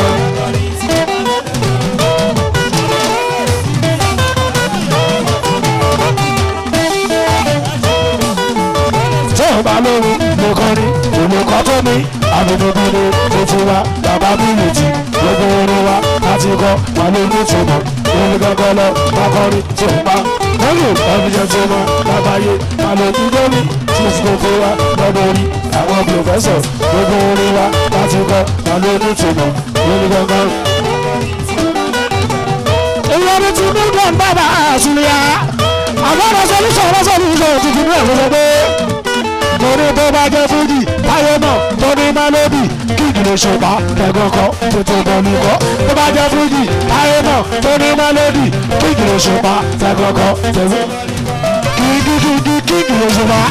tí ò bá lóhun mo kọrin olùkọ́ tó mi àbùdókòdó tó ti wá bàbá mi létí gbogbo orin wa láti kọ́ wà ló ní ìtumọ̀ lórí gángan lọ bá kọrin tí ò pa lórí ọ̀fíjẹ́ tó mọ́ lábáyé àlòkù gómi tí ó ti gbogbo wa lọ́dọ̀ orí àwọn pòfẹ́sọ̀ gbogbo orin wa láti kọ́ wà ló ní ìtumọ̀ lórí gángan. ìrọ̀lẹ́ tí mílíọ̀nù bàbá àṣùlẹ̀ yá àmọ́ ọ̀rọ̀ sọ́lúṣọ̀ ọ̀rọ̀ sọ́lúṣọ̀ tuntun ní ẹ̀fọ́ sọ pé torí tó bá jẹ́ fújì táyé náà tó ní mélòdì kíkì ló ṣùpá tẹ̀gọ́kọ́ tuntun bọ̀lú kọ́ tó bá jẹ́ fújì táyé náà tó ní mélòdì kíkì ló ṣùpá tẹ̀gọ́kọ́ tẹ̀gọ́ kíkì kíkì kíkì ló ṣùpá.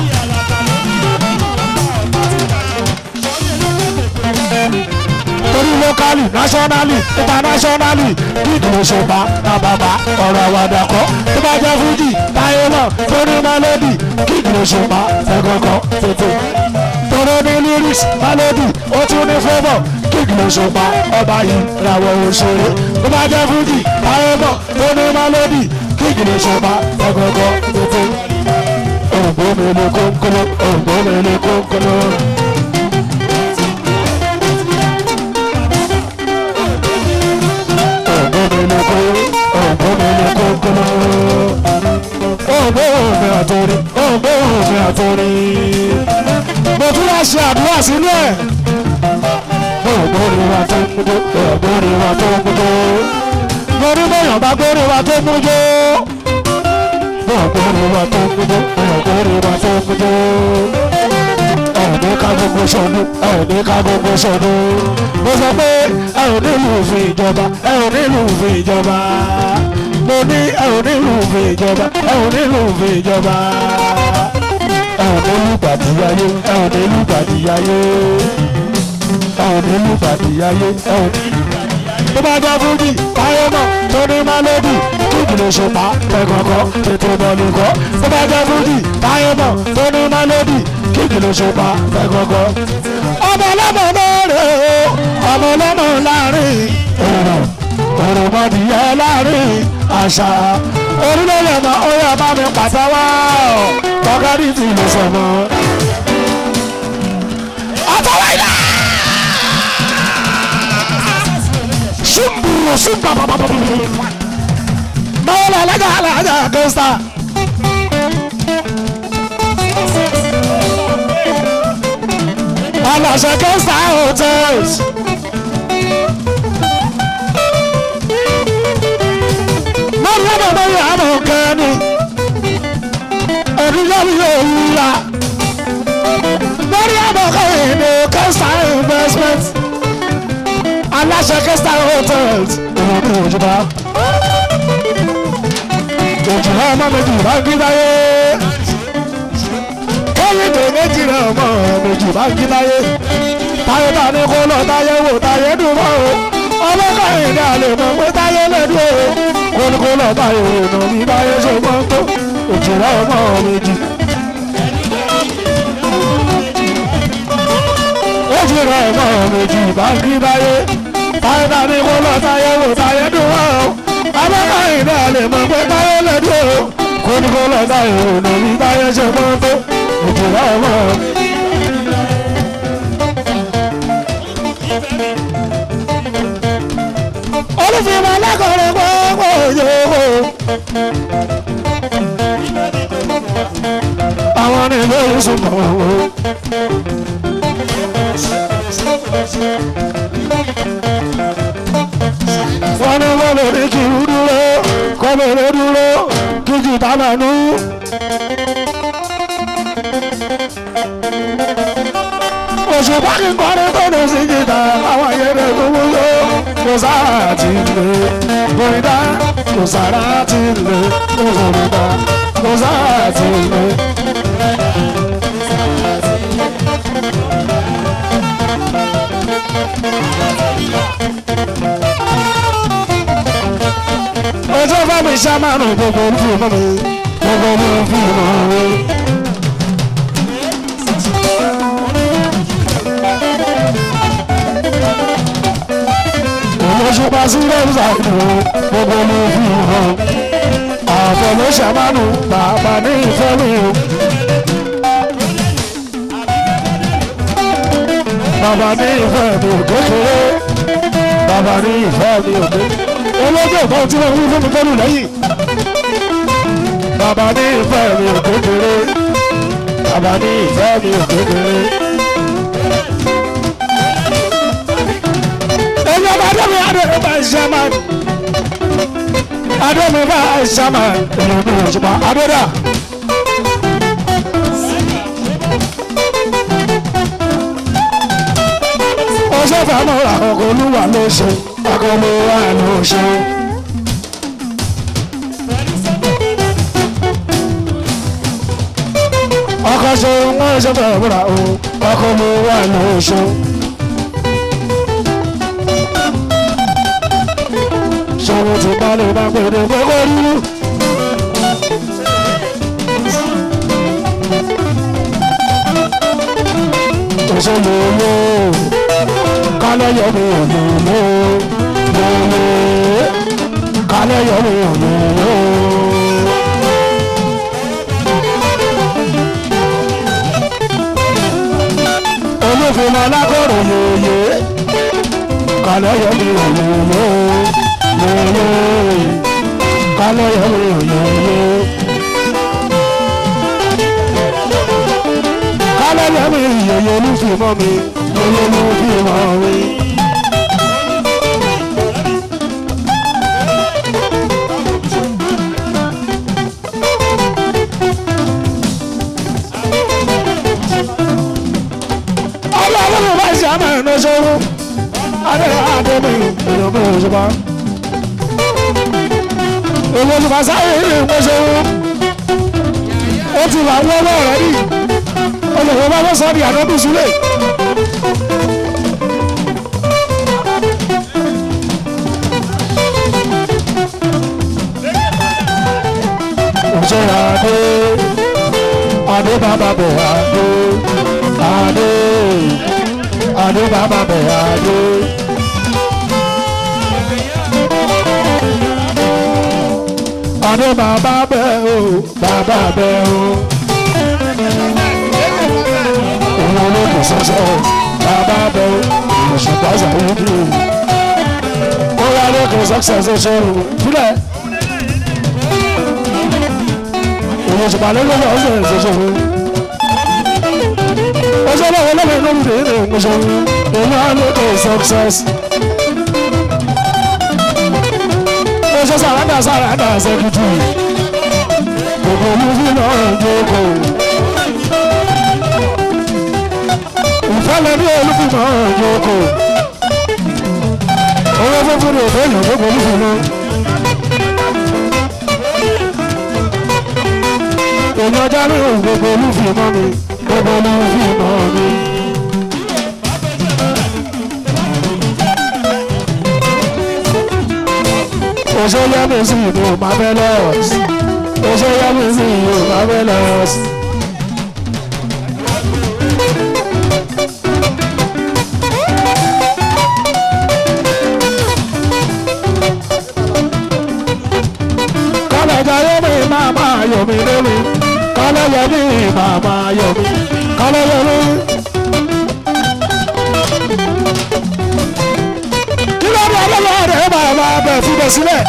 torí lókàlì náṣọ́nálì ìtànáṣọ́nálì kíkì ló ṣùpá náà bàbá ọ̀rọ̀ àwàdà kọ́ tó bá jẹ́ fújì táyé náà tó ní mélòdì kíkì ló ṣùpá tẹ̀gọ́kọ́ tuntun tọrọ ní lyrics melody ó tún ní favour kíkì ló ṣùpá ọba yìí làwọn òṣèré tó bá jẹ́ fújì táyé náà tó ní mélòdì kíkì ló ṣùpá tẹ̀gọ́kọ́ tuntun ògbómìnir kónkóló ògbómìnir kónkóló. ògbóhùnmi àtòrí ògbóhùnmi àtòrí mo tún wá ṣe àdúrà sínú ẹ̀ ògbóni wa tó ń mújó ògbóni wa tó ń mújó mo ní bóyá bá gbóni wa tó ń mújó ògbóni wa tó ń mújó ògbóni wa tó ń mújó ẹ̀ẹ́dẹ́ ká gbogbo sọ̀dún ẹ̀ẹ́dẹ́ ká gbogbo sọ̀dún mo sọ pé ẹ ò nílùú òfin ìjọba ẹ ò nílùú òfin ìjọba mo ní ẹ ò nílùú òfin ìjọba ẹ ò nílùú òfin ìjọba ẹ ò nílùú gbàdíyáyé ẹ ò nílùú gbàdíyáyé ẹ ò nílùú gbàdíyáyé ẹ ò nílùú tó bá jẹ́ fújì táyé náà tó ní mélòdì kíkì lè ṣùpá tẹ̀gọ̀gọ̀ tètè bọ̀lùkọ́ tó bá jẹ́ fújì táyé náà tó ní mélòdì kíkì lè ṣùpá tẹ̀gọ̀gọ̀. ọmọ ọlọ́mọ náà rè é ọmọ ọlọ́mọ láàrin èrò òròmọdìyẹ láàrin àṣà orílẹ̀-èdè náà ó yẹ bá mi pàtẹ́wọ́ tọ́kẹ́rì tí lè sọ̀mọ́. àtọwọ́ ilẹ̀. Shumbu, shumba, ba, ba, ba, ba, ba. Mawala, laga, laga, costa. Alasha Costa Hotels. Mọ̀rọ̀ bàbá yà á mọ̀ kẹ́ni. Orílẹ̀-èdè yóò wúra. Mọ̀rọ̀ bàbá kẹ́ni ní Costa Investment aláṣẹ kẹsà hotels ìwọ̀n ní òjúbá òjúbá ọmọ méjì bá ń gíláyé kẹ́yìndé méjì rẹ̀ ọmọ méjì bá ń gíláyé táyé bá ní kó lọ táyé wò táyé dùn mọ́ o ọlọ́kọ̀yìndé àlè mọ̀ pé táyé lẹ́dùn o kó ní kó lọ táyé wò nà bí táyé ṣe mọ́ tó òjúbá ọmọ méjì. méjì rẹ̀ ọmọ méjì bá ń gíláyé táyé bá ní kó lọ táyé wò táyé dùn mọ́ o ọlọ́kọ̀yìndé àlè mọ̀ pé táyé lẹ́dùn o kó ní kó lọ táyé wò nà bí táyé ṣe mọ́ tó òjúbá ọmọ méjì. olùfìmọ̀ lẹ́kọ̀ọ́rẹ́ gbogbo yòówó. àwọn ní ilé ìsúnmọ̀ owó. wọ́n ní wọ́n lè ní kí n dúró kọ́ lè lè dúró kí jìtá máa nú. òṣùpá kí n kọrin tó lè sí jìtá àwọn ayẹyẹ gbogbo yóò. kò sára ti lè bóyá kò sára ti lè bóyá kò sára ti lè. ọjọ́ bá mi ṣá máa nù gbogbo orí fún mi gbogbo orí fún mi. olóṣùpá sí lẹ́wùsà ìlú gbogbo orí fún mi. àfọlọ́ṣà máa nù bàbá ní ìfẹ́ mi o. bàbá ní ìfẹ́ mi ò kékeré bàbá ní ìfẹ́ mi ò kékeré olóògbé kan tí wọ́n wí fún mi kọ́lù lẹ́yìn. bàbá ní ìfẹ́ mi ò kékeré bàbá ní ìfẹ́ mi ò kékeré. ẹni ọba adémi adémi bá ṣe máa adémi bá ṣe máa èèyàn mi ò ṣùgbọ́n adéda. ọṣẹ fàmọ́ àkọ́kọ́ olúwa ló ṣe akọ́lé wa ló ṣe. ọkọ̀ ṣe wọ́n ṣe fẹ́ wúra o akọ́lé wa ló ṣe. ṣòwò tí balẹ̀ bá pèrè gbogbo rírú. òṣèlú owó kálẹ̀ yọ̀ mí ò ní mú lele kálẹ̀ yọ̀ mí ò ní mú. olófin alákọ̀rọ̀ yòòyè kálẹ̀ yọ̀ mí ò ní mú lele kálẹ̀ yọ̀ mí ò ní mú. kálẹ̀ yọ̀ mí yòòyè olófin mọ́ mi olófin mọ́ mi. ọlọ́run bá ṣe àmọ́ ẹ̀nà ṣòro adé adé mi èèyàn mi ò ṣùgbọ́n èwo ni bàṣà yìí ní ìwé ṣòro ó ti wà wọ́n lọ́wọ́ rẹ̀ rí olùkọ́ bá bọ́ sọ́ọ́ di àdóbi sílẹ̀. òṣèré adé adé bàbá bẹ̀ adé adé adé bàbá bẹ̀ adé. adé bàbá bẹ̀ o bàbá bẹ̀ o. òun olóògùn sọ́sọ́ bàbá bẹ̀ o òṣùpá sàwùdí. ó yá lókè sọ́kṣẹ̀ ṣoṣo fúlẹ̀. òun òṣùpá lókè sọ́kṣẹ̀ ṣoṣo ọjọ́ lọ́wọ́ lọ́wọ́ inú mi rèé rèé ńgbọ́sọ̀ èmi á lè kọ́ success. ọjọ́ sàràdà sàràdà sẹ́kìtì gbogbo olúfi náà jókòó. ìfẹ́lẹ́ ní olúfi náà jókòó. owó fúnfún ní òfé èèyàn gbogbo olúfi náà. èmi ọjà ní gbogbo olúfi mọ́ mi gbogbo olúfi mọ́ mi. Oṣó yá mi sí ìlú Marvelous. Oṣó yá mi sí ìlú Marvelous. Kọ́lẹ̀ jayé mi máa máa yọ̀ mí lórí. Kọ́lẹ̀ yẹ mí máa máa yọ̀ mí. Kọ́lẹ̀ yẹ mí. Kí ló dé ọlọ́wọ́ rẹ̀ máa máa bẹ̀ fún bẹ̀ sílẹ̀?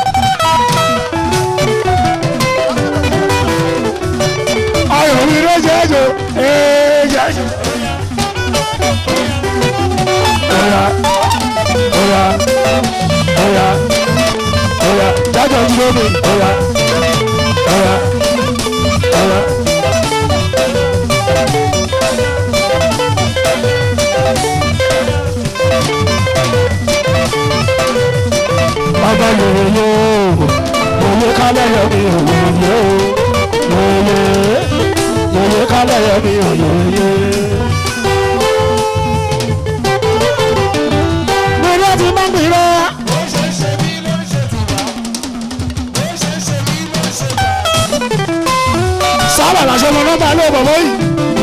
Ayọ̀ mi ló jẹ́ jò, ee jẹ́ jò. Oya, oya, oya, oya, jájọ́ dúró mi, oya, oya, oya. kálẹ̀ yọ mi òyòyè o yòyè yòyè kálẹ̀ yọ mi òyòyè. gbèrè ti máa ń gbèrè. sábà làṣẹ lọ nọ́mbà ilé bàbá yìí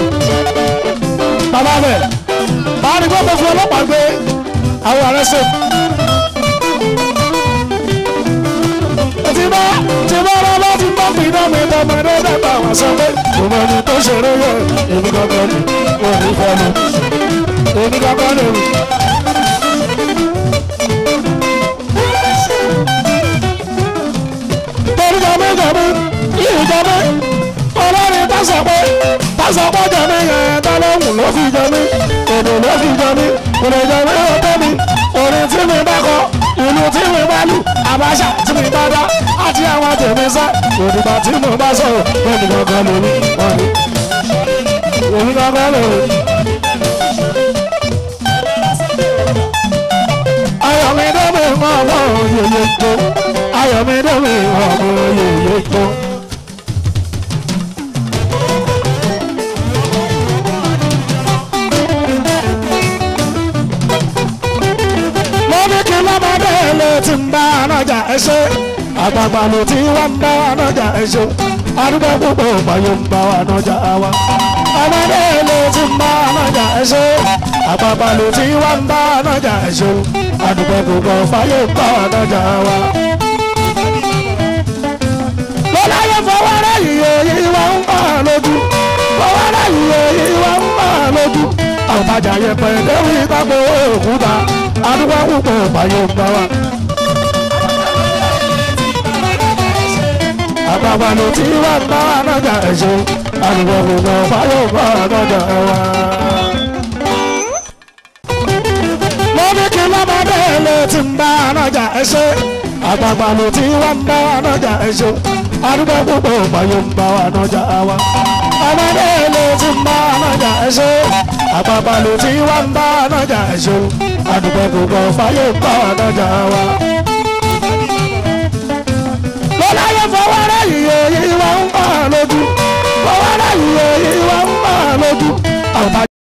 bàbá bẹ̀ bá a ní gbọ́dọ̀ fún ọlọ́pàá gbé àwọn ààrẹ sè. tí bá tí bá rọ bá ti gbọ́ pín náà mi tọmọdé dàgbà wá sọ pé òun ẹni tó ṣeré yẹ èmi kankan ni òun fẹ́ mi èmi kankan ni òun. torí jọmí jọmí yìí jọmí olórin tásọ̀ pé tásọ̀ pé jọmí yẹn tọ́lọ́hùn ló fi jọmí èdè ló fi jọmí òrè jọmí ó tẹ́mi orin tí mi bá kọ ìlú tí mi bá lù àbáṣà tí mi bá dá àti àwọn tèmi sá òdìgbà tí mo bá sọ̀rọ̀ lẹ́nu gangan lórí wọn ni òun gangan lórí. ayọ̀mídé mi ń wọ́n ọmọ yèyé tó ayọ̀mídé mi ń wọ́n ọmọ yèyé tó. lórí kí lọ́mọdé lè ti ń bá anájà ẹṣẹ́ àgbààgbà ló ti wá ń bá anájà ẹṣẹ́ arúgbó púpọ̀ báyọ̀ ń bá anájà wa. ọmọdé lè ti ń bá anájà ẹṣẹ́ àgbààgbà ló ti wá ń bá anájà ẹṣẹ́ àdúgbò púpọ̀ báyọ̀ ń bá anájà wa. lọ́láyé fọwọ́ rẹ̀ yìí èyí wá ń bá a lójú fọwọ́ rẹ̀ yìí èyí wá ń bá a lójú àwòbájà yẹpẹ lórí ìtàkùn òkúta àdúgbò púpọ̀ báyọ̀ ń bá wa. àgbàgbà ló ti wá ń bá anájà ẹ̀ṣọ́ àdúgbò púpọ̀ báyọ̀ ń bá anájà wa. lórí kí lọ́mọdé lè ti ń bá anájà ẹ̀ṣọ́ àgbàgbà ló ti wá ń bá anájà ẹ̀ṣọ́ àdúgbò púpọ̀ báyọ̀ ń bá anájà wa. ọmọdé lè ti ń bá anájà ẹ̀ṣọ́ àgbàgbà ló ti wá ń bá anájà ẹ̀ṣọ́ àdúgbò púpọ̀ báyọ̀ ń bá anájà wa lọ́láyé fọwọ́ rẹ̀ yìí èyí wá ń bá a lójú fọwọ́ rẹ̀ yìí èyí wá ń bá a lójú.